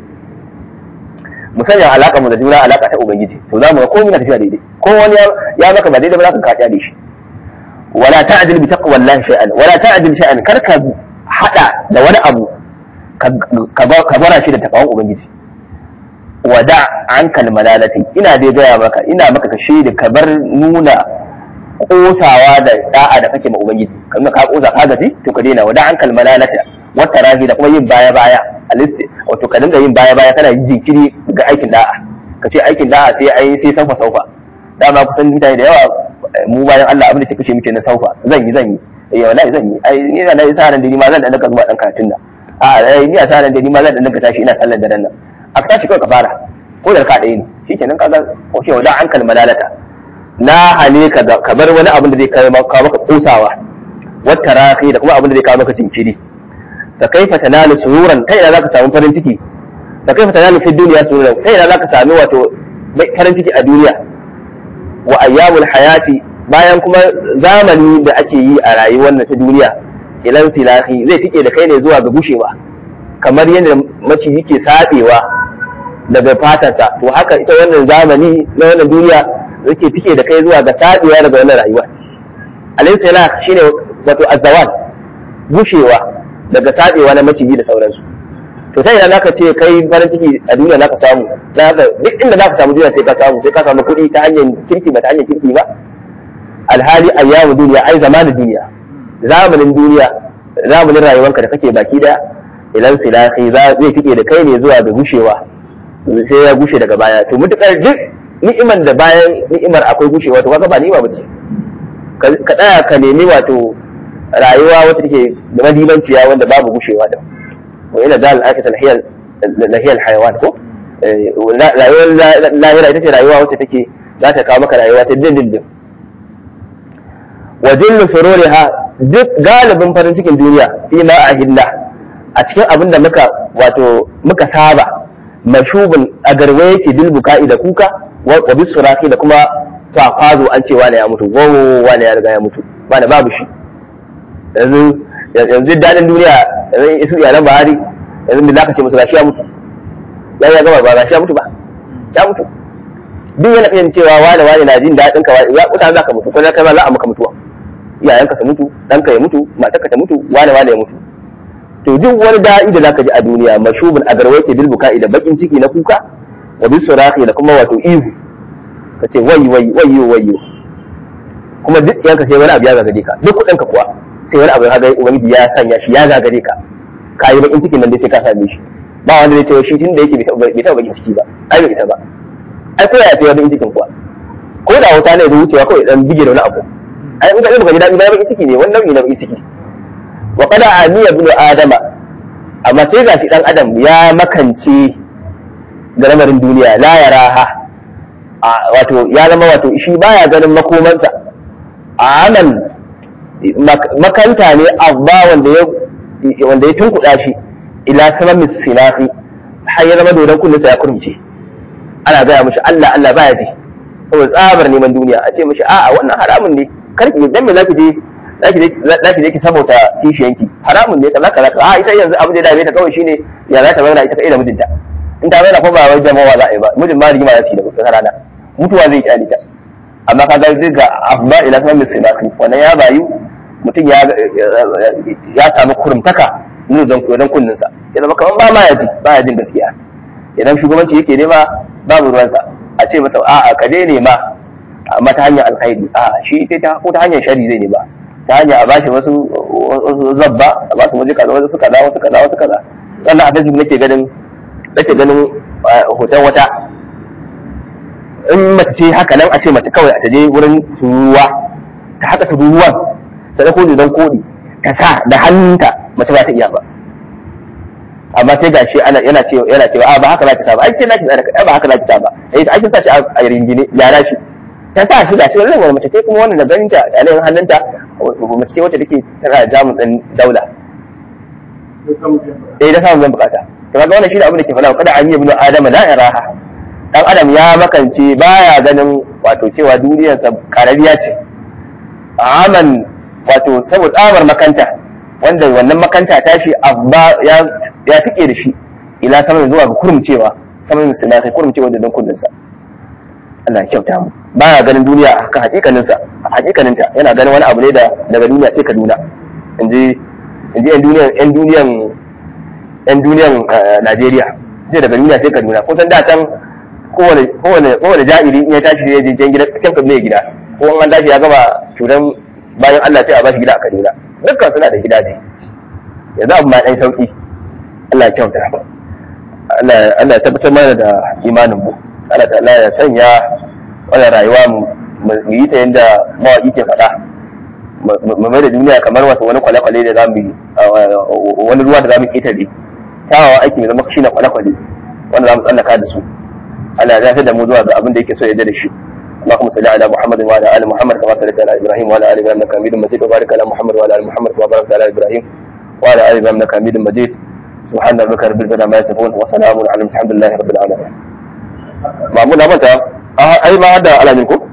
mu sanya alaka mu da juna alaka ta ubangiji to za mu ga komai na tafiya daidai ko wani ya maka ba daidai ba za ka kaɗa da shi wala ta'dil bi taqwallahi shay'an wala ta'dil shay'an kar ka hada da wani abu ka bara shi da takawan ubangiji wada an kalmalalati ina dai gaya maka ina maka kashe da ka bar nuna kosawa da da'a da kake ma ubangiji kamar ka kosa ka gaji to ka daina wada an kalmalalata wata rahi da kuma yin baya baya alisti wato ka dinga yin baya baya kana yin jinkiri ga aikin da'a ka ce aikin da'a sai ai sai saufa saufa dama kusan mutane da yawa mu bayan Allah abin da take kashe muke na saufa zan yi zan yi eh wallahi zan yi ai ni na sa ran da ni ma zan dan daga zuwa dan karatun nan a ai ni sa ran da ni ma zan dan daga tashi ina sallar da nan a tashi kawai ka fara ko da ka ɗaya ne shikenan kaga ko shi wada an kalma lalata na hane ka ka bar wani abin da zai kawo maka maka kusawa wata rafi da kuma abin da zai kawo maka jinkiri ka kaifa tanalu sururan kai ina zaka samu farin ciki ka kaifa tanalu fi dunya sururan kai ina zaka sami wato farin ciki a duniya wa ayyamul hayati bayan kuma zamani da ake yi a rayuwar na ta duniya ilan silahi zai tike da kai ne zuwa ga gushewa kamar yadda maciji ke sabewa daga fatansa to haka ita wannan zamani na wannan duniya yake tike da kai zuwa ga sabewa daga wannan rayuwa alayhi salah shine wato azawal gushewa daga sabewa na maciji da sauransu to sai idan zaka ce kai farin ciki a duniya zaka samu zaka duk inda zaka samu duniya sai ka samu sai ka samu kuɗi ta hanyar kirki ba ta hanyar kirki ba alhali ayyamu duniya ai zamanin duniya zamanin duniya zamanin rayuwarka da kake baki da ilan silahi za zai tike da kai ne zuwa ga gushewa sai ya gushe daga baya to mutukar duk ni'imar da bayan ni'imar akwai gushewa to kaga ba ni'ima bace ka tsaya ka nemi wato rayuwa wacce take da madimanciya wanda babu gushewa da wa ila dal akata lahiyal lahiyal hayawan ko rayuwar lahira ita ce rayuwa wacce take za ta kawo maka rayuwa ta dindindin wa dillu sururiha duk galibin farin cikin duniya fi ma ahilla a cikin abin da muka wato muka saba mashubin a garwe yake bil buka'i da kuka wa bis suraki da kuma fafazo an ce wani ya mutu wo wani ya riga ya mutu wani babu shi yanzu yanzu dadin duniya yanzu isu iyalan bahari yanzu me zaka ce musu gashi ya mutu ya ya gama ba gashi ya mutu ba ya mutu duk yana kan cewa wani wani na jin daɗin ka ya kuta za ka mutu ko kai ma za a maka mutuwa iyayenka su mutu ɗanka ya mutu matarka ta mutu wani wani ya mutu to duk wani da'i da zaka ji a duniya mashubin a garwai ke bil buka'i da bakin ciki na kuka wa bis surahi da kuma wato ihu ka ce wai wai wayo wayo kuma duk yanka sai wani abu ya gagare ka duk kuɗinka kuwa sai wani abu ya gagare ubangiji ya sanya shi ya gagare ka ka yi bakin cikin nan dai sai ka same shi ba wanda zai ce shi tun da yake bai taɓa bakin ciki ba ai bai isa ba ai ko ya ce wani cikin kuwa ko da wuta ne da wucewa kawai dan bige da wani abu ai in ka ji baka ji daɗi ba bakin ciki ne wani nau'i na bakin ciki wa qada aniya ibnu adama amma sai gashi dan adam ya makance da lamarin duniya la yaraha wato ya zama wato shi baya ganin makomansa aman makanta ne abba wanda ya wanda ya tunkuɗa shi ila saman silafi har ya zama dodon kullunsa ya kurmice ana gaya mishi Allah Allah baya ji saboda tsabar neman duniya a ce mishi a'a wannan haramun ne karki dan me zaki je zaki je zaki je ki sabota kishiyanki haramun ne kaza kaza a ita yanzu abin da dame ta kawai shine ya za ta zauna ita kai da mijinta in ta zauna ko ba wai jama'a za a yi ba mijin ma rigima za su yi da kuka rana mutuwa zai kyale ta amma ka ga zai ga afba ila saman misinafi wannan ya bayu mutum ya ya samu kurumtaka ne don don kunninsa ya zama kaman ba ma ya ji ba ya jin gaskiya idan shugabanci yake nema babu ruwansa a ce masa a'a ka dai nema amma ta hanyar alkhairi a shi ita ta ko ta hanyar shari zai nema ta hanyar a bashi wasu zabba a basu waje kaza wasu kaza wasu kaza wasu kaza wannan a facebook nake ganin nake ganin hoton wata in mace ce haka nan a ce mace kawai a taje wurin turuwa ta haka turuwan ta dauko don kodi ta sa da hannunta mace ba ta iya ba amma sai gashi ana yana cewa yana cewa a ba haka zaki sa ba ai kin zaki sa ba haka zaki sa ba eh ai kin sa shi a ringine yara shi ta sa shi gashi wannan wani mace ce kuma wannan da ganin ta a nan hannunta mace ce wacce take tana jamus din daula eh da samun zan bukata to kaga wannan shi da abin da ke faɗa kada an yi ibnu adama la iraha dan adam ya makance baya ganin wato cewa duniyarsa karabiya ce aman wato saboda tsabar makanta wanda wannan makanta tashi abba ya ya tike da shi ila sama zuwa ga kurumcewa sama mai suna kai kurumcewa da don kullunsa Allah ya kyauta mu baya ganin duniya a kan hakikanin sa hakikanin ta yana ganin wani abu ne da daga duniya sai Kaduna inji inji yan duniyan yan duniyan yan duniyan Najeriya sai daga duniya sai Kaduna kun san da can kowane kowane kowane ja'iri in ya tashi sai ya je can gida can Kaduna gida ko an tashi ya gama curan bayan Allah sai a bashi gida a Kaduna dukkan suna da gidaje yanzu abu ma ɗan sauki Allah ya kyauta Allah ya tabbatar mana da imanin mu Allah ta'ala ya sanya wannan rayuwa mu yi ta yadda mawaƙi ke faɗa mu mai da duniya kamar wasu wani kwale-kwale da zamu yi wani ruwa da zamu ƙetare kyawawan aiki mai zama shi na kwale-kwale wanda zamu tsallaka da su Allah ya zafi da mu zuwa ga abin da yake so ya da shi اللهم صل على محمد وعلى ال محمد كما صليت على ابراهيم وعلى ال ابراهيم انك حميد مجيد وبارك على محمد وعلى ال محمد كما باركت على ابراهيم وعلى ال ابراهيم انك حميد مجيد سبحان ربك رب العزه عما يصفون وسلام على الحمد لله رب العالمين mamu na mata ai ma da alamin ko